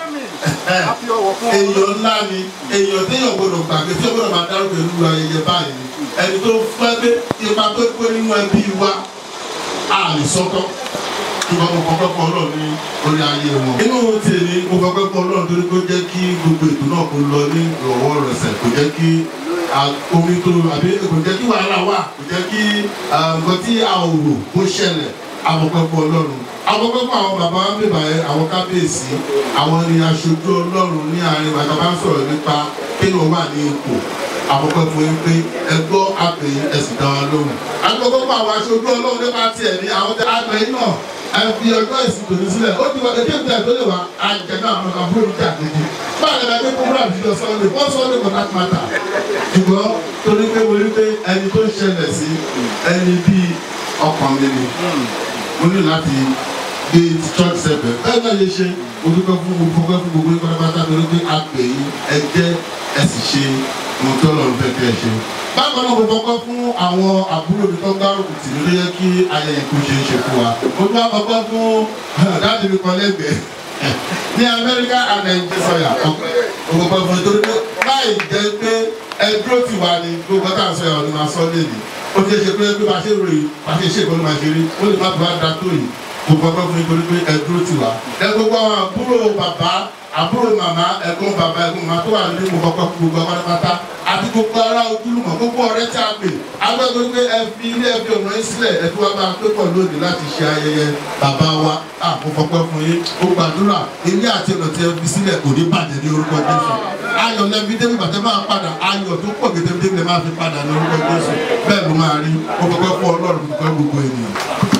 èèyàn ńlá ni èèyàn téèyàn gbọ́dọ̀ gbàgbé tí ó gbọ́dọ̀ máa dárúkọ ìlú ayẹyẹ báyìí ni ẹni tó fẹ́ pé ipa tó pé nínú ẹbí wa a lè sọ́tọ̀ ṣùgbọ́n mo kọ́kọ́ pọ̀ ọlọ́run ní orí ayé wọn. inú tèmi mo kọ́kọ́ pọ̀ ọlọ́run torí kó jẹ́ kí gbogbo ètò náà kó lọ ní ìrọ̀wọ́ rẹsẹ̀ kò jẹ́ kí omi tó àbí kò jẹ́ kí wàhálà wà kò jẹ́ kí nǹkan tí a ò rò kó ṣẹlẹ̀ àkọ́kọ́ pọ̀ ọlọ́run àkọ́kọ́ pọ̀ àwọn bàbá wa bèbà yẹn àwọn kábíyèsí àwọn ni aṣojú ọlọ́run ní àárín bàtà bá ń sọ̀rọ̀ nípa kéèyàn wà ní ipò àkọ́kọ́ fún yín pé ẹ gbọ́ àpè ẹ̀sìn dá wa lóhùn. àkọ́kọ́ fún àwọn aṣojú ọlọ́run nípa tiẹ̀ ní àwọn àgbẹ̀ yìí náà ẹ fi ọjọ́ ìsìn tòní sílẹ̀ ó ti wá ètò ìgbà tó lè wá àjẹ náà àwọn àbúrò ìjà kejì báyìí lè gbé program jíjọ sunday wọ́n sunday for that matter. ṣùgbọ́n torí pé mo rí pé ẹni tó ń ṣẹlẹ̀ sí ẹni bíi ọkàn mi ni mo ní láti gbé church sẹ́bẹ̀ bẹ́ẹ̀ náà yẹ ṣe mo dúpẹ́ fún mo fọwọ́ fún gbogbo ìpàdé pátá torí pé a pè yín ẹ jẹ́ ẹ sì ṣe mo tọ́ lọ́run fẹ́ kẹ́ ẹ ṣe. bákan náà mo fọkọ́ fún àwọn àbúrò mi tó gbárùkù tì mí ló yẹ kí ayẹyẹ kó ṣe é ṣe fún wa. mo tún wá fọkọ́ fún dáàdì mi kan lẹ́gbẹ̀ẹ́ ní amẹ́ríkà and nàìjíríà sọ̀yà mo fọkọ́ fún nítorí pé láì jẹ́ pé ẹ dúró tì wá ní gbogbo tá à ń sọ̀yà ọ̀nà máa sọ lé ní. ó ti ṣe pé bí wàá ṣe ròyìn wàá ṣe ṣe ìkọlù máa ṣe rí ó lè má bàa da tó yìí mo fọkọ́ fún nítorí pé ẹ dúró tì wá. ẹ gbogbo àwọn àbúrò bàbá àbúrò màmá ẹ̀gbọ́n bàbá ẹ̀gbọ́n màmá tó wà nínú mo kọ́kọ́ fún gbogbo pátápátá àti gbogbo ará ojúlùmọ̀ gbogbo ọ̀rẹ́ tí a pè agbẹ́gbẹ́ pé ẹ fi ilé ẹ fi ọ̀nà yín sílẹ̀ ẹ fi wá bá a pé pọ̀ lónìí láti ṣe ayẹyẹ bàbá wa àkókọ́pẹ́ fún yín ó gbàdúrà ilé àti ọ̀nà tí ẹ fi sílẹ̀ kò ní bàjẹ́ ní orúkọ jésù ayọ̀ lẹ́bi débi bàtẹ́ máa padà ayọ̀ tó pọ̀ gẹ́gẹ́ débi lè máa fi padà ní orúkọ jésù bẹ́ẹ̀ ló máa rí ó kọ́kọ́ fún ọlọ́run fún gbogbo ènìyàn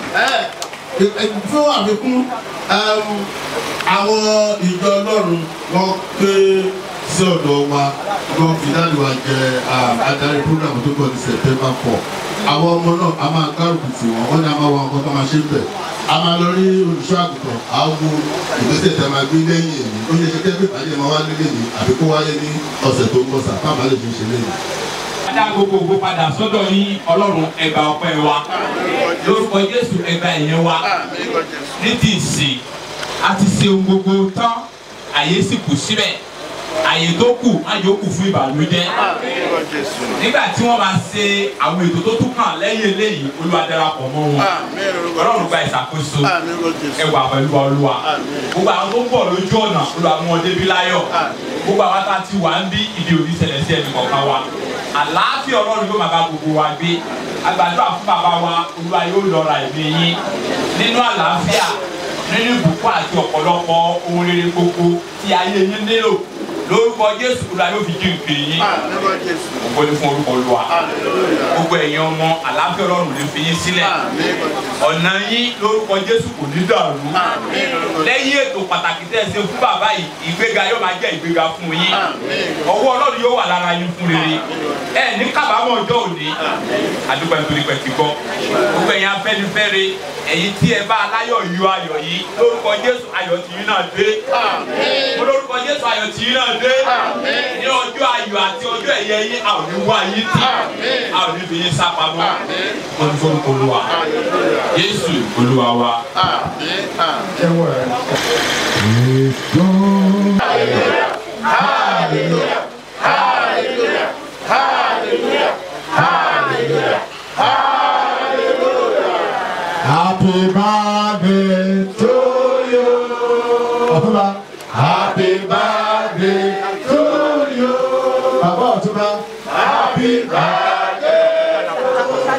fún àfikún àwọn ìjọ ọlọ́run wọ́n pé sí ọ̀dọ̀ wa wọ́n fi dáàbò wa jẹ adarí program tó kọ́ ní september four àwọn ọmọ náà a máa gbárùkù tì wọ́n wọ́n ní a máa wọ ọkọ tó máa ṣe bẹ̀ a máa lọ rí olùṣọ́ àgùntàn àwọn ìgbésẹ̀ tí a máa gbé lẹ́yìn èyí ó yẹ kí kẹ́kẹ́ ìpàdé máa wá nílé ní àbí kó wáyé ní ọ̀sẹ̀ tó ń bọ̀ sà fáwọn àlejò ń ṣe lẹ́yìn. Adá gbogbogbò padà sọ́dọ̀ yín ọlọ́run ẹgbà ọpẹ́ wa. Lórúkọ Jésù ẹgbà ìyẹn wa. Ní ti ìsìn, a ti ṣe ohun gbogbo tán, àyè sì kù síbẹ̀. Àyè tó kù, má yóò kù fún ìbànújẹ́. Nígbà tí wọ́n máa ṣe àwọn ètò tó tún kàn lẹ́yìn eléyìí, Olúwa darapọ̀ mọ́ wọn. Ọlọ́run gba ìṣàkóso. Ẹwà pẹ̀lú Olúwa. Gbogbo àwọn tó ń bọ̀ lójú ọ̀nà, Olúwa mú wọn débi láyọ̀. Gbogbo àwọn tá a ti wà ń bí ibi òní ṣẹlẹ̀ sí ẹnì kọ̀ọ̀kan wa àlàáfíà ọlọ́run yóò máa bá gbogbo wa gbé agbàdúrà fún bàbá wa olúwa yóò lọ́ra ẹ̀mí yín nínú àlàáfíà nínú ìbùkún àti ọ̀pọ̀lọpọ̀ ohun rere gbogbo tí ayé yín nílò lórúkọ jésù olúwa yóò fi jíǹ pè yín gbogbo ní fún orúkọ olúwa gbogbo ẹ̀yin ọmọ àlàáfíà ọlọ́run lè fi yín sílẹ̀ ọ̀nà yín lórúkọ jésù kò ní dàrú lẹ́yìn ètò pàtàkì tẹ́ ẹ ṣe fún bàbá yìí ìgbéga yóò máa jẹ́ ìgbéga fún yín ọwọ́ ọlọ́run yóò wà lára yín fún rere ẹ ní kábàámọ̀ ọjọ́ òní àdúgbò nítorí pẹ̀ ti gbọ́ gbogbo ẹ̀yin afẹ́nifẹ́re ẹ̀yin tí ẹ bá aláyọ̀ yọ ayọ̀ yìí lórúkọ jésù ayọ̀ tìyín náà dé mo lórúkọ jésù ayọ̀ tìyín náà dé ní ọjọ́ ayọ̀ àti ọjọ́ ẹ̀yẹ yín a ò ní wá yín tì a ò ní fi yín sá pamọ́ wọn ní fún olúwa Jésù olúwa wa. Hallelujah. Hallelujah. Hallelujah. Hallelujah. Hallelujah. Happy birthday to you. Ọ̀túnba. Happy birthday to you. Bàbá Ọ̀túnba. Happy birthday.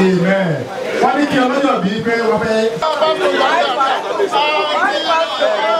Amen. Wọ́n ní kí ọlọ́jọ́ bíi pé wọ́n fẹ́.